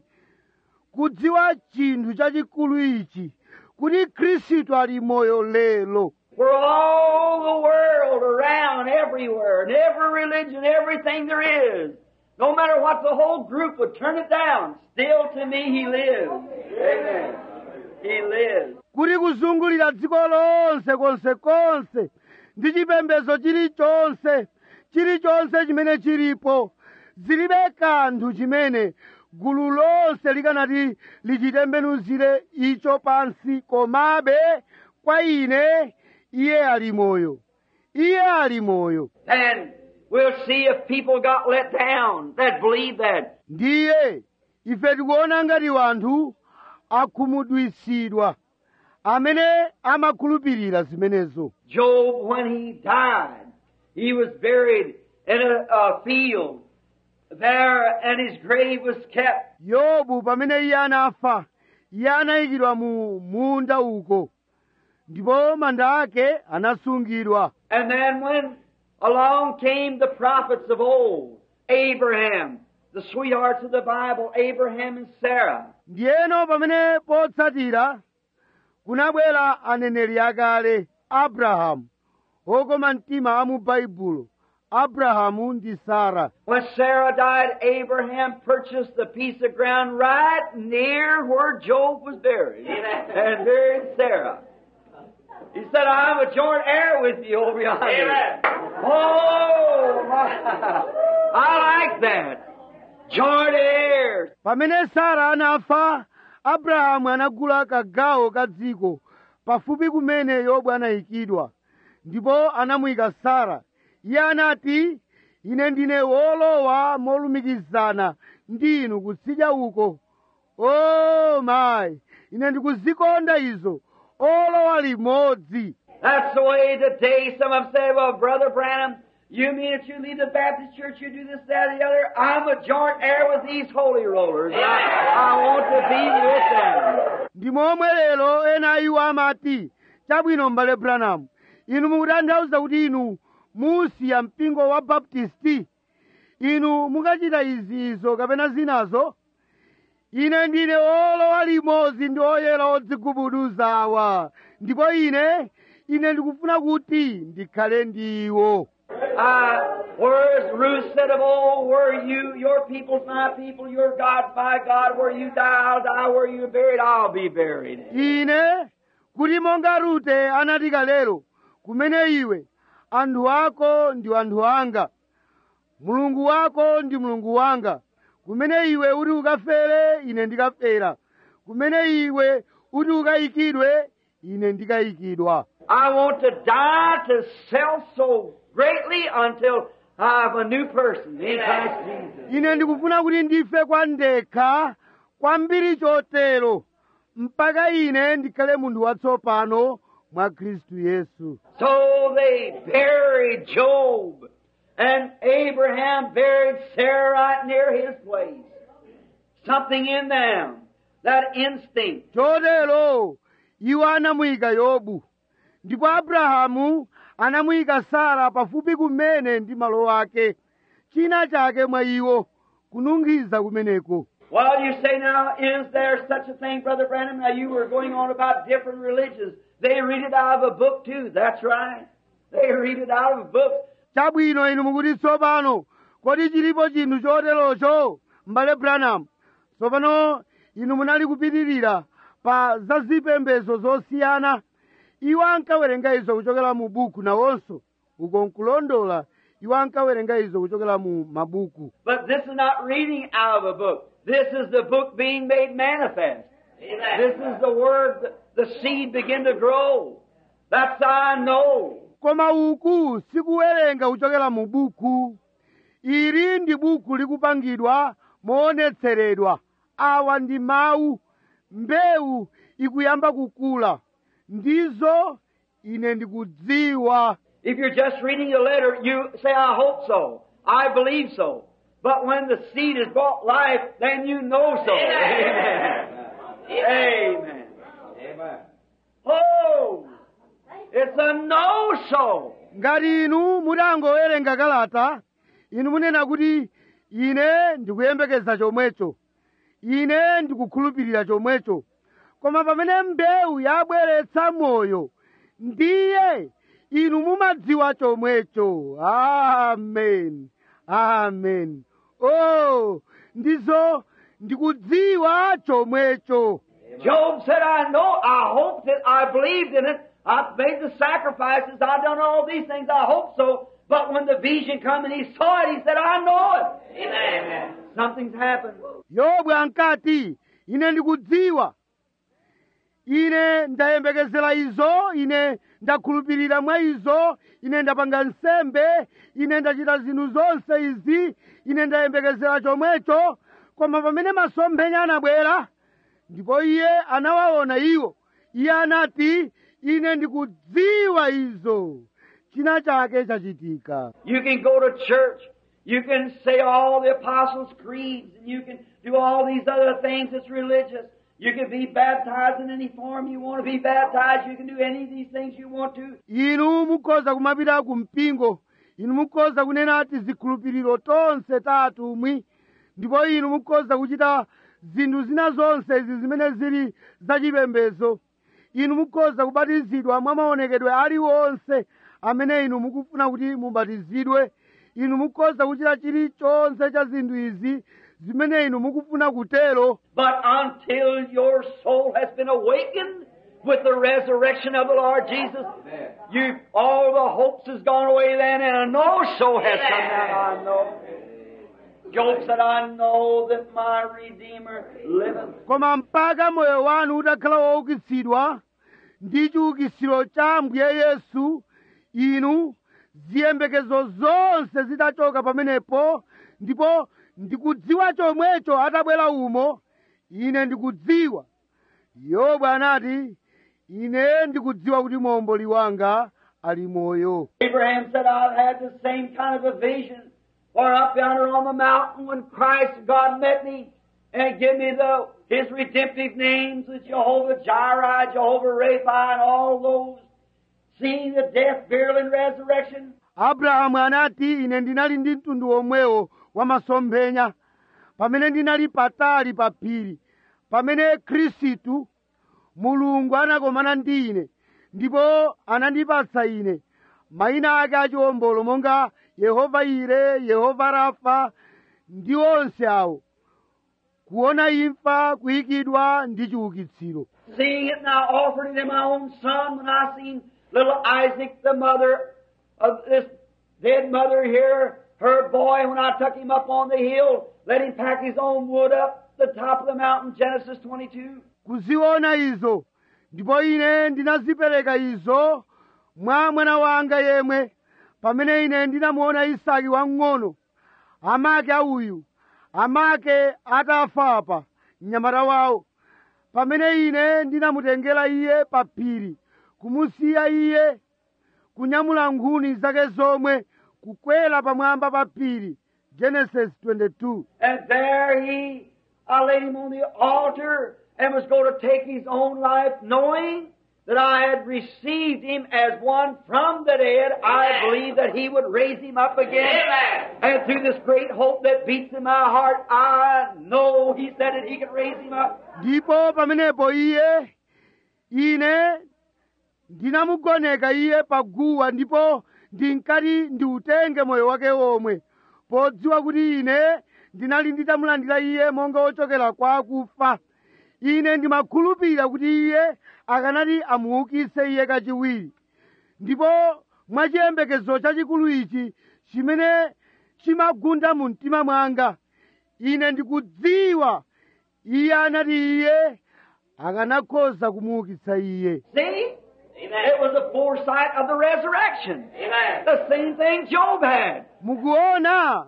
kudziwa chinthu chachikulu ichi kuti khristu ali moyo lero For all the world around, everywhere, and every religion, everything there is, no matter what the whole group would turn it down, still to me He lives. Amen. He lives. kuti kuzungulira dziko lonse konsekonse ndi chipembedzo chilichonse chilichonse chimene chilipo zilibe kanthu chimene gulu lonse likanati lichitembenuzire icho pansi komabe kwa ine iye ali moyo iye ali moyo And we'll see if people got let down that believe that. ndiye ife tikuona ngati wanthu akhumudwisidwa amene amakhulupirira zimenezo Job, when he died, he was buried in a, a field there, and his grave was kept. yobu pamene iye anafa iye anayikidwa mu munda uko ndipo manda ake anasungidwa And then when along came the prophets of old, Abraham, the sweethearts of the Bible, Abraham and Sarah, ndiyeno pamene potsatira kunabwera aneneri akale abrahamu okoma mtima a mu baibulo abrahamu ndi sara When Sarah died, Abraham purchased the piece of ground right near where Job was buried and buried Sarah. He said, I'm a joint heir with you over yonder. Oh, my. I like that. Joint heirs. pamene sara anafa abrahamu anagula kagawo ka dziko pafupi kumene yobu anayikidwa ndipo anamuyika sara iye anati ine ndine wolowa molumikizana ndi inu kutsidya uko o mayi ine ndikuzikonda izo olowa limodzi That's the way today some of them say, well, Brother Branham, you mean that you leave the Baptist church, you do this, that, and the other? I'm a joint heir with these holy rollers. I, I want to be with them. ndi momwe lero ena iwo amati chabwino m'bale branamu inu mukutanthauza kuti inu musiya mpingo wa baptisti inu mukachita izi izo kapena zinazo ine ndine olowa limodzi ndi oyera odzigubuduza awa ndipo ine ine ndikufuna kuti ndikhale ndiwo Uh, whereas Ruth said of old, where you, your people's my people, your God's my God, where you die, I'll die, where you're buried, I'll be buried. ine kuti monga rute anati kalero kumene iwe anthu ako ndi anthu anga mulungu wako ndi mulungu wanga kumene iwe uti ukafere ine ndikafera kumene iwe uti ukayikidwe ine ndikayikidwa I want to die to self so greatly until I'm a new person in Christ Jesus. ine ndikufuna kuti ndife kwa ndekha kwambiri chotero mpaka ine ndikhale munthu watsopano mwa khristu yesu So they buried Job, and Abraham buried Sarah right near his place. Something in them, that instinct. chotero iwo anamuyika yobu ndipo abrahamu anamuyika sara pafupi kumene ndi malo ake china chake mwa iwo kununkhiza kumeneko Well, you say now, is there such a thing, Brother Branham? Now you were going on about different religions. They read it out of a book too. That's right. They read it out of a book. chabwino inu mukuti tsopano kodi chilipo chinthu choterocho m'bale branham tsopano inu munali kupitirira pa zazipembedzo zosiyana iwo ankawerenga izo kuchokera mu buku nawonso uko nkulondola iwo ankawerenga izo kuchokera mu mabuku But this is not reading out of a book. This is the book being made manifest. This is the word, the seed begin to grow. That's how I know. koma uku sikuwerenga kuchokera mu buku ili ndi buku likupangidwa moonetseredwa awa ndi mawu mbewu ikuyamba kukula ndizo ine ndikudziwa If you're just reading a letter, you say, I hope so. I believe so. But when the seed has brought life, then you know so. Amen. Amen. Oh, it's a no-so. ngati inu mutangowerenga kalata inu munena kuti ine ndikuyembekeza chomwecho ine ndikukhulupirira chomwecho koma pamene mbewu yabweretsa moyo ndiye inu mumadziwa chomwecho amen amen oh ndizo ndikudziwa chomwecho Job said, I know, I hope that I believed in it. I've made the sacrifices. I've done all these things. I hope so. But when the vision come and he saw it, he said, I know it. Amen. Something's happened. yobu ankati ine ndikudziwa ine ndayembekezera izo ine ndakhulupirira mwa izo ine ndapanga nsembe ine ndachita zinthu zonse izi ine ndayembekezera chomwecho koma pamene masomphenya anabwera ndipo iye anawaona iwo iye anati ine ndikudziwa izo china chake chachitika You can go to church. You can say all the apostles' creeds, and you can do all these other things that's religious. You can be baptized in any form you want to be baptized. You can do any of these things you want to. inu mukhoza kumapita ku mpingo inu mukhoza kunena ati zikhulupiriro tonse ta atumwi ndipo inu mukhoza kuchita zinthu zina zonse izi zimene zili zachipembedzo inu mukhoza kubatizidwa mwa maonekedwe aliwonse amene inu mukufuna kuti mubatizidwe inu mukhoza kuchita chilichonse cha zinthu izi zimene inu mukufuna kutero But until your soul has been awakened with the resurrection of the Lord Jesus, you all the hopes has gone away then, and a no soul has come down. I know. Job said, "I know that my Redeemer liveth." koma mpaka moyo wanu utakhala woukitsidwa ndi chiukitsiro cha ambuye yesu inu ziyembekezo zonse zitachoka pamenepo ndipo ndikudziwa chomwecho atabwera umo ine ndikudziwa yobu anati ine ndikudziwa kuti momboli wanga ali moyo Abraham said, "I've had the same kind of a vision, or up yonder on the mountain when Christ God met me and give me the His redemptive names with Jehovah Jireh, Jehovah Rapha, and all those." seeing the death, burial, and resurrection, abrahamu anati ine ndinali ndi mtundu omwewo wa masomphenya pamene ndinali patali pa phiri pamene khristu mulungu anakomana ndi ine ndipo anandipatsa ine mayina ake achiwombolo monga yehova ire yehova rafa ndi onse awo kuona imfa kuyikidwa ndi chiukitsiro seeing it now offered it in my own son when I seen little Isaac, the mother of this dead mother here, her boy, when I took him up on the hill, let him pack his own wood up the top of the mountain, Genesis 22. kuziona izo ndipo ine ndinazipereka izo mwa mwana wanga yemwe pamene ine ndinamuona isaki wamng'ono amake auyu amake atafa apa mnyamata wawo pamene ine ndinamutengera iye pa phiri kumusiya iye kunyamula nkhuni zake zomwe kukwera pamwamba pa phiri genesis 22 And there he, I laid him on the altar and was going to take his own life, knowing that I had received him as one from the dead. I believed that he would raise him up again. And through this great hope that beats in my heart, I know he said that he could raise him up. ndipo pamenepo iye ine ndinamugoneka iye paguwa ndipo ndinkati ndiutenge moyo wake womwe podziwa kuti ine ndinali nditamulandira iye monga wochokera kwa akufa ine ndimakhulupirira kuti iye akanati amuukitse iye kachiwiri ndipo mwachiyembekezo chachikulu ichi chimene chimagunda mu mtima mwanga ine ndikudziwa iye anati iye akanakhoza kumuukitsa iye See? It was a foresight of the resurrection. The same thing Job had. mukuona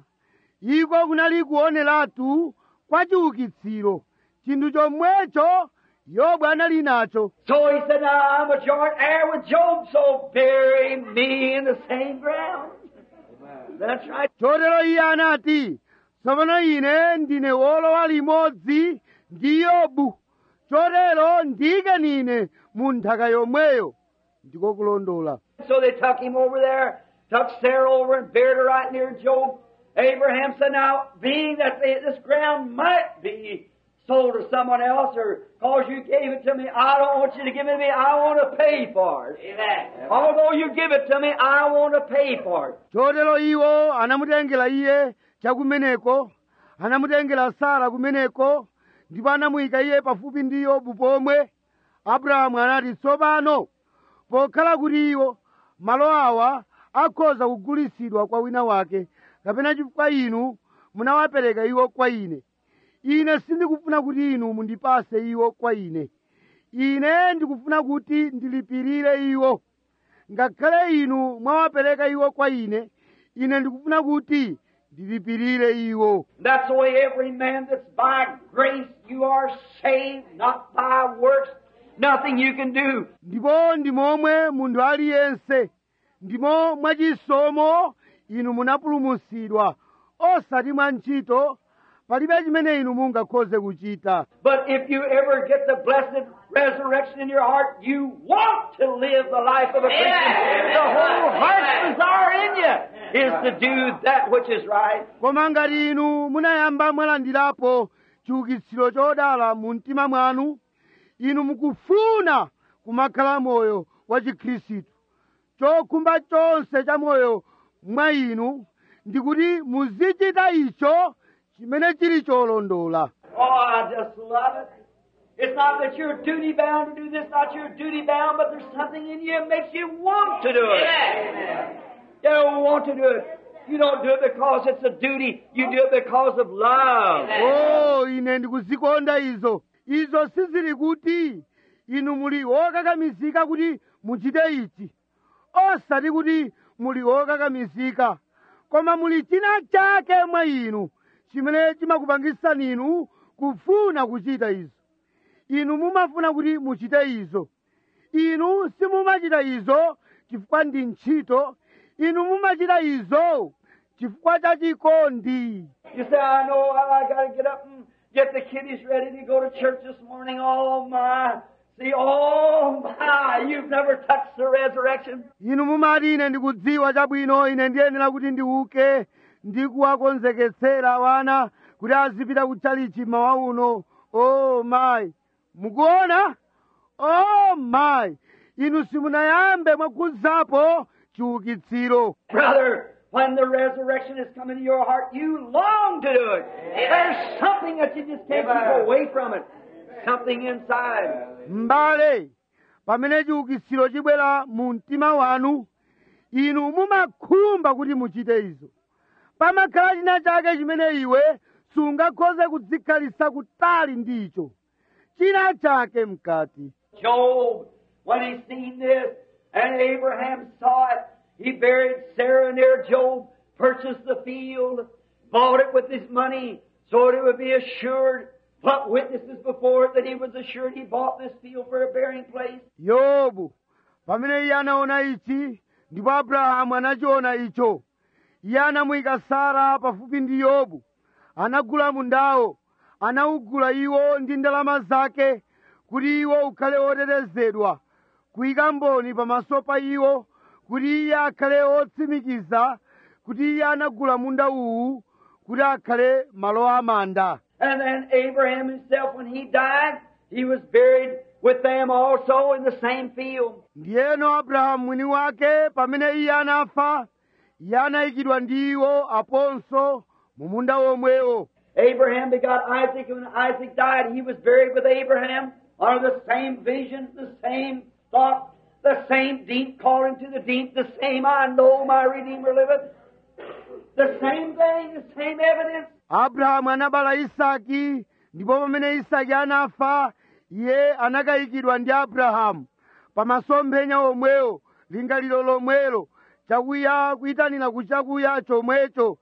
iko kunali kuoneratu kwa chiukitsiro chinthu chomwecho yobu anali nacho So he said, Now I'm a joint heir with Job, so bury me in the same ground. That's right. chotero iye anati tsopano ine ndine wolowa limodzi ndi yobu chotero ndiyike ine mu nthaka yomweyo ndiko kulondola So they took him over there, took Sarah over and buried her right near Job. Abraham said, Now, being that they, this ground might be sold to someone else, or cause you gave it to me, I don't want you to give it to me, I want to pay for it. Amen. Although you give it to me, I want to pay for it. chotero iwo anamutengera iye chakumeneko anamutengera sara kumeneko ndipo anamuyika iye pafupi ndi yobu pomwe abrahamu anati tsopano pokhala kuti iwo malo awa akhoza kugulisidwa kwa wina wake kapena chifukwa inu munawapereka iwo kwa ine ine sindikufuna kuti inu mundipase iwo kwa ine ine ndikufuna kuti ndilipirire iwo ngakhale inu mwawapereka iwo kwa ine ine ndikufuna kuti ndilipirire iwo That's the way every man that's by grace you are saved, not by works. Nothing you can do. ndipo ndi momwe munthu aliyense ndimo mwachisomo inu munapulumutsidwa osati mwa ntchito palibe chimene inu mungakhoze kuchita But if you ever get the blessed resurrection in your heart, you want to live the life of a Christian. The whole heart's desire in you is to do that which is right. koma ngati inu munayamba mwalandirapo chiukitsiro chodala mu mtima mwanu inu mukufuna kumakhala moyo wa chikhristu chokhumba chonse cha moyo mwa inu ndikuti muzichita icho chimene chili cholondola Oh, I just love it. It's not that you're duty bound to do this, not you're duty bound, but there's something in you that makes you want to do it. You don't want to do it. You don't do it because it's a duty. You do it because of love. o ine ndikuzikonda izo izo sizili kuti inu muli wokakamizika kuti muchite ichi osati kuti muli wokakamizika koma muli china chake mwa inu chimene chimakupangisani inu kufuna kuchita izo inu mumafuna kuti muchite izo inu simumachita izo chifukwa ndi ntchito inu mumachita izo chifukwa cha chikondi You say, I know I got to get up and get the kiddies ready to go to church this morning. Oh, my See, oh my, you've never touched the resurrection. inu mumati ine ndikudziwa chabwino ine ndiyenera kuti ndiuke ndikuwakonzeketsera wana kuti azipita kutchalichi mawa uno o mayi mukuona o mayi inu simunayambe mwakhudzapo chiukitsiro Brother, when the resurrection has come into your heart, you long to do it. There's something that you just can't keep away from it. Something inside. m'bale pamene chiukitsiro chibwera mu mtima wanu inu mumakhumba kuti muchite izo pamakhala china chake chimene iwe sungakhoze kudzikhalitsa kutali ndicho china chake mkati Job, when he seen this, and Abraham saw it, he buried Sarah near Job, purchased the field, bought it with his money, so that it would be assured, put witnesses before it that he was assured he bought this field for a burying place. yobu pamene iye anaona ichi ndipo abrahamu anachiona icho iye anamuyika sara pafupi ndi yobu anagula mundawo anawugula iwo ndi ndalama zake kuti iwo ukhale otetezedwa kuyika mboni pamaso pa iwo kuti iye akhale otsimikiza kuti iye anagula munda uwu kuti akhale malo amanda And then Abraham himself, when he died, he was buried with them also in the same field. ndiyeno abrahamu mwini wake pamene iye anafa iye anayikidwa ndi iwo aponso mu munda womwewo Abraham begot Isaac, and when Isaac died, he was buried with Abraham under the same vision, the same thought, the same deep calling to the deep, the same I know my Redeemer liveth. The same thing, the same evidence. abrahamu anabala isaki ndipo pamene isaki anafa iye anakayikidwa ndi abrahamu pamasomphenya omwewo lingaliro lomwelo chakuya kuyitanira kuchakuya chomwecho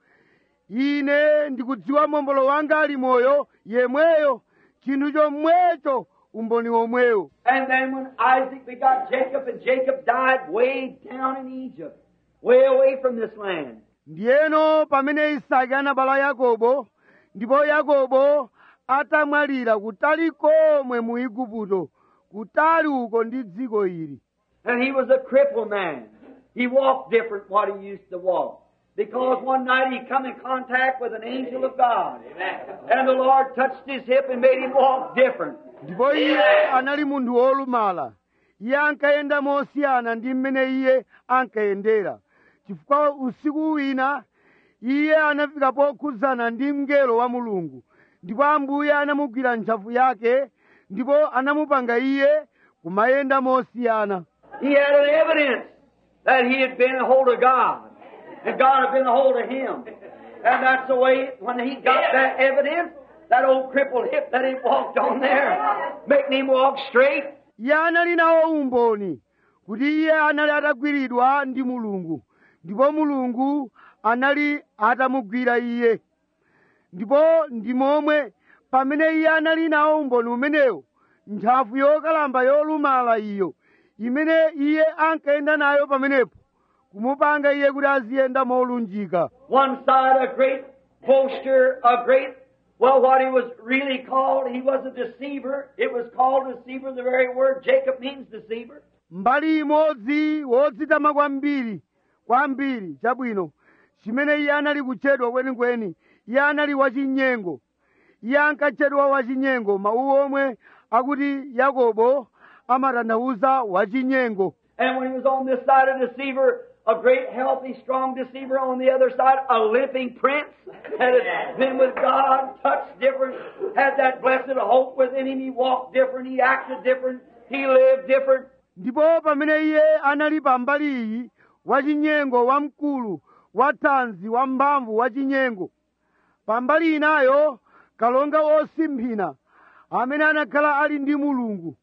ine ndikudziwa mombolo wanga ali moyo yemweyo chinthu chomwecho umboni womwewo And then when Isaac begot Jacob, and Jacob died way down in Egypt, way away from this land. ndiyeno pamene isaki anabala yakobo ndipo yakobo atamwalira kutali komwe mu igupto kutali uko ndi dziko ili And he was a crippled man. He walked different what he used to walk. Because one night he come in contact with an angel of God. And the Lord touched his hip and made him walk different. ndipo iye anali munthu wolumala iye ankayenda mosiyana ndi mmene iye ankayendera chifukwa usiku wina iye anafika pokhudzana ndi mngelo wa mulungu ndipo ambuye anamugwira ntchafu yake ndipo anamupanga iye kumayenda mosiyana He had an evidence that he had been a hold of God. And God had been a hold of him. And that's the way, when he got that evidence, that old crippled hip that he walked on there, making him walk straight, iye anali nawo umboni kuti iye anali atagwiridwa ndi mulungu ndipo mulungu anali atamugwira iye ndipo ndi momwe pamene iye anali nawo umboni umenewo ntchafu yokalamba yolumala iyo imene iye ankayenda nayo pamenepo kumupanga iye kuti aziyenda molunjika One side, a great boaster, a great, well, what he was really called, he was a deceiver. It was called deceiver, the very word Jacob means deceiver. mbali imodzi wodzitama kwambiri kwambiri chabwino chimene iye anali kutchedwa kwenikweni iye anali wachinyengo iye ankatchedwa wachinyengo mawu omwe akuti yakobo amatanthauza wachinyengo And when he was on this side, a deceiver, a great, healthy, strong deceiver. On the other side, a limping prince that had been with God, touched different, had that blessed hope within him. He walked different, he acted different, he lived different. ndipo pamene iye anali pambali iyi wachinyengo wamkulu wathanzi wamphamvu wachinyengo pambali inayo kalonga wosimphina amene anakhala ali ndi mulungu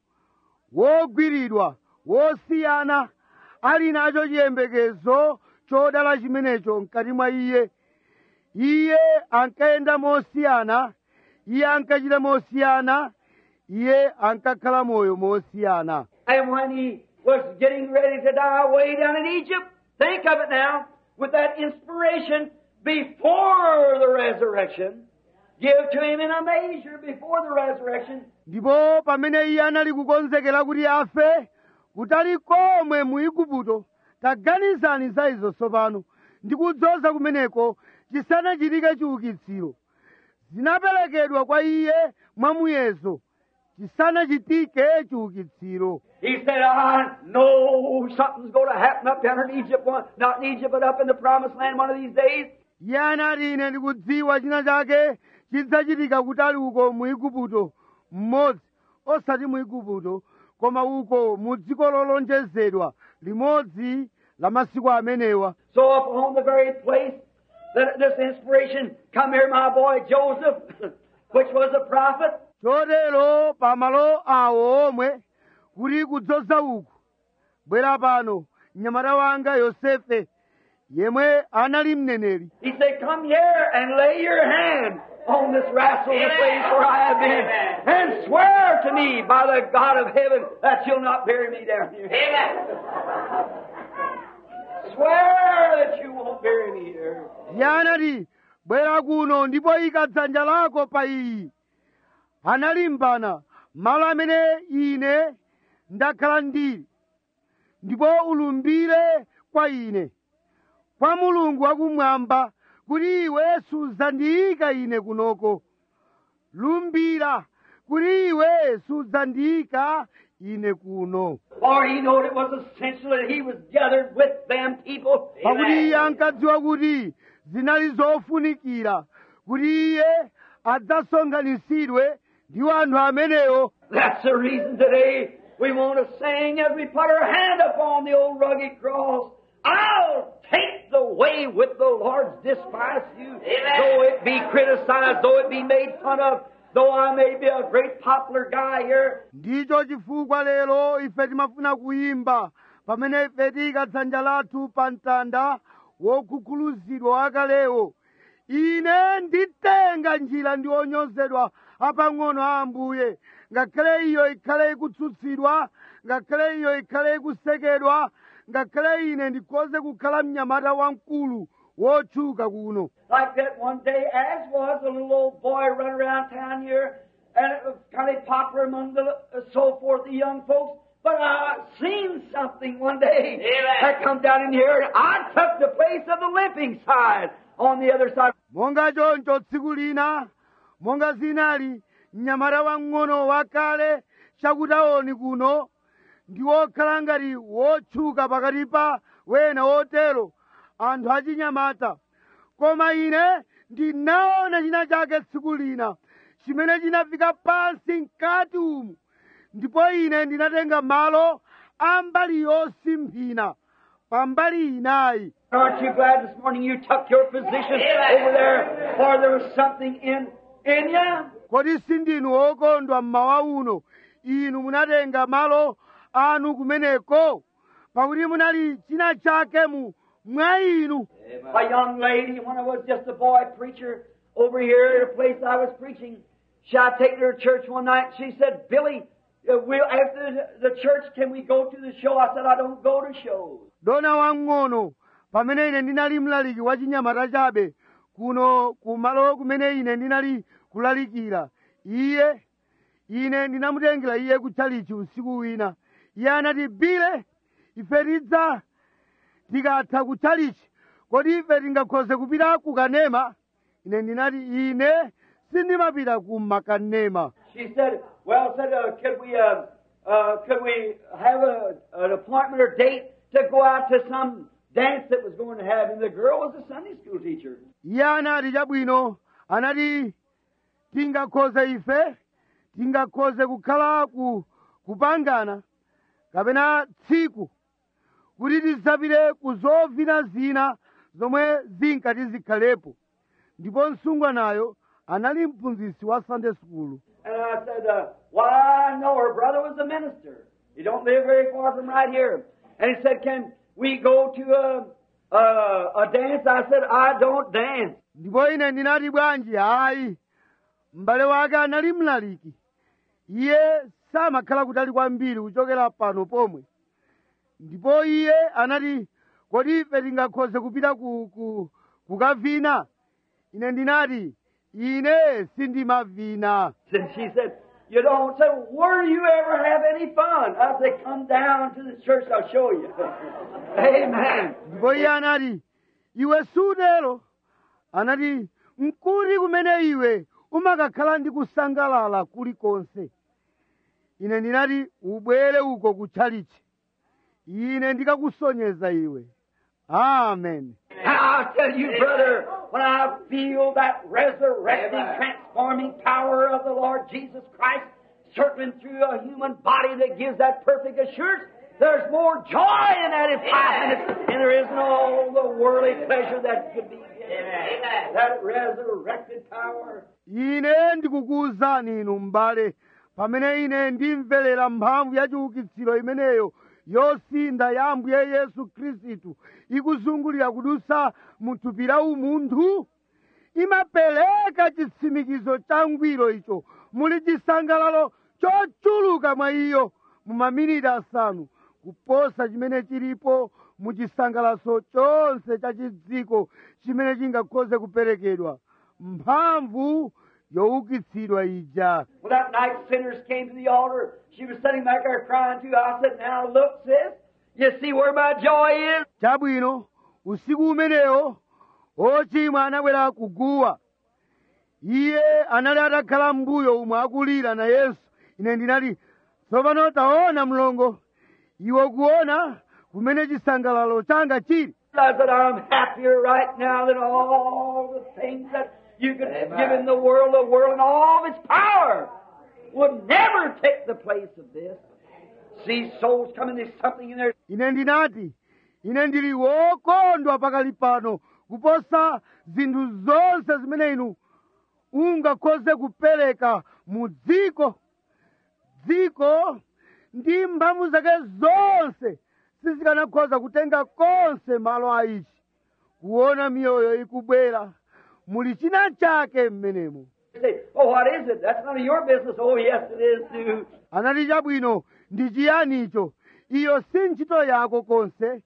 wogwiridwa wosiyana ali nacho chiyembekezo chodala chimenecho mkati mwa iye iye ankayenda mosiyana iye ankachita mosiyana iye ankakhala moyo mosiyana And when he was getting ready to die way down in Egypt, think of it now, with that inspiration before the resurrection, give to him in a measure before the resurrection. ndipo pamene iye anali kukonzekera kuti afe kutali komwe mu igupto taganizani za izo tsopano ndi kudzoza kumeneko chisanachitike chiukitsiro zinaperekedwa kwa iye mwamuyezo chisanachitike chiukitsiro He said, I know something's going to happen up yonder in Egypt, one, not in Egypt, but up in the promised land one of these days. iye anati ine ndikudziwa china chake chidzachitika kutali uko mu igupto mmodzi osati mu igupto koma uko mu dziko lolonjezedwa limodzi la masiku amenewa So upon the very place that this inspiration come here, my boy Joseph, which was a prophet, chotero pamalo awo omwe kuti kudzoza uku bwera pano mnyamata wanga yosefe yemwe anali mneneri he said, Come here and lay your hand on this rascal, the place where I have been, and swear to me by the God of heaven that you'll not bury me down here. Swear that you won't bury me here. iye anati bwera kuno ndipo ika dzanja lako pa iyi analimbana malo amene ine ndakhala ndili ndipo ulumbire kwa ine kwa mulungu wakumwamba kuti iwe sudzandiyika ine kunoko lumbira kuti iwe sudzandiyika ine kuno For he knew it was essential that he was gathered with them people. pakuti iye ankadziwa kuti zinali zofunikira kuti iye adzasonkhanitsidwe ndi anthu amenewo That's the reason today we want to sing as we put our hand upon the old rugged cross. I'll take the way with the Lord's despise you, though it be criticized, though it be made fun of, though I may be a great popular guy here. ndicho chifukwa lero ife timafuna kuyimba pamene ife tiyika dzanja lathu pa mtanda wokhukhuluzidwa wakalewo ine nditenga njira ndi onyozedwa apang'ono a ambuye ngakhale iyo ikhale ikutsutsidwa ngakhale iyo ikhale ikusekedwa ngakhale ine ndikhoze kukhala mnyamata wamkulu wotchuka kuno Like that one day, as was a little old boy running around town here, and it was kind of popular among the uh, so forth, the young folks. But I seen something one day that come down in here, and I took the place of the limping side on the other side. monga choncho tsiku lina monga zinali mnyamata wang'ono wakale chakutaoni kuno ndi wokhala ngati wotchuka pakati pa wena wotero anthu achinyamata koma ine ndinaona china chake tsiku lina chimene chinafika pansi mkati umu ndipo ine ndinatenga malo a mbali yosimphina pa mbali inayi Aren't you glad this morning you took your position over there, for there was something in in you? kodi sindinu okondwa mmawa uno inu munatenga malo anu kumeneko pakuti munali china chake mu mwa inu A young lady, when I was just a boy preacher over here at a place I was preaching, she I take her to church one night. She said, "Billy, uh, we'll, after the, the church, can we go to the show?" I said, "I don't go to shows." dona wang'ono pamene ine ndinali mlaliki wa chinyamata chabe kuno kumalo kumene ine ndinali kulalikira iye ine ndinamutengera iye kutchalichi usiku wina iye anati bile ife tidza tikatha kutchalichi kodi ife tingakhoze kupita kukanema ine ndinati ine sindimapita ku makanema She said, "Well, said, uh, could we, uh, uh, could we have a, an appointment or date to go out to some dance that was going to have?" And the girl was a Sunday school teacher. iye anati chabwino anati tingakhoze ife tingakhoze kukhala ku kupangana kapena tsiku kuti tidzapite ku zovina zina zomwe zinkati zikhalepo ndipo msungwanayo anali mphunzitsi wa sunday school And I said, uh, Why, I know her brother was a minister. He don't live very far from right here. And he said, Can we go to a, a, a dance? I said, I don't dance. ndipo ine ndinati bwanji hayi m'bale wake anali mlaliki iye samakhala kutali kwambiri kuchokera pano pomwe ndipo iye anati kodi ife tingakhoze kupita ku, ku, kukavina ine ndinati ine sindimavina And she said, You don't say, Where do you ever have any fun? I said, Come down to the church, I'll show you. Amen. ndipo iye anati iwe sutero anati nkuti kumene iwe umakakhala ndi kusangalala kulikonse ine ndinati ubwere uko kutchalichi ine ndikakusonyeza iwe amen And I'll tell you, brother, when I feel that resurrecting, transforming power of the Lord Jesus Christ circling through a human body that gives that perfect assurance, there's more joy in that in five minutes than there is in all the worldly pleasure that could be given. That resurrected power. ine ndikukuwuzani inu m'bale pamene ine ndimverera mphamvu ya chiukitsiro imeneyo yosinda ya ambuye yesu khristu ikuzungulira kudutsa mu thupi la umunthu imapereka chitsimikizo cha ngwiro icho muli chisangalalo chochuluka mwa iyo mu maminiti asanu kuposa chimene chilipo mu chisangalalo chonse cha chidziko chimene chingakhoze kuperekedwa mphamvu youkitsidwa ija When that night sinners came to the altar, she was sitting back there crying too. I said, Now look, sis, you see where my joy is? chabwino usiku umenewo ochimwa anabwera kuguwa iye anali atakhala mbuyo umwe akulira na yesu ine ndinati tsopano taona mlongo iwe kuona kumene chisangalalo changa chili I said, I'm happier right now than all the things that you could give in the world. The world and all of its power would never take the place of this. See souls coming, there's something in there. ine ndinati ine ndili wokondwa pakali pano kuposa zinthu zonse zimene inu ungakhoze kupereka mu dziko dziko ndi mphamvu zake zonse sizikanakhoza kutenga konse malo a ichi kuona miyoyo ikubwera muli china chake mmenemo You say, oh, what is it? That's none of your business. Oh, yes, it is too. anati chabwino ndi chiyanicho iyo si ntchito yako konse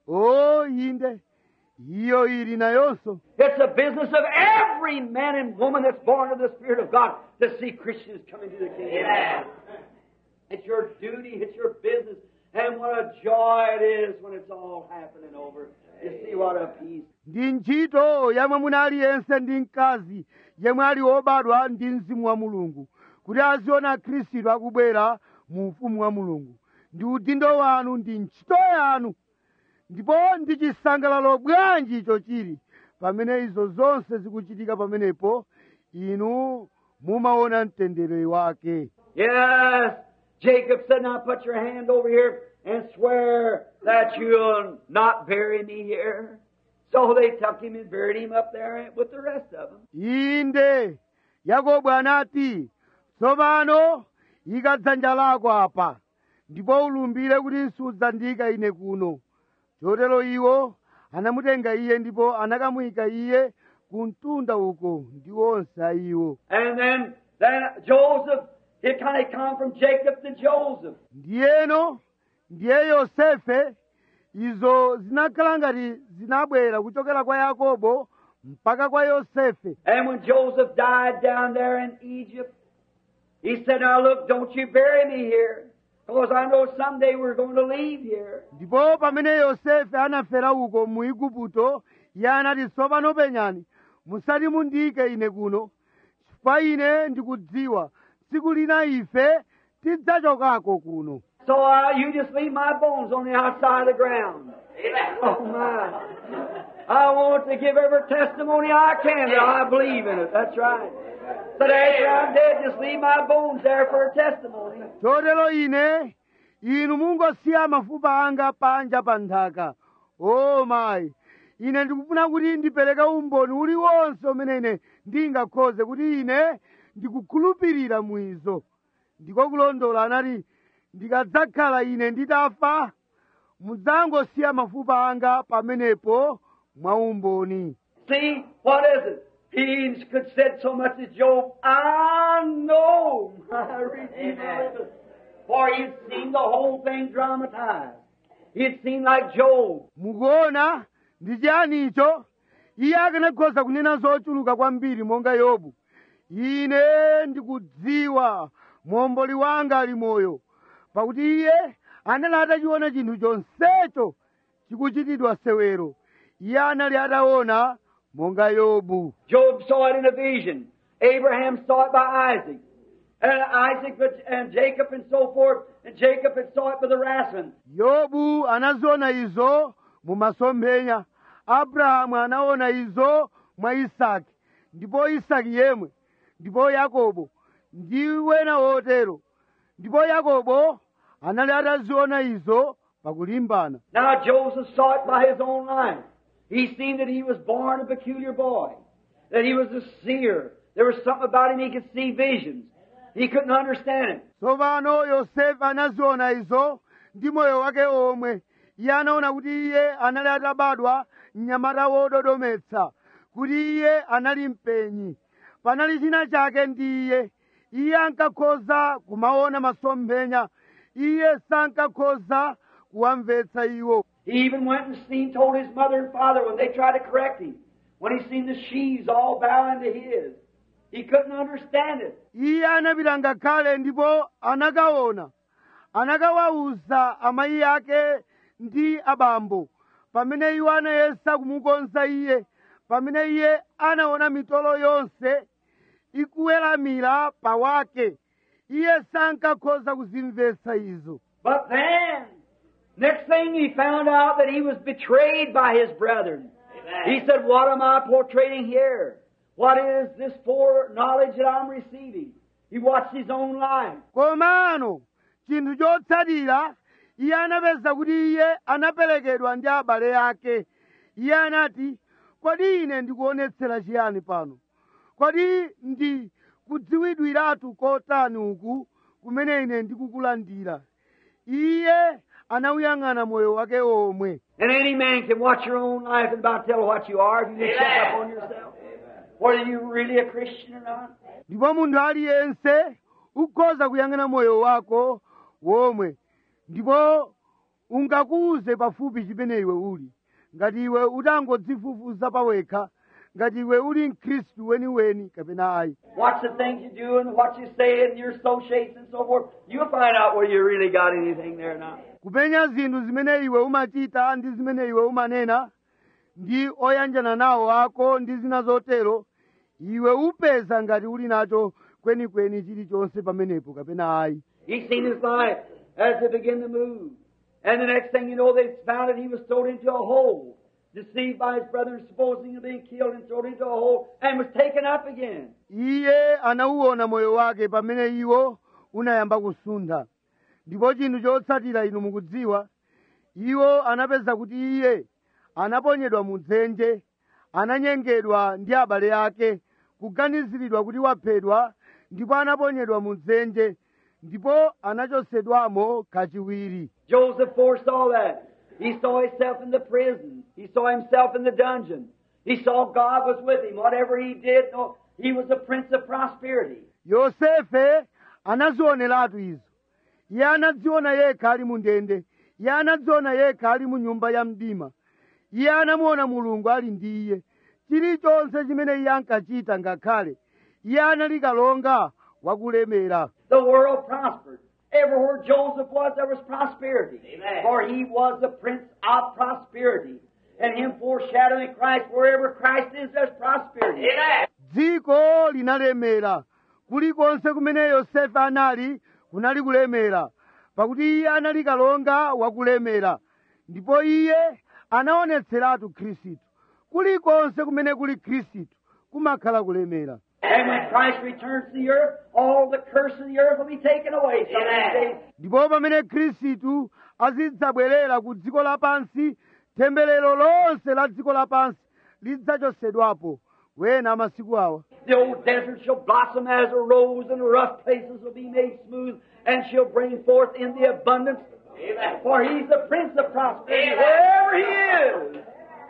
o inde iyo ili nayonso It's the business of every man and woman that's born of the Spirit of God to see Christians coming to the kingdom. It's your duty, it's your business, and what a joy it is when it's all happening over. You see what a peace. ndi ntchito ya mwamuna aliyense ndi mkazi yemwe ali obadwa ndi mzimu wa mulungu kuti aziona khristu akubwera mu ufumu wa mulungu ndi udindo wanu ndi ntchito yanu ndipo ndi chisangalalo bwanji icho chili pamene izo zonse zikuchitika pamenepo inu mumaona mtendere wake Yes, Jacob said, now put your hand over here and swear that you'll not bury me here. So they took him and buried him up there with the rest of them. inde yakobo anati tsopano ika dzanja lako apa ndipo ulumbire kuti sudzandiyika ine kuno chotero iwo anamutenga iye ndipo anakamuyika iye ku mtunda uko ndi onse a iwo And then, then Joseph, it kind of come from Jacob to Joseph. ndiyeno ndiye yosefe izo zinakhala ngati zinabwera kuchokera kwa yakobo mpaka kwa yosefe And when Joseph died down there in Egypt, he said, Now look, don't you bury me here, because I know someday we're going to leave here. ndipo pamene yosefe anafera uko mu igupto iye anati tsopano penyani musati mundiyike ine kuno chifukwa ine ndikudziwa tsiku lina ife tidzachokako kuno So uh, you just leave my bones on the outside of the ground. Oh my. I want to give every testimony I can that I believe in it. That's right. But after I'm dead, just leave my bones there for a testimony. chotero ine inu mungosiya mafupa anga panja pa nthaka o mayi ine ndikufuna kuti ndipereke umboni uliwonse umene ine ndingakhoze kuti ine ndikukhulupirira mwizo ndiko kulondola anati ndikadzakhala ine nditafa mudzangosiya mafupa anga pamenepo mwa umboni See, what is it? He could said so much as Job, I know my Redeemer liveth. For he'd seen the whole thing dramatized. He'd seen like Job. mukuona ndi chiyanicho iye akanakhoza kunena zochuluka kwambiri monga yobu ine ndikudziwa momboli wanga ali moyo pakuti iye anali atachiona chinthu chonsecho chikuchitidwa sewero iye anali ataona monga yobu Job saw it in a vision. Abraham saw it by Isaac. And Isaac but- and Jacob and so forth. And Jacob had saw it by the wrestling. yobu anaziona izo mu masomphenya abrahamu anaona izo mwa isaki ndipo isaki yemwe ndipo yakobo ndi wena wotero ndipo yakobo anali ataziona izo pakulimbana Now Joseph saw it by his own life. He seen that he was born a peculiar boy. That he was a seer. There was something about him he could see visions. He couldn't understand it. tsopano yosefe anaziona izo ndi moyo wake omwe iye anaona kuti iye anali atabadwa mnyamata wododometsa kuti iye anali mpenyi panali china chake ndi iye iye ankakhoza kumaona masomphenya iye sankakhoza kuwamvetsa iwo He even went and seen, told his mother and father when they tried to correct him. When he seen the sheaves all bowing to his. He couldn't understand it. iye anapita ngakhale ndipo anakaona anakawawuza amayi ake ndi abambo pamene iwo anayesa kumukonza iye pamene iye anaona mitolo yonse ikuweramira pawake iye sankakhoza kuzimvetsa izo But then, next thing he found out that he was betrayed by his brethren. He said, What am I portraying here? What is this foreknowledge that I'm receiving? He watched his own life. komano chinthu chotsatira iye anapeza kuti iye anaperekedwa ndi abale ake iye anati kodi ine ndikuonetsera chiyani pano kodi ndi kudziwidwiratu kotani uku kumene ine ndikukulandira iye anawuyang'ana moyo wake omwe And any man can watch your own life and about tell what you are if you just check up on yourself. Whether you're really a Christian or not. ndipo munthu aliyense ukhoza kuyang'ana moyo wako womwe ndipo ungakuuze pafupi chimene iwe uli ngati iwe utangodzifufuza pawekha ngati iwe uli mkhristu weniweni kapena ayi Watch the things you do and what you say and your associates and so forth. You'll find out whether you really got anything there or not. kupenya zinthu zimene iwe umachita ndi zimene iwe umanena ndi oyanjana nawo ako ndi zina zotero iwe upeza ngati uli nacho kwenikweni chilichonse pamenepo kapena ayi He seen his life as it began to move. And the next thing you know, they found that he was thrown into a hole, deceived by his brothers, supposing to be killed, and thrown into a hole, and was taken up again. iye anauona moyo wake pamene iwo unayamba kusuntha ndipo chinthu chotsatira inu mukudziwa iwo anapeza kuti iye anaponyedwa mu dzenje ananyengedwa ndi abale ake kuganiziridwa kuti waphedwa ndipo anaponyedwa mu dzenje ndipo anachotsedwamo kachiwiri Joseph foresaw that. He saw himself in the prison. He saw himself in the dungeon. He saw God was with him. Whatever he did, no, he was a prince of prosperity. yosefe anazioneratu izo iye anadziona yekha ali mu ndende iye anadziona yekha ali mu nyumba ya mdima iye anamuona mulungu ali ndi iye chilichonse chimene iye ankachita ngakhale iye anali kalonga wakulemera The world prospered. Everywhere Joseph was, there was prosperity. For he was the prince of prosperity. And him foreshadowing Christ, wherever Christ is, there's prosperity. dziko linalemera kulikonse kumene yosefe anali kunali kulemera pakuti iye anali kalonga wakulemera ndipo iye anaonetseratu khristu kulikonse kumene kuli khristu kumakhala kulemera And when Christ returns to the earth, all the curse of the earth will be taken away. Some of these days. ndipo pamene khristu azidzabwerera ku dziko lapansi temberero lonse la dziko lapansi lidzachotsedwapo wena amasiku awa The old desert shall blossom as a rose, and the rough places will be made smooth, and shall bring forth in the abundance. For he's the Prince of prosperity, wherever he is.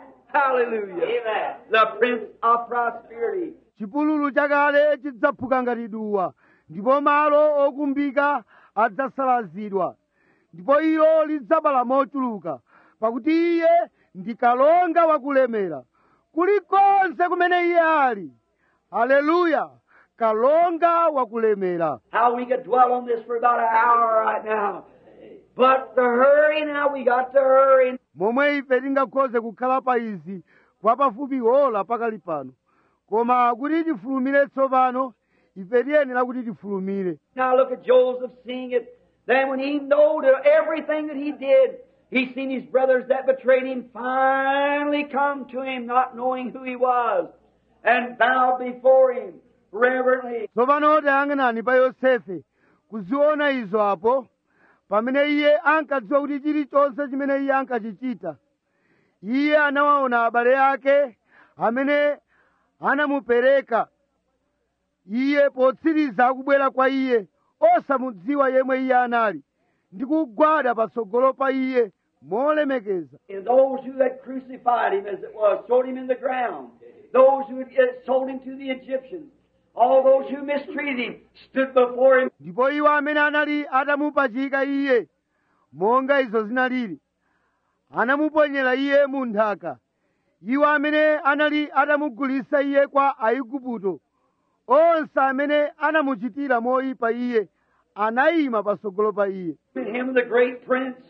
Hallelujah. The Prince of prosperity. chipululu chakale chidzaphuka ngati duwa ndipo malo okumbika adzasalazidwa ndipo ilo lidzabala mochuluka pakuti iye ndi kalonga wakulemera kulikonse kumene iye ali haleluya kalonga wakulemera How we could dwell on this for about an hour right now. But the hurry now, we got to hurry. momwe ife tingakhoze kukhala pa izi kwa pafupi ola pakali pano koma kuti tifulumire tsopano ife tiyenera kuti tifulumire Now look at Joseph seeing it. Then when he knowed everything that he did, he seen his brothers that betrayed him finally come to him, not knowing who he was, and bowed before him reverently. tsopano tayang'anani pa yosefe kuziona izo apo pamene iye ankadziwa kuti chilichonse chimene iye ankachichita iye anawaona abale ake amene anamupereka iye potsiriza akubwera kwa iye osamudziwa yemwe iye anali ndi kugwada patsogolo pa iye molemekeza And those who had crucified him, as it was, thrown him in the ground. Those who had uh, sold him to the Egyptians. All those who mistreated him stood before him. ndipo iwo amene anali atamupachika iye monga izo zinalili anamuponyera iye mu nthaka iwo amene anali atamugulitsa iye kwa aigupto onse amene anamuchitira moyipa iye anayima patsogolo pa iye And him, the great prince.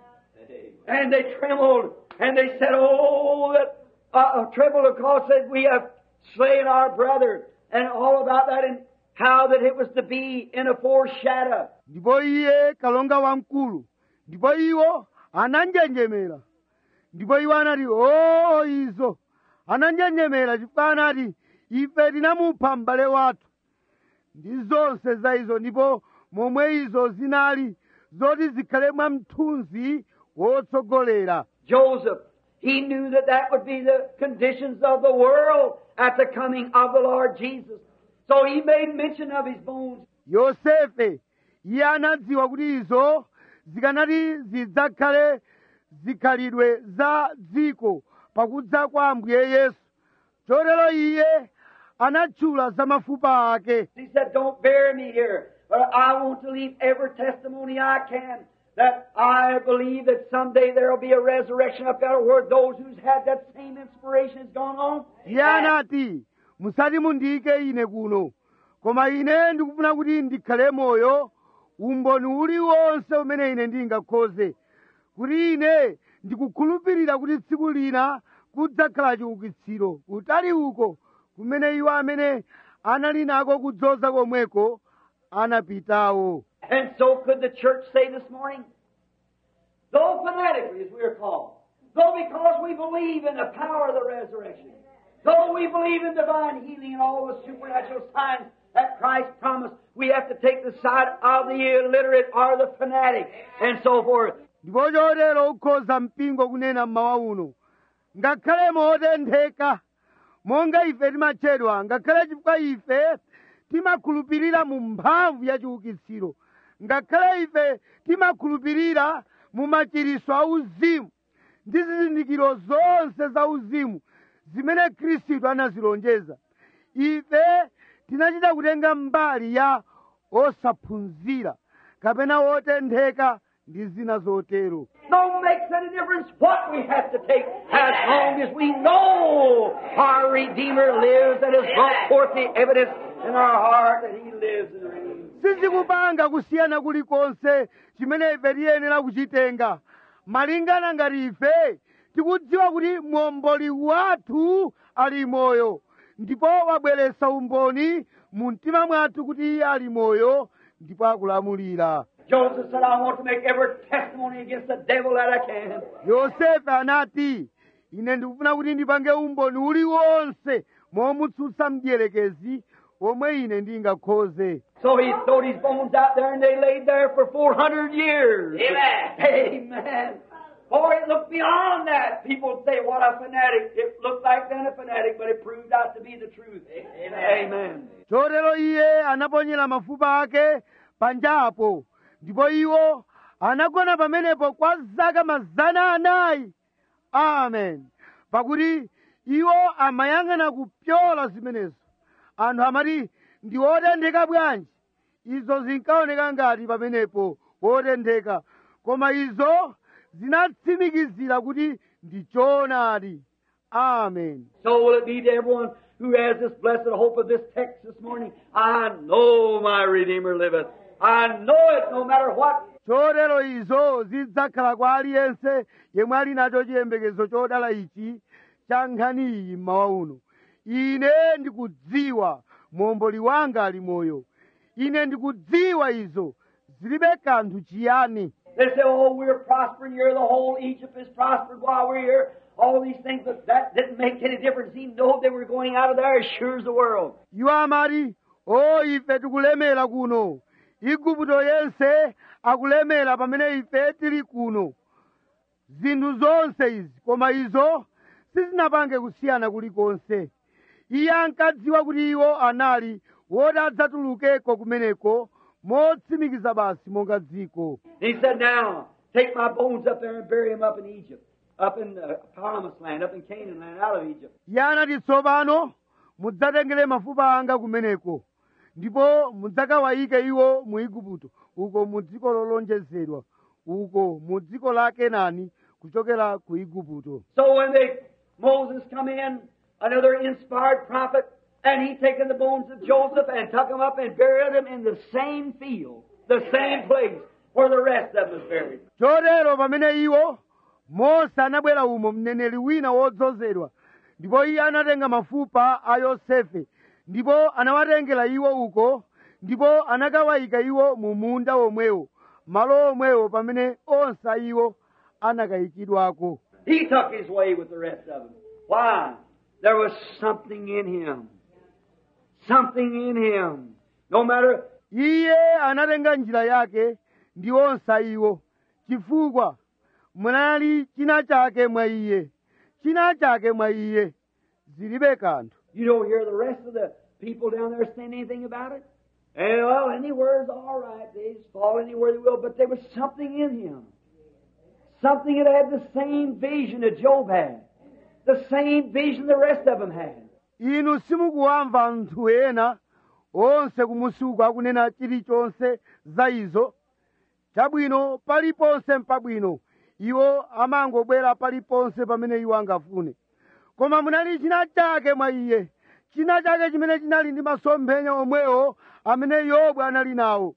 And they trembled and they said, Oh, that uh, uh, trembled because that we have slain our brother and all about that and how that it was to be in a foreshadow. ndipo iye kalonga wamkulu ndipo iwo ananjenjemera ndipo iwo anati oo izo ananjenjemera chifukwa anati ife tinamupha m'bale wathu ndi zonse za izo ndipo momwe izo zinali zoti zikhale mwamthunzi wotsogolera Joseph, he knew that that would be the conditions of the world at the coming of the Lord Jesus. So he made mention of his bones. yosefe iye anadziwa kuti izo zikanati zidzakhale zikhalidwe za dziko pakudza kwa ambuye yesu chotero iye anatchula za mafupa ake He said, Don't bury me here, but I want to leave every testimony I can that I believe that someday there will be a resurrection up there where those who's had that same inspiration has gone on. iye anati musati mundiyike ine kuno koma ine ndikufuna kuti ndikhale moyo umboni uliwonse umene ine ndingakhoze kuti ine ndikukhulupirira kuti tsiku lina kudzakhala chiukitsiro kutali uko kumene iwo amene anali nako kudzoza komweko anapitawo And so could the church say this morning, though fanatically as we are called, though because we believe in the power of the resurrection, though we believe in divine healing and all the supernatural signs that Christ promised, we have to take the side of the illiterate or the fanatic and so forth. ndipo chotero ukhoza mpingo kunena mmawa uno ngakhale motentheka monga ife timatchedwa ngakhale chifukwa ife timakhulupirira mu mphamvu ya chiukitsiro ngakhale ife timakhulupirira mu machiritso a uzimu ndi zizindikiro zonse za uzimu zimene khristu anazilonjeza ife tinachita kutenga mbali ya osaphunzira kapena wotentheka ndi zina zotero No makes any difference what we have to take as long as we know our Redeemer lives and has brought forth the evidence in our heart that He lives and reigns. sizikupanga kusiyana kulikonse chimene ife tiyenera kuchitenga malingana ngati ife tikudziwa kuti momboli wathu ali moyo ndipo wabweretsa umboni mu mtima mwathu kuti iye ali moyo ndipo akulamulira Joseph said, I want to make every testimony against the devil that I can. yosefe anati ine ndikufuna kuti ndipange umboni uliwonse momutsutsa mdierekezi omwe ine ndingakhoze So he throwed his bones out there and they laid there for 400 years. Amen. Amen. Boy, it looked beyond that. People say, what a fanatic. It looked like then a fanatic, but it proved out to be the truth. Amen. chotero iye anaponyera mafupa ake panjapo ndipo iwo anagona pamenepo kwa zaka mazana anayi amen pakuti iwo amayang'ana kupyola zimenezo anthu amati ndi wotentheka bwanji izo zinkaoneka ngati pamenepo wotentheka koma izo zinatsimikizira kuti ndi choonadi amen So will it be to everyone who has this blessed hope of this text this morning. I know my Redeemer liveth. I know it no matter what. chotero izo zidzakhala kwa aliyense yemwe ali nacho chiyembekezo chodala ichi cha nkhani iyi mmawa uno ine ndikudziwa momboli wanga ali moyo ine ndikudziwa izo zilibe kanthu chiyani They say, oh, we're prospering here. The whole Egypt is prospered while we're here. All these things, but that didn't make any difference. He knew they were going out of there as sure as the world. iwo amati o ife tikulemera kuno igupto yense akulemera pamene ife tili kuno zinthu zonse izi koma izo sizinapange kusiyana kulikonse iye ankadziwa kuti iwo anali woti adzatulukeko kumeneko motsimikiza basi monga dziko And he said, now, take my bones up there and bury them up in Egypt, up in the promised land, up in Canaan land, out of Egypt. iye anati tsopano mudzatengere mafupa anga kumeneko ndipo mudzakawayike iwo mu igupto uko mu dziko lolonjezedwa uko mu dziko la kenani kuchokera ku igupto So when they, Moses come in, another inspired prophet, and he taken the bones of Joseph and took them up and buried them in the same field, the same place where the rest of them was buried. chotero pamene iwo mose anabwera umo mneneri wina wodzozedwa ndipo iye anatenga mafupa a yosefe ndipo anawatengera iwo uko ndipo anakawayika iwo mu munda omwewo malo omwewo pamene onse a iwo anakayikidwako He took his way with the rest of them. Why? There was something in him. Something in him. No matter iye anatenga njira yake ndi onse a iwo chifukwa munali china chake mwa iye china chake mwa iye zilibe kanthu You don't hear the rest of the people down there saying anything about it. And, well, anywhere's all right. They just fall anywhere they will. But there was something in him. Something that had the same vision that Job had. The same vision the rest of them had. inu simukuwamva anthu ena onse kumusuku akunena chilichonse za izo chabwino paliponse mpabwino iwo amangobwera paliponse pamene iwo angafune koma munali china chake mwa iye china chake chimene chinali ndi masomphenya omwewo amene yobu anali nawo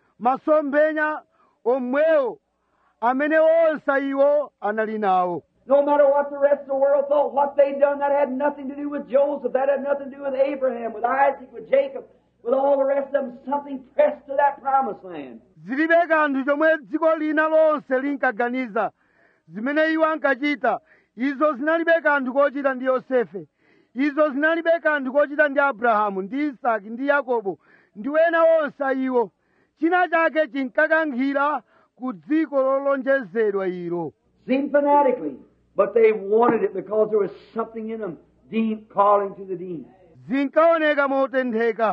masomphenya omwewo amene onse iwo anali nawo No matter what the rest of the world thought, what they'd done, that had nothing to do with Joseph. That had nothing to do with Abraham, with Isaac, with Jacob, with all the rest of them. Something pressed to that promised land. zilibe kanthu chomwe dziko lina lonse linkaganiza zimene iwo ankachita izo zinalibe kanthu kochita ndi yosefe izo zinalibe kanthu kochita ndi abrahamu ndi isaki ndi yakobo ndi ena onse a iwo china chake chinkakankhira ku dziko lolonjezedwa ilo Seemed fanatically, but they wanted it because there was something in them, deep calling to the deep. zinkaoneka motentheka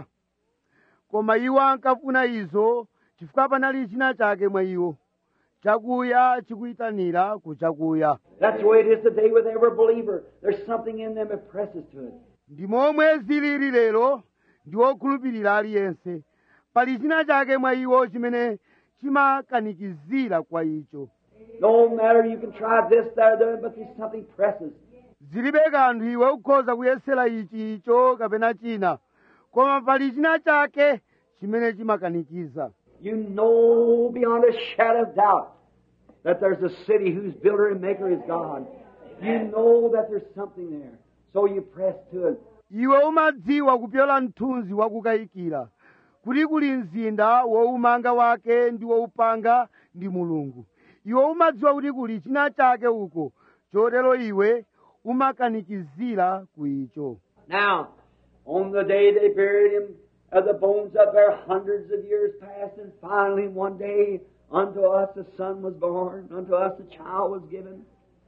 koma iwo ankafuna izo chifukwa panali china chake mwa iwo chakuya chikuyitanira ku chakuya That's the way it is today with every believer. There's something in them that presses to it. ndi momwe zilili lero ndi wokhulupirira aliyense pali china chake mwa iwo chimene chimakanikizira kwa icho No matter you can try this, that, or the other, but there's something presses. zilibe kanthu iwe ukhoza kuyesera ichi icho kapena china koma pali china chake chimene chimakanikiza You know beyond a shadow of doubt that there's a city whose builder and maker is God. You know that there's something there. So you press to it. iwe umadziwa kupyola mthunzi wakukayikira kuti kuli mzinda woumanga wake ndi woupanga ndi mulungu iwe umadziwa kuti kuli china chake uko chotero iwe umakanikizira ku icho Now, on the day they buried him, uh, the bones up there, hundreds of years passed, and finally one day unto us a son was born, unto us a child was given.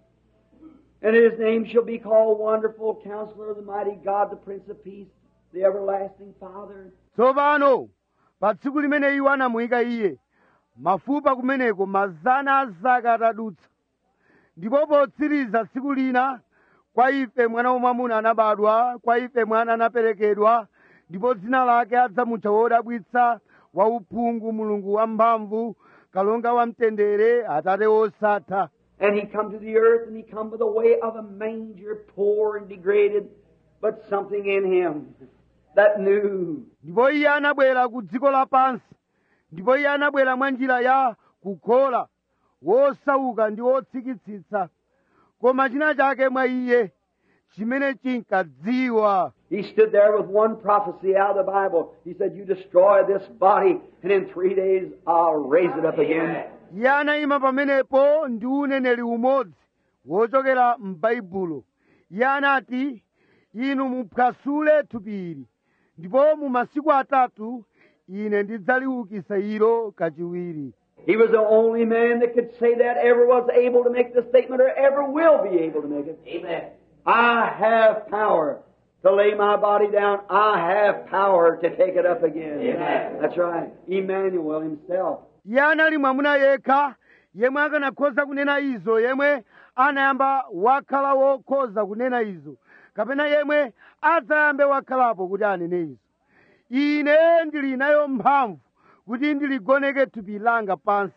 And his name shall be called Wonderful Counselor, the Mighty God, the Prince of Peace, the Everlasting Father. tsopano pa tsiku limene iwo anamuyika iye mafupa kumeneko mazana a zaka atadutsa ndipo potsiriza tsiku lina kwa ife mwana wamwamuna anabadwa kwa ife mwana anaperekedwa ndipo dzina lake adzamutcha wodabwitsa wauphungu mulungu wamphamvu kalonga wamtendere atate wosatha And he come to the earth and he come by the way of a manger, poor and degraded, but something in him that knew. ndipo iye anabwera ku dziko lapansi ndipo iye anabwera mwa njira ya kukhola wosauka ndi wotsikitsitsa koma china chake mwa iye chimene chinkadziwa He stood there with one prophecy out of the Bible. He said, You destroy this body, and in three days I'll raise it up again. iye anayima pamenepo ndi uneneri umodzi wochokera m'baibulo iye anati inu muphwasule thupi ili ndipo mu masiku atatu ine ndidzaliukitsa ilo kachiwiri He was the only man that could say that, ever was able to make the statement, or ever will be able to make it. Amen. I have power to lay my body down. I have power to take it up again. Amen. That's right. Emmanuel himself. iye anali mwamuna yekha yemwe akanakhoza kunena izo yemwe anayamba wakhala wokhoza kunena izo kapena yemwe adzayambe wakhalapo kuti anene izo ine ndili nayo mphamvu kuti ndiligoneke thupi langa pansi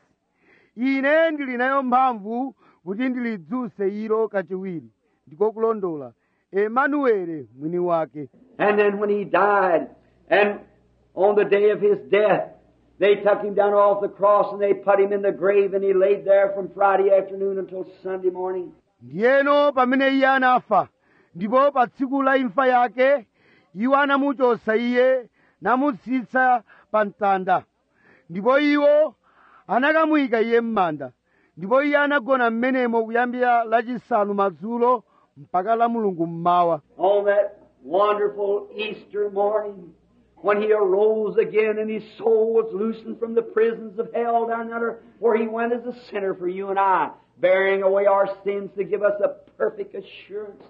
ine ndili nayo mphamvu kuti ndilidzuse ilo kachiwiri ndiko kulondola emanuele mwini wake And then when he died, and on the day of his death, they took him down off the cross and they put him in the grave and he laid there from Friday afternoon until Sunday morning. ndiyeno pamene iye anafa ndipo pa tsiku la imfa yake iwo anamuchosa iye namutsitsa pa mtanda ndipo iwo anakamuyika iye m'manda ndipo iye anagona m'menemo kuyambira lachisanu madzulo mpaka la mulungu mmawa On that wonderful Easter morning, when he arose again and his soul was loosened from the prisons of hell down under where he went as a sinner for you and I, bearing away our sins to give us a perfect assurance.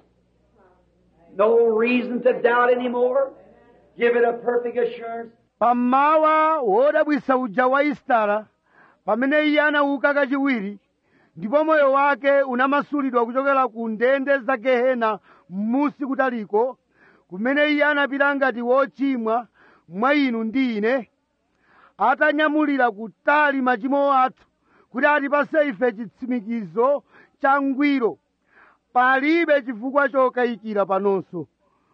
No reason to doubt anymore. Give it a perfect assurance. pammawa wodabwisa uja wa istara pamene iye anauka kachiwiri ndipo moyo wake unamasulidwa kuchokera ku ndende za gehena m'musi kutaliko kumene iye anapita ngati wochimwa mwa inu ndi ine atanyamulira kutali machimo athu kuti atipase ife chitsimikizo cha ngwiro palibe chifukwa chokayikira panonso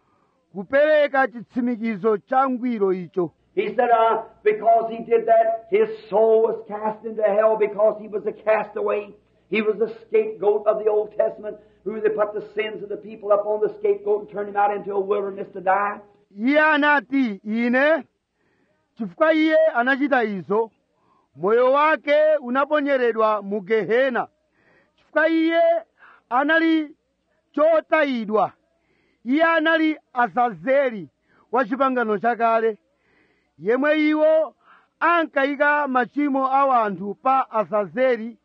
kupereka chitsimikizo cha ngwiro icho He said, uh, because he did that, his soul was cast into hell because he was a castaway. He was a scapegoat of the Old Testament who they put the sins of the people up on the scapegoat and turned him out into a wilderness to die. iye anati ine chifukwa iye anachita izo moyo wake unaponyedwa mu gehena chifukwa iye anali chotayidwa iye anali azazeli wa chipangano chakale yemwe iwo ankayika machimo a anthu pa azazeli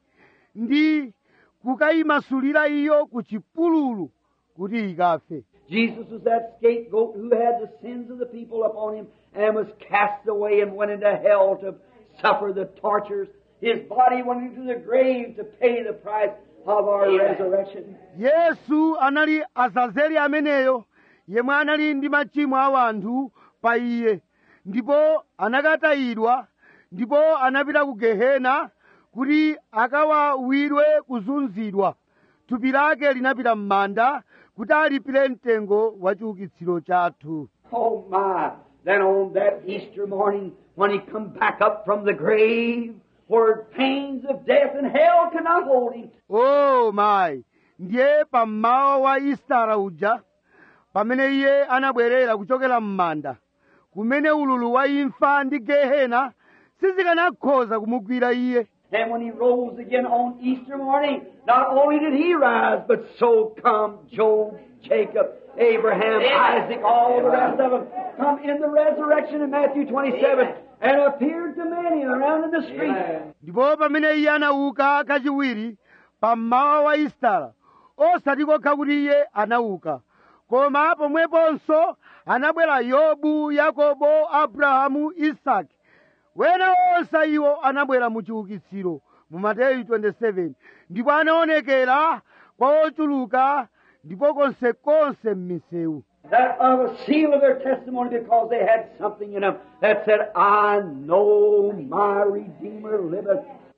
ndi kukayimasulira iyo ku chipululu kuti ikafe Jesus was that scapegoat who had the sins of the people upon him and was cast away and went into hell to suffer the tortures. His body went into the grave to pay the price of our resurrection. yesu anali azazeli ameneyo yemwe anali ndi machimo a anthu pa iye ndipo anakatayidwa ndipo anapita ku gehena kuti akawawidwe kuzunzidwa thupi lake linapita m'manda kuti alipire mtengo wa chiukitsiro chathu Oh my! Then on that Easter morning, when he come back up from the grave, where pains of death and hell could not hold him, o mayi ndiye pammawa wa istara uja pamene iye anabwerera kuchokera m'manda kumene ululu wa imfa ndi gehena sizikanakhoza kumugwira iye and when he rose again on Easter morning, not only did he rise, but so come Job, Jacob, Abraham, Isaac, all the rest of them, come in the resurrection in Matthew 27, and appeared to many around in the street. ndipo pamene iye anauka kachiwiri pammawa wa istara osati kokha kuti iye anauka koma pomweponso anabwera yobu yakobo abrahamu isaki wena onse iwo anabwera mu chiukitsiro mu mateyu 27 ndipo anaonekera kwa ochuluka ndipo konsekonse m'misewu That of a seal of their testimony because they had something in them that said, I know my Redeemer liveth.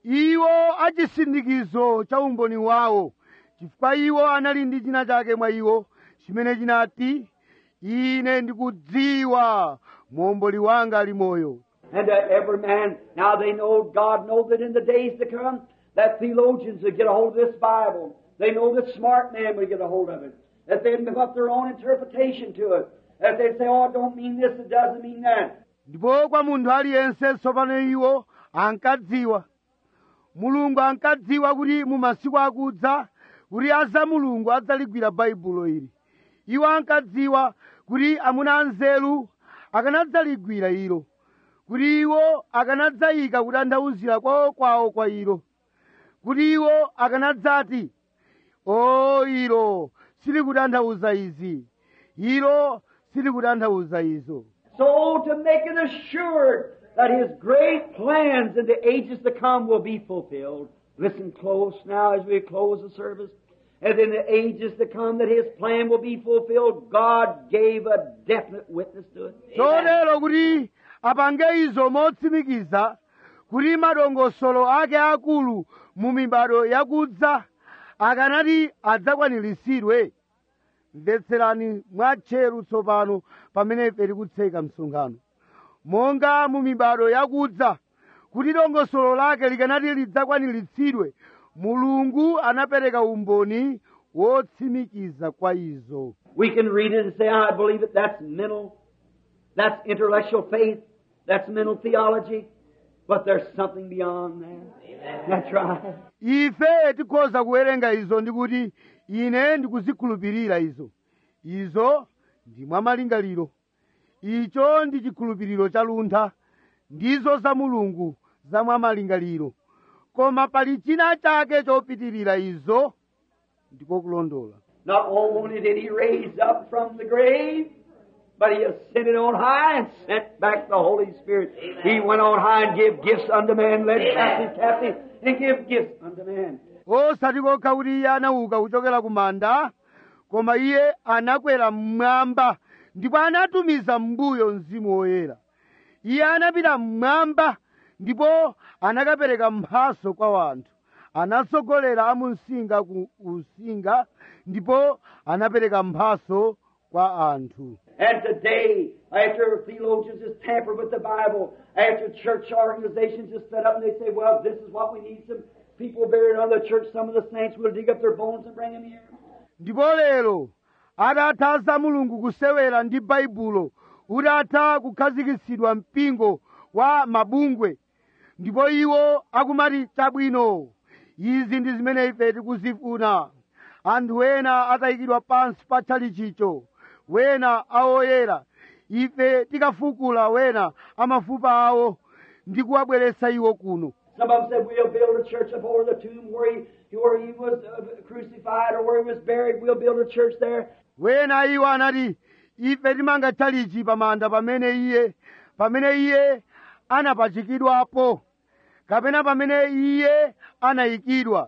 iwo achisindikizo cha umboni wawo chifukwa iwo anali ndi china chake mwa iwo chimene chinati ine ndikudziwa muomboli wanga ali moyo And uh, every man, now they know, God knows that in the days to come, that theologians would get a hold of this Bible. They know that smart men would get a hold of it. That they'd put their own interpretation to it. That they'd say, oh, it don't mean this, it doesn't mean that. ndipo kwa munthu aliyense tsopano iwo ankadziwa mulungu ankadziwa kuti mu masiku akudza kuti aza mulungu adzaligwira baibulo ili iwo ankadziwa kuti amuna anzeru akanadzaligwira ilo kuti iwo akanadzayika kutanthauzira kwawo kwawo kwa ilo kuti iwo akanadzati o ilo silikutanthauza izi ilo silikutanthauza izo So to make it assured that His great plans in the ages to come will be fulfilled. Listen close now as we close the service. As in the ages to come that His plan will be fulfilled, God gave a definite witness to it. chotero kuti apange izo motsimikiza kuti madongosolo ake akulu mu mibado yakudza akanati adzakwaniritsidwe mvetserani mwatcheru tsopano pamene ife tikutseka msonkhano monga mu mibado yakudza kuti dongosolo lake likanati lidzakwaniritsidwe mulungu anapereka umboni wotsimikiza kwa izo We can read it and say, I believe it. That's mental. That's intellectual faith. That's mental theology. But there's something beyond that. That's right. ife tikhoza kuwerenga izo ndikuti ine ndikuzikhulupirira izo izo ndi mwamalingaliro icho ndi chikhulupiriro cha luntha ndizo za mulungu za mwamalingaliro koma pali china chake chopitirira izo ndiko kulondola Not only did he raise up from the grave, but he ascended on high and sent back the Holy Spirit. He went on high and gave gifts unto man, led captive captive, and give gifts unto man. osati kokha kuti iye anauka kuchokera ku manda koma iye anakwera mmwamba ndipo anatumiza m'mbuyo mzimu woyera iye anapita mmwamba ndipo anakapereka mphaso kwa wanthu anatsogolera amunsinga ku usinga ndipo anapereka mphaso kwa anthu And today, after theologians just tamper with the Bible, after church organizations just set up and they say, well, this is what we need some people buried under the church, some of the saints will dig up their bones and bring them here. ndipo lero atatha za mulungu kusewera ndi baibulo utatha kukhazikitsidwa mpingo wa mabungwe ndipo iwo akumati chabwino izi ndi zimene ife tikuzifuna anthu ena atayikidwa pansi pa tchalichicho wena awoyera ife tikafukula wena amafupa awo ndi kuwabweretsa iwo kuno Some of them said, we'll build a church up over the tomb where he, where he was uh, crucified or where he was buried. We'll build a church there. wena iwo anati ife timanga tchalichi pamanda pamene iye pamene iye anapachikidwapo kapena pamene iye anayikidwa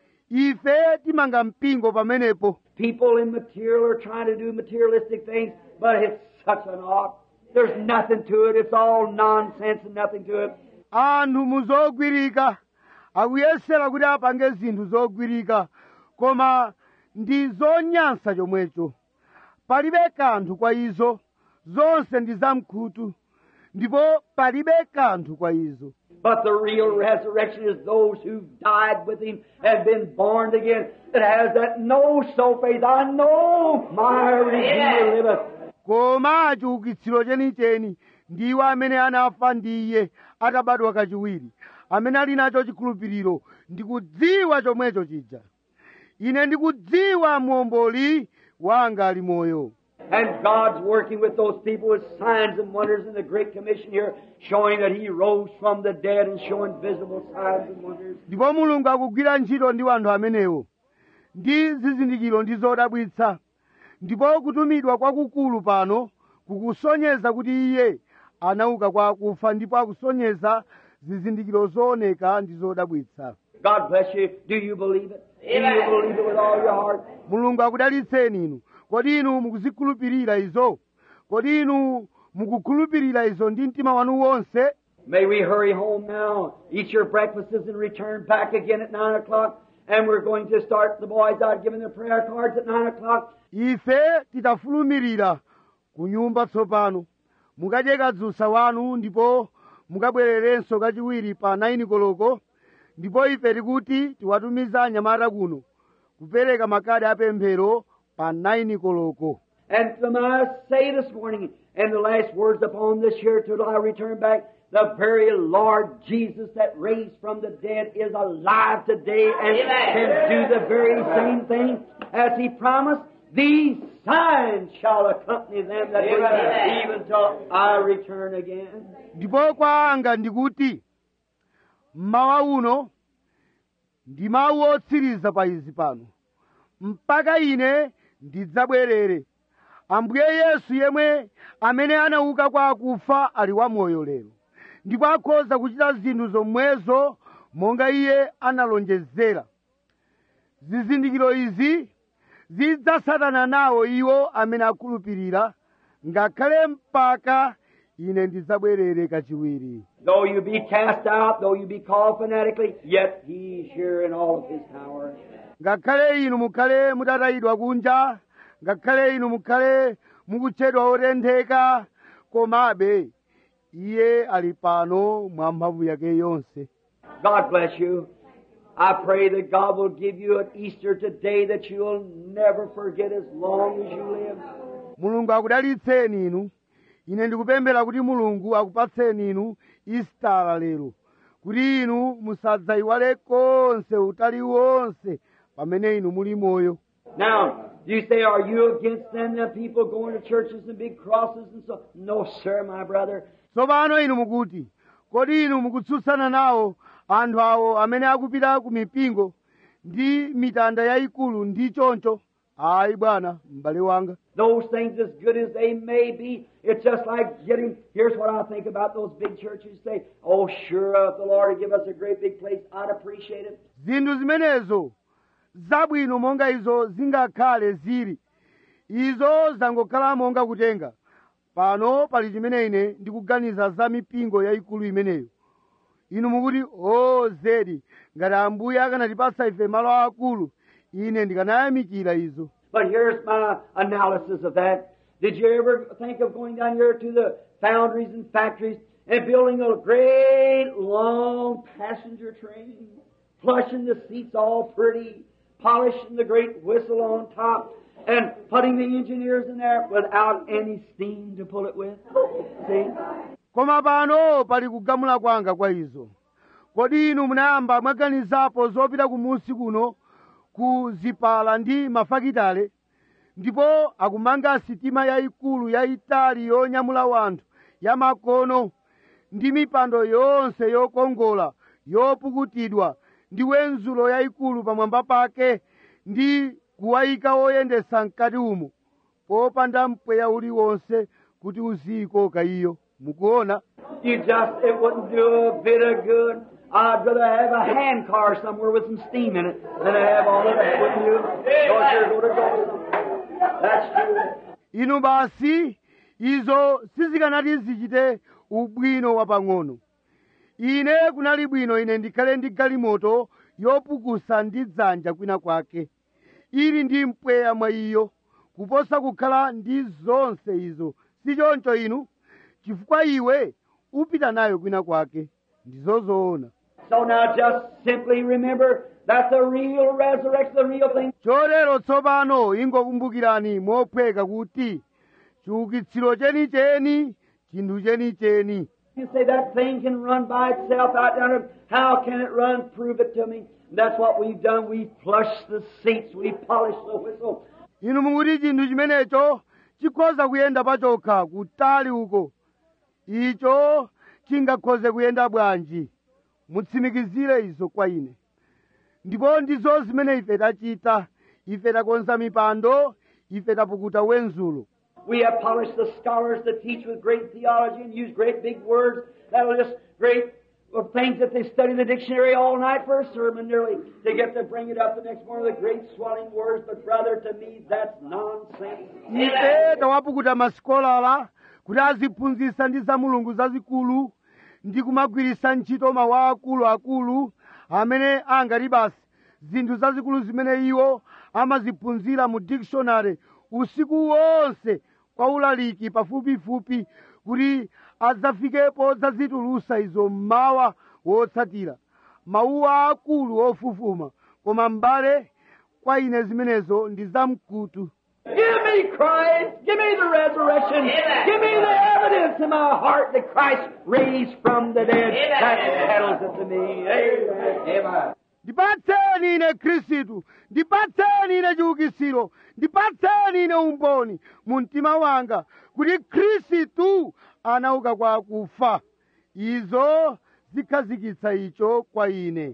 ife timanga mpingo pamenepo People in material are trying to do materialistic things, but it's such an ought. There's nothing to it. It's all nonsense and nothing to it. anthu muzogwirika akuyesera kuti apange zinthu zogwirika koma ndi zonyansa chomwecho palibe kanthu kwa izo zonse ndi zamkhutu ndipo palibe kanthu kwa izo But the real resurrection is those who've died with him and been born again. It has that know so faith. I know my Redeemer liveth. koma chiukitsiro chenicheni ndiwo amene anafa ndi iye atabadwa kachiwiri amene ali nacho chikhulupiriro ndikudziwa chomwecho chija ine ndikudziwa muomboli wanga ali moyo And God's working with those people with signs and wonders in the Great Commission here, showing that He rose from the dead and showing visible signs and wonders. ndipo mulungu akugwira ntchito ndi anthu amenewo ndi zizindikiro ndi zodabwitsa ndipo kutumidwa kwakukulu pano kukusonyeza kuti iye anauka kwa akufa ndipo akusonyeza zizindikiro zooneka ndi zodabwitsa God bless you. Do you believe it? Do you believe it with all your heart? mulungu akudalitseni inu kodi inu mukuzikhulupirira izo kodi inu mukukhulupirira izo ndi mtima wanu wonse May we hurry home now, eat your breakfasts and return back again at nine o'clock. And we're going to start the boys out giving their prayer cards at nine o'clock. ife tidafulumirira ku nyumba tsopano mukadye kadzusa wanu ndipo mukabwererenso kachiwiri pa 9 koloko ndipo ife tikuti tiwatumiza anyamata kuno kupereka makadi apemphero pa 9 koloko And may I say this morning, and the last words upon this here till I return back, the very Lord Jesus that raised from the dead is alive today and can do the very same thing as He promised. These signs shall accompany them that believe, even till I return again. ndipo kwa anga ndikuti mmawa uno ndi mawu otsiriza pa izi pano mpaka ine ndidzabwerere ambuye yesu yemwe amene anauka kwa akufa ali wamoyo lero ndipo akhoza kuchita zinthu zomwezo monga iye analonjezera zizindikiro izi zidzasatana nawo iwo amene akhulupirira ngakhale mpaka ine ndidzabwerere kachiwiri Though you be cast out, though you be called fanatically, yet He's here in all of His power. ngakhale inu mukhale mutatayidwa kunja ngakhale inu mukhale mukutchedwa otentheka komabe iye ali pano mwa mphamvu yake yonse God bless you. I pray that God will give you an Easter today that you'll never forget as long as you live. mulungu akudalitseni inu ine ndikupemphera kuti mulungu akupatseni inu istala lero kuti inu musadzayiwale konse utali wonse pamene inu muli moyo Now, you say, are you against them, them people going to churches and big crosses and so? No, sir, my brother. tsopano inu mukuti kodi inu mukutsutsana nawo anthu awo amene akupita ku mipingo ndi mitanda yayikulu ndi choncho ayi bwana m'bale wanga Those things, as good as they may be, it's just like getting. Here's what I think about those big churches. Say, oh, sure, if the Lord would give us a great big place, I'd appreciate it. zinthu zimenezo zabwino monga izo zingakhale zili izo zangokhala monga kutenga pano pali chimene ine ndikuganiza za mipingo yayikulu imeneyo inu mukuti o zedi ngati ambuye akanatipatsa ife malo akulu ine ndikanayamikira izo But here's my analysis of that. Did you ever think of going down here to the foundries and factories and building a great long passenger train, plushing the seats all pretty, polishing the great whistle on top, and putting the engineers in there without any steam to pull it with? See? koma pano pali kugamula kwanga kwa izo kodi inu munayamba mwaganizapo zopita kumusi kuno ku zipala ndi mafakitale ndipo akumanga sitima yayikulu yayitali yonyamula wanthu yamakono ndi mipando yonse yokongola yopukutidwa ndi wenzulo yayikulu pamwamba pake ndi kuwayika oyendesa mkati umo popanda mpweya uliwonse kuti uziyikoka iyo mukuona You just, it wouldn't do a bit of good. I'd rather have a hand car somewhere with some steam in it than to have all of that, wouldn't you? Because you're going to go somewhere. That's true. inu basi izo sizikanati zichite ubwino wapang'ono ine kunali bwino ine ndikhale ndi galimoto yopukusa ndi dzanja kwina kwake ili ndi mpweya mwa iyo kuposa kukhala ndi zonse izo si choncho inu chifukwa iwe upita nayo kwina kwake ndizozoona So now just simply remember that the real resurrection, the real thing, chotero tsopano ingokumbukirani mophweka kuti chiukitsiro chenicheni chinthu chenicheni you say that thing can run by itself out there. How can it run? Prove it to me. That's what we've done. We've flushed the seats. We've polished the whistle. inu mukuti chinthu chimenecho chikhoza kuyenda pachokha kutali uko icho chingakhoze kuyenda bwanji mutsimikizire izo kwa ine ndipo ndizo zimene ife tachita ife takonza mipando ife tapukuta wenzulo We have polished the scholars that teach with great theology and use great big words that'll just great uh, things that they study the dictionary all night for a sermon nearly to get to bring it up the next morning with great swelling words. But brother, to me, that's nonsense. ife tawapukuta masikolala kuti aziphunzitsa ndi za mulungu zazikulu ndi kumagwiritsa ntchito mawu akuluakulu amene angati basi zinthu zazikulu zimene iwo amaziphunzira mu dictionary usiku wonse kwa ulaliki pafupifupi kuti adzafikepo zazitulusa izo mmawa wotsatira mawu akulu ofufuma koma m'bale kwa ine zimenezo ndi zamkutu Give me Christ. Give me the resurrection. Give me the evidence in my heart that Christ raised from the dead. That settles it to me. Amen. Amen. ndipatseni ine khristu ndipatseni ine chiukitsiro ndipatseni ine umboni mu mtima wanga kuti khristu anauka kwa akufa izo zikhazikitsa icho kwa ine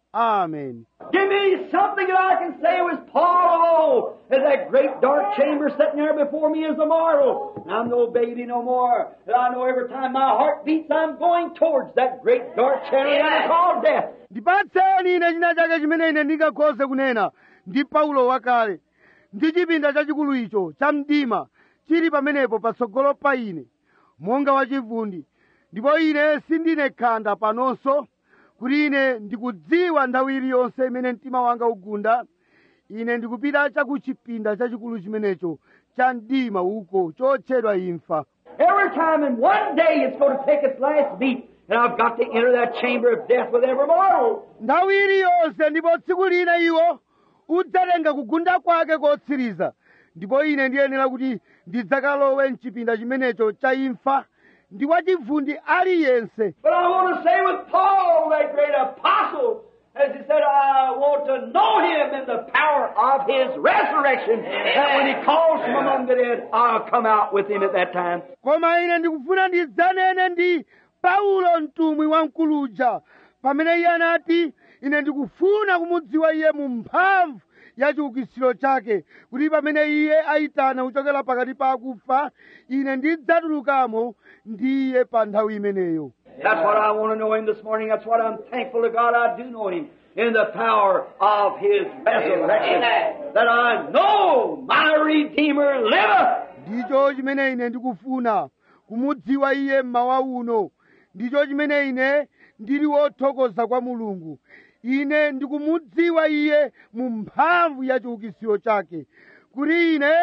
amen Give me something that I can say was Paul as that great dark chamber sitting there before me is a mortal. And I'm no baby no more. And I know every time my heart beats, I'm going towards that great dark chamber that is called death. ndipatseni ine china chake chimene ine ndingakhoze kunena ndi paulo wakale ndi chipinda chachikulu icho cha mdima chili pamenepo patsogolo pa ine monga wachivundi ndipo ine sindine khanda panonso kuti ine ndikudziwa nthawi iliyonse imene mtima wanga ugunda ine ndikupita chakuchipinda chachikulu chimenecho cha mdima uko chotchedwa imfa Every time in one day it's going to take its last beat. And I've got to enter that chamber of death with every mortal. nthawi iliyonse ndipo tsiku lina iwo udzatenga kugunda kwake kotsiriza ndipo ine ndiyenera kuti ndidzakalowe mchipinda chimenecho cha imfa ndi wachivundi aliyense But I want to say with Paul, that great apostle, as he said, I want to know him in the power of his resurrection. That when he calls from among the dead, I'll come out with him at that time. koma ine ndikufuna ndidzanene ndi paulo mtumwi wamkuluja pamene iye anati ine ndikufuna kumudziwa iye mu mphamvu ya chiukitsiro chake kuti pamene iye ayitana kuchokera pakati pa akufa ine ndidzatulukamo ndi iye pa nthawi imeneyo That's what I want to know him this morning. That's what I'm thankful to God I do know him in the power of his resurrection. That I know my Redeemer liveth. ndicho chimene ine ndikufuna kumudziwa iye mmawa uno ndicho chimene ine ndili wothokoza kwa mulungu ine ndikumudziwa iye mu mphamvu ya chiukitsiro chake kuti ine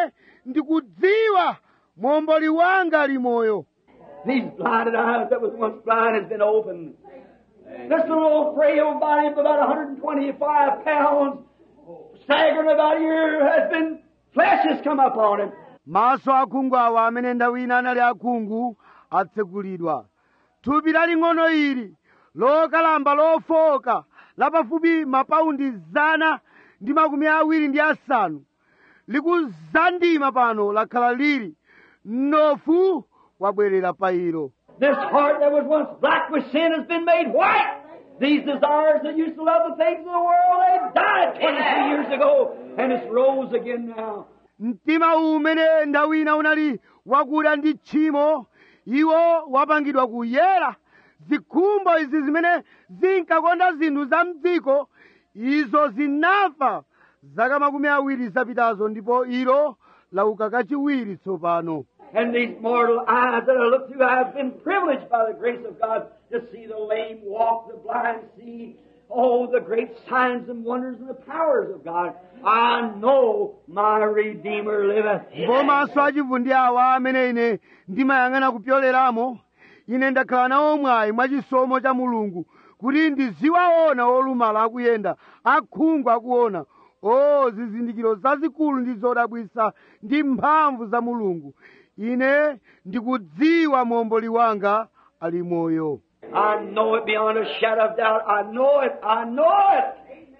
ndikudziwa momboli wanga ali moyo These blinded eyes that was once blind has been opened. This little old frail body of about 125 pounds, staggering about here, has been, flesh has come upon him. maso akhungu awa amene nthawi ina anali akhungu atsekulidwa thupi laling'ono ili lokalamba lofoka lapafupi mapaundi zana ndi makumi awiri ndi asanu likuzandima pano lakhala lili mnofu wabwerera pa ilo This heart that was once black with sin has been made white. These desires that used to love the things of the world, they died 23 years ago, and it's rose again now. mtima umene nthawi ina unali wakuda ndi tchimo iwo wapangidwa kuyera zikhumbo izi zimene zinkakonda zinthu za mdziko izo zinafa zaka makumi awiri zapitazo ndipo ilo lauka kachiwiri tsopano And these mortal eyes that I look through, I have been privileged by the grace of God to see the lame walk, the blind see, oh, the great signs and wonders and the powers of God. I know my Redeemer liveth. ndipo maso achivundi awa amene ine ndimayang'ana kupyoleramo ine ndakhala nawo mwayi mwachisomo cha mulungu kuti ndiziwaona olumala akuyenda akhungu akuona o zizindikiro zazikulu ndi zodabwisa ndi mphamvu za mulungu ine ndikudziwa momboli wanga ali moyo I know it beyond a shadow of doubt. I know it. I know it.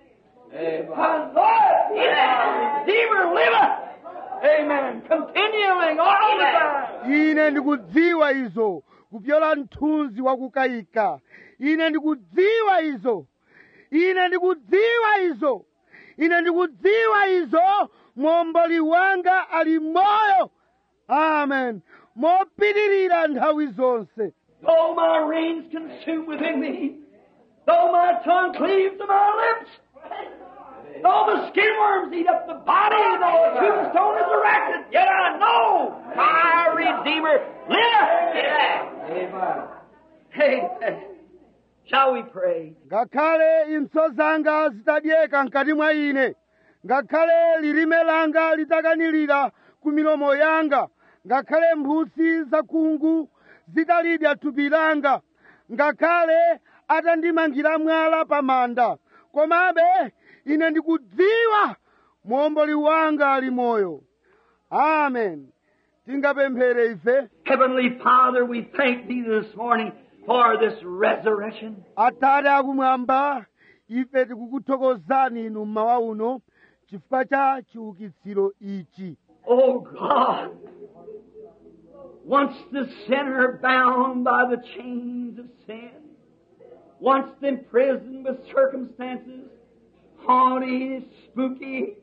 I know it. My Redeemer liveth. Amen. Continuing all the time. ine ndikudziwa izo kupyola mthunzi wakukayika ine ndikudziwa izo ine ndikudziwa izo ine ndikudziwa izo momboli wanga ali moyo amen mopitirira nthawi zonse Though my reins consume within me, though my tongue cleaves to my lips, though the skin worms eat up the body, though the tombstone is erected, yet I know my Redeemer liveth. Amen. Amen. Shall we pray? ngakhale impso zanga zitadyeka mkati mwa ine ngakhale lilime langa litakanirira ku milomo yanga ngakhale mphutsi zakhungu zitalidya thupi langa ngakhale atandimangira mwala pa manda komabe ine ndikudziwa muomboli wanga ali moyo amen tingapemphere ife Heavenly Father, we thank Thee this morning for this resurrection. atate akumwamba ife tikukuthokozani inu mmawa uno chifukwa cha chiukitsiro ichi Oh God, once the sinner bound by the chains of sin, once imprisoned with circumstances, haughty, spooky,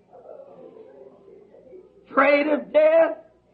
afraid of death,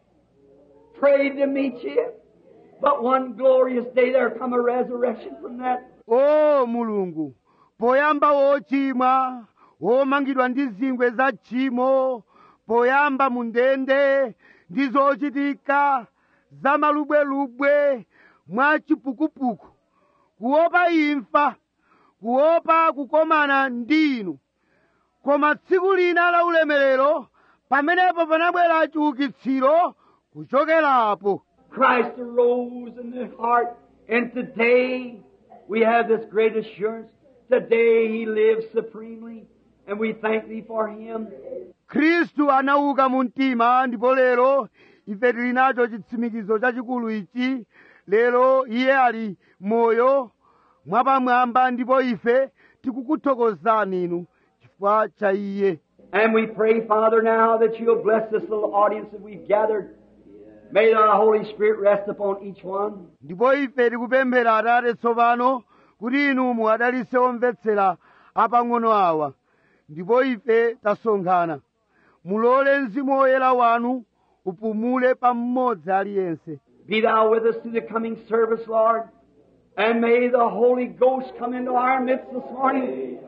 afraid to meet you. But one glorious day there come a resurrection from that. o mulungu poyamba wochimwa womangidwa ndi zingwe za tchimo poyamba mu ndende ndi zochitika za malubwelubwe mwa chipukupuku kuopa imfa kuopa kukomana ndi inu koma tsiku lina la ulemerero pamenepo panabwera chiukitsiro kuchokerapo Christ arose in the heart, and today we have this great assurance. Today He lives supremely, and we thank Thee for Him. khristu anauka mu mtima ndipo lero ife tili nacho chitsimikizo chachikulu ichi lero iye ali moyo mwapamwamba ndipo ife tikukuthokozani inu chifukwa cha iye And we pray, Father, now that You'll bless this little audience that we've gathered. May the Holy Spirit rest upon each one. ndipo ife tikupemphera atate tsopano kuti inu muwadalitse omvetsera apang'ono awa ndipo ife tasonkhana mulole mzimu woyera wanu upumule pa mmodzi aliyense Be Thou with us through the coming service, Lord. And may the Holy Ghost come into our midst this morning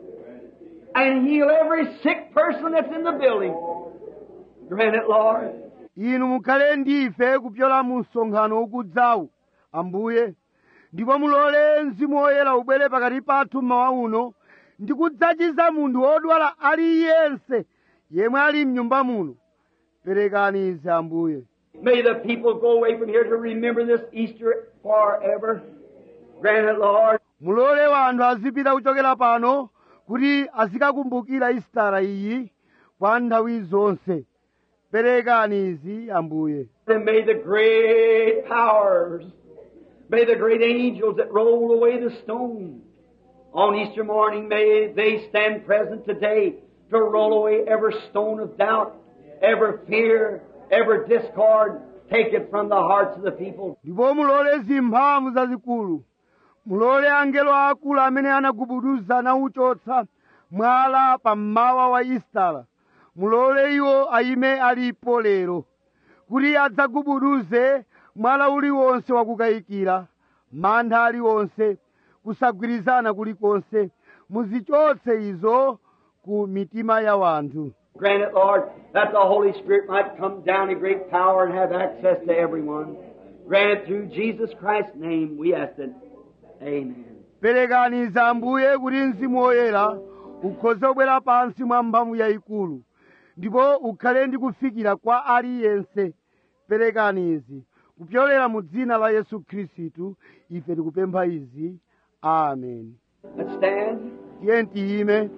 and heal every sick person that's in the building. Grant it, Lord. inu mukhale ndife kupyola mu msonkhano ukudzawu ambuye ndipo mulole mzimu woyera ubwere pakati pathu mmawa uno ndi kudzachiza munthu wodwala aliyense yemwe ali mnyumba muno perekani izi ambuye May the people go away from here to remember this Easter forever. Grant it, Lord. mulole wanthu azipita kuchokera pano kuti azikakumbukira isitara iyi kwa nthawi zonse perekani izi ambuye And may the great powers, may the great angels that rolled away the stone on Easter morning, may they stand present today to roll away every stone of doubt, every fear, every discord. Take it from the hearts of the people. ndipo mulole zimphamvu zazikulu mulole angelo akulu amene anagubuduza nauchotsa mwala pa mmawa wa isitala mulole iwo ayime alipo lero kuti adzagubuduze mwala uliwonse wakukayikira mantha aliwonse kusagwirizana kulikonse muzichotse izo ku mitima ya wanthu Grant it, Lord, that the Holy Spirit might come down in great power and have access to everyone. Grant it through Jesus Christ's name, we ask it. Amen. perekani za ambuye kuti mzimu woyera ukhoze kubwera pansi mwa mphamvu yayikulu ndipo ukhale ndi kufikira kwa aliyense perekani izi kupyolera mu dzina la yesu khristu ife tikupempha izi amen Let's stand. tiye tiyime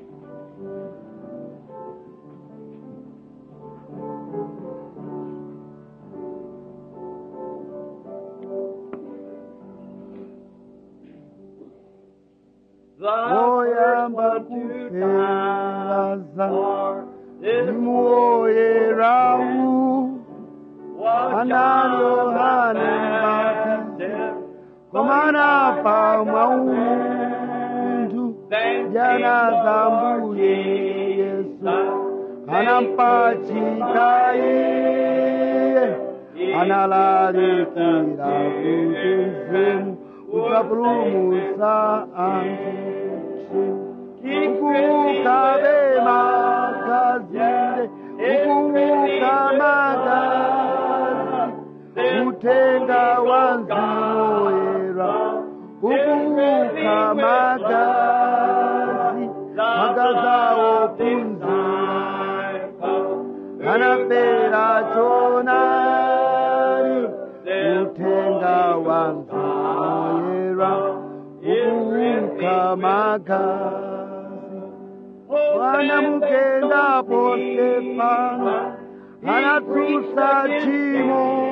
woyamba kupelaza mzimu woyerawu anali yohane mbatizi komanafa mwaumunthu jana za mbuye yesu anampachika iye analalikira kuti mzimu ukapulumutsa anthu ukukabe makazinde ukuka magazi utenga wa mzimu woyera anapera chonali uthenga wa mzimuoyera ukuuka magazi wanamukendapo stefano anatsusa tchimo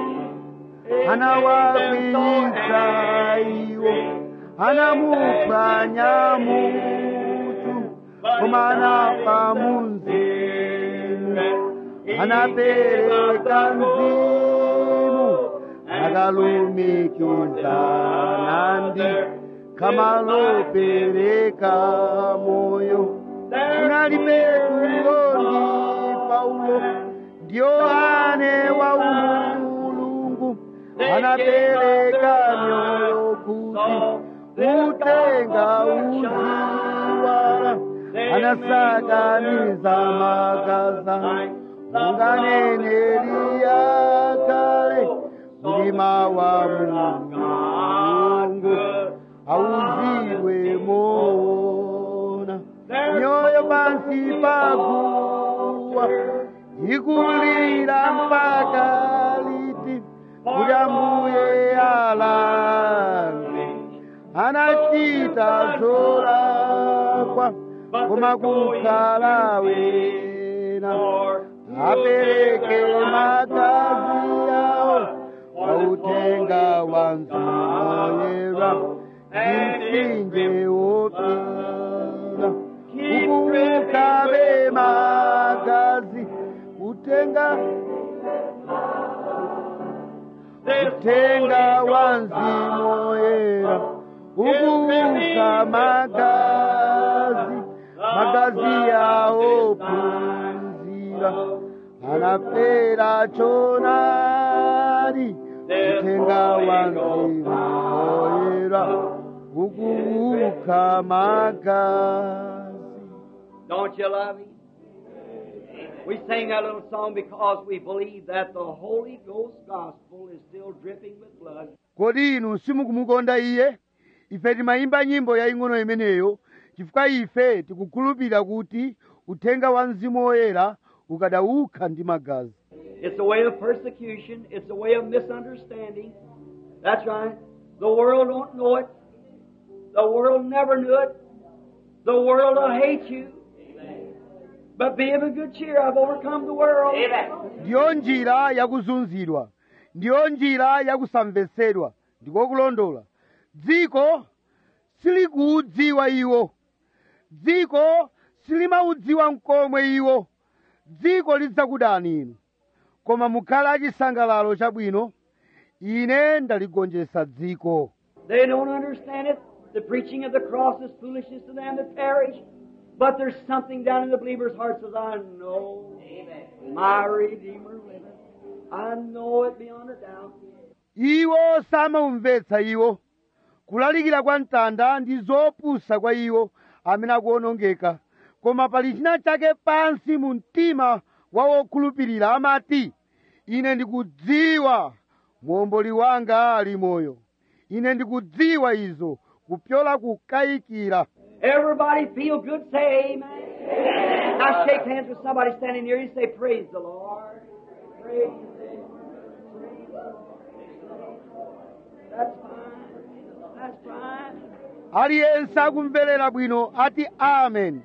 anawakwiyitsa iwo anamuphwanya mutu koma anafa munzimu anapereka mzimu akalumikiza nandi kama lopereka moyo unali petulo ndi paulo ndi yohane wa umulungu anapereka mioyo kuti utenga uziwala anasakaniza magaza unganeneli yakale mlima wa mulungu auziwe mona nyoyo pansi paguwa ikulira mpaka liti kuti ambuye alange anachita zolakwa koma kukhala wena apereke magazi yawo wautenga wa mzimuoyera msinje wopira ukukabe magazi utenga utenga wa mzimuoyera ukuuka magazi magazi yawo punzira anapera chonali utenga wa mzimuoyera ukuuka magazi Don't you love Him? We sing that little song because we believe that the Holy Ghost gospel is still dripping with blood. kodi inu simukumukonda iye ife timayimba nyimbo yaying'ono imeneyo chifukwa ife tikukhulupirira kuti uthenga wa mzimu woyera ukadauka ndi magazi It's a way of persecution. It's a way of misunderstanding. That's right. The world don't know it. The world never knew it. The world will hate you. But be of a good cheer. I've overcome the world. ndiyo njira yakuzunzidwa ndiyo njira yakusamvetsedwa ndikokulondola dziko silikuudziwa iwo dziko silimaudziwa mkomwe iwo dziko lidzakudani inu koma mukhale achisangalalo chabwino ine ndaligonjetsa dziko They don't understand it. The preaching of the cross is foolishness to them that perish. But there's something down in the believer's heart says, I know my Redeemer liveth. I know it beyond a doubt. iwo samaumvetsa iwo kulalikira kwa mtanda ndi zopusa kwa iwo amene akuonongeka koma pali china chake pansi mu mtima wa wokhulupirira amati ine ndikudziwa muomboli wanga ali moyo ine ndikudziwa izo kupyola kukayikira Everybody feel good, say amen. Now shake hands with somebody standing near you say, Praise the Lord. Praise the Lord. Praise the Lord. That's fine. That's fine. aliyense akumverera bwino ati amen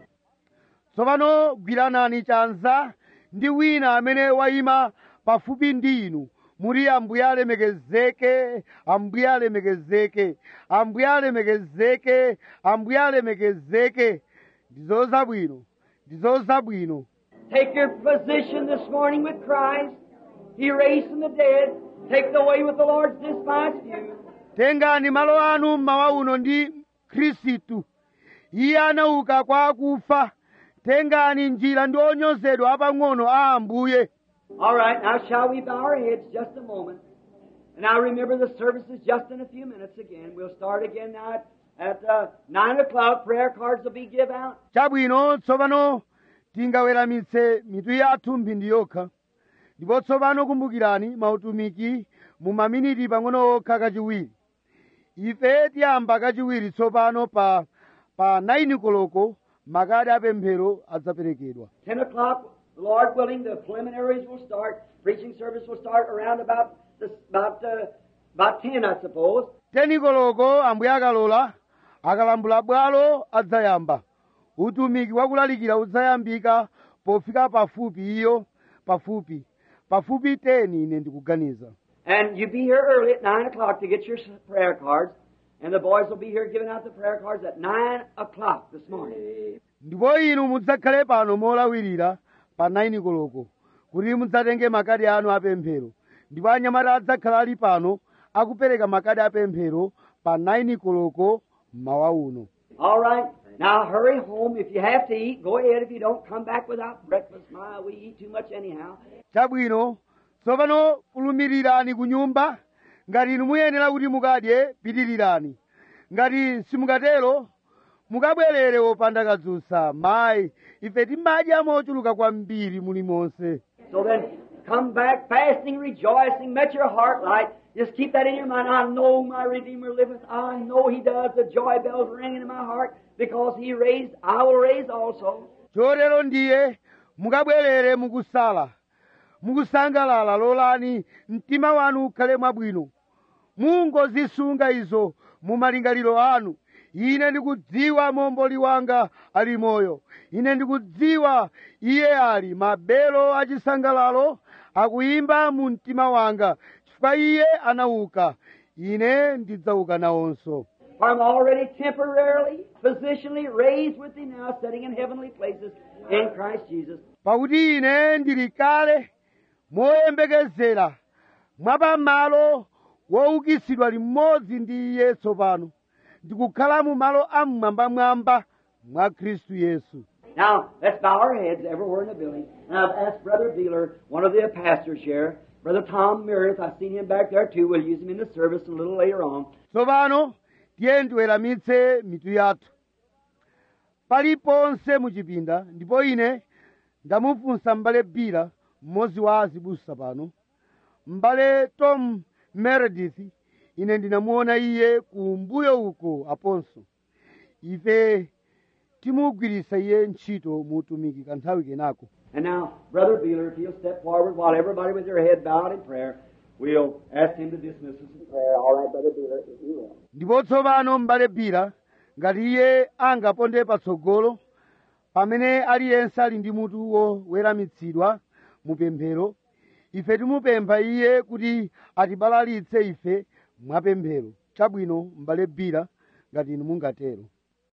tsopano gwiranani chanza ndi wina amene wayima pafupi ndi inu muri ambuye alemekezeke ambuye alemekezeke ambuye alemekezeke ambuye alemekezeke ndizo zabwino ndizo zabwino Take your position this morning with Christ. He raised from the dead. Take the way with the Lord's despised few. tengani malo anu mmawa uno ndi khristu iye anauka kwa akufa tengani njira ndi onyozedwa apang'ono a ambuye All right, now shall we bow our heads just a moment? And now remember the service is just in a few minutes again. We'll start again now at, at uh, 9 o'clock. Prayer cards will be given out. chabwino tsopano tingaweramitse mitu yathu mphindi yokha ndipo tsopano kumbukirani mautumiki mu maminiti pang'ono okha kachiwiri ife tiyamba kachiwiri tsopano pa pa 9 koloko makadi apemphero adzaperekedwa 10 o'clock, The Lord willing, the preliminaries will start. Preaching service will start around about this, about uh, about ten, I suppose. tenikoloko ambuye akalola akalambula bwalo adzayamba utumiki wakulalikira udzayambika pofika pafupi iyo pafupi pafupi teni ine ndikuganiza And you be here early at nine o'clock to get your s- prayer cards, and the boys will be here giving out the prayer cards at nine o'clock this morning. ndipo inu mudzakhale pano molawirira pa 9 koloko kuti mudzatenge makadi anu apemphero ndipo anyamata adzakhala ali pano akupereka makadi apemphero pa 9 koloko mmawa uno All right. Now hurry home. If you have to eat, go ahead. If you don't, come back without breakfast. My, we eat too much anyhow. chabwino tsopano fulumirirani ku nyumba ngati inu muyenera kuti mukadye pitirirani ngati simukatero mukabwerere wopanda kadzutsa mayi ife timadya mochuluka kwambiri mulimonse So then, come back fasting, rejoicing, let your heart light. Just keep that in your mind. I know my Redeemer liveth. I know He does. The joy bells ringing in my heart because He raised. I will raise also. chotero ndiye mukabwerere mukusala mukusangalala lolani mtima wanu ukhale mwabwino mungozisunga izo mu malingaliro anu ine ndikudziwa momboli wanga ali moyo ine ndikudziwa iye ali mabelo achisangalalo akuyimba mu mtima wanga chifukwa iye anauka ine ndidzauka nawonso For I'm already temporarily, positionally raised with Him now, sitting in heavenly places in Christ Jesus. pakuti ine ndili kale moyembekezera mwapamalo woukitsidwa limodzi ndi iye tsopano ndikukhala mu malo amwambamwamba mwa khristu yesu Now, let's bow our heads everywhere in the building. And I've asked Brother Beeler, one of the pastors here, Brother Tom Meredith, I've seen him back there too. We'll use him in the service a little later on. tsopano tiye tiweramitse mitu yathu paliponse muchipinda ndipo ine ndamufunsa m'bale bira mmodzi wa azibusa pano m'bale tom meredith ine ndinamuona iye kumbuyo uko aponso ife timugwiritsa iye ntchito mu utumiki kanthawi kenako And now, Brother Beeler, if he'll step forward while everybody with their head bowed in prayer, we'll ask him to dismiss us in prayer. All right, Brother Beeler, if you will. ndipo tsopano m'bale bira ngati iye angaponde patsogolo pamene aliyense ali ndi mutu woweramitsidwa mu pemphero ife timupempha iye kuti atibalalitse ife mwapemphero chabwino m'bale bira ngati inu mungatero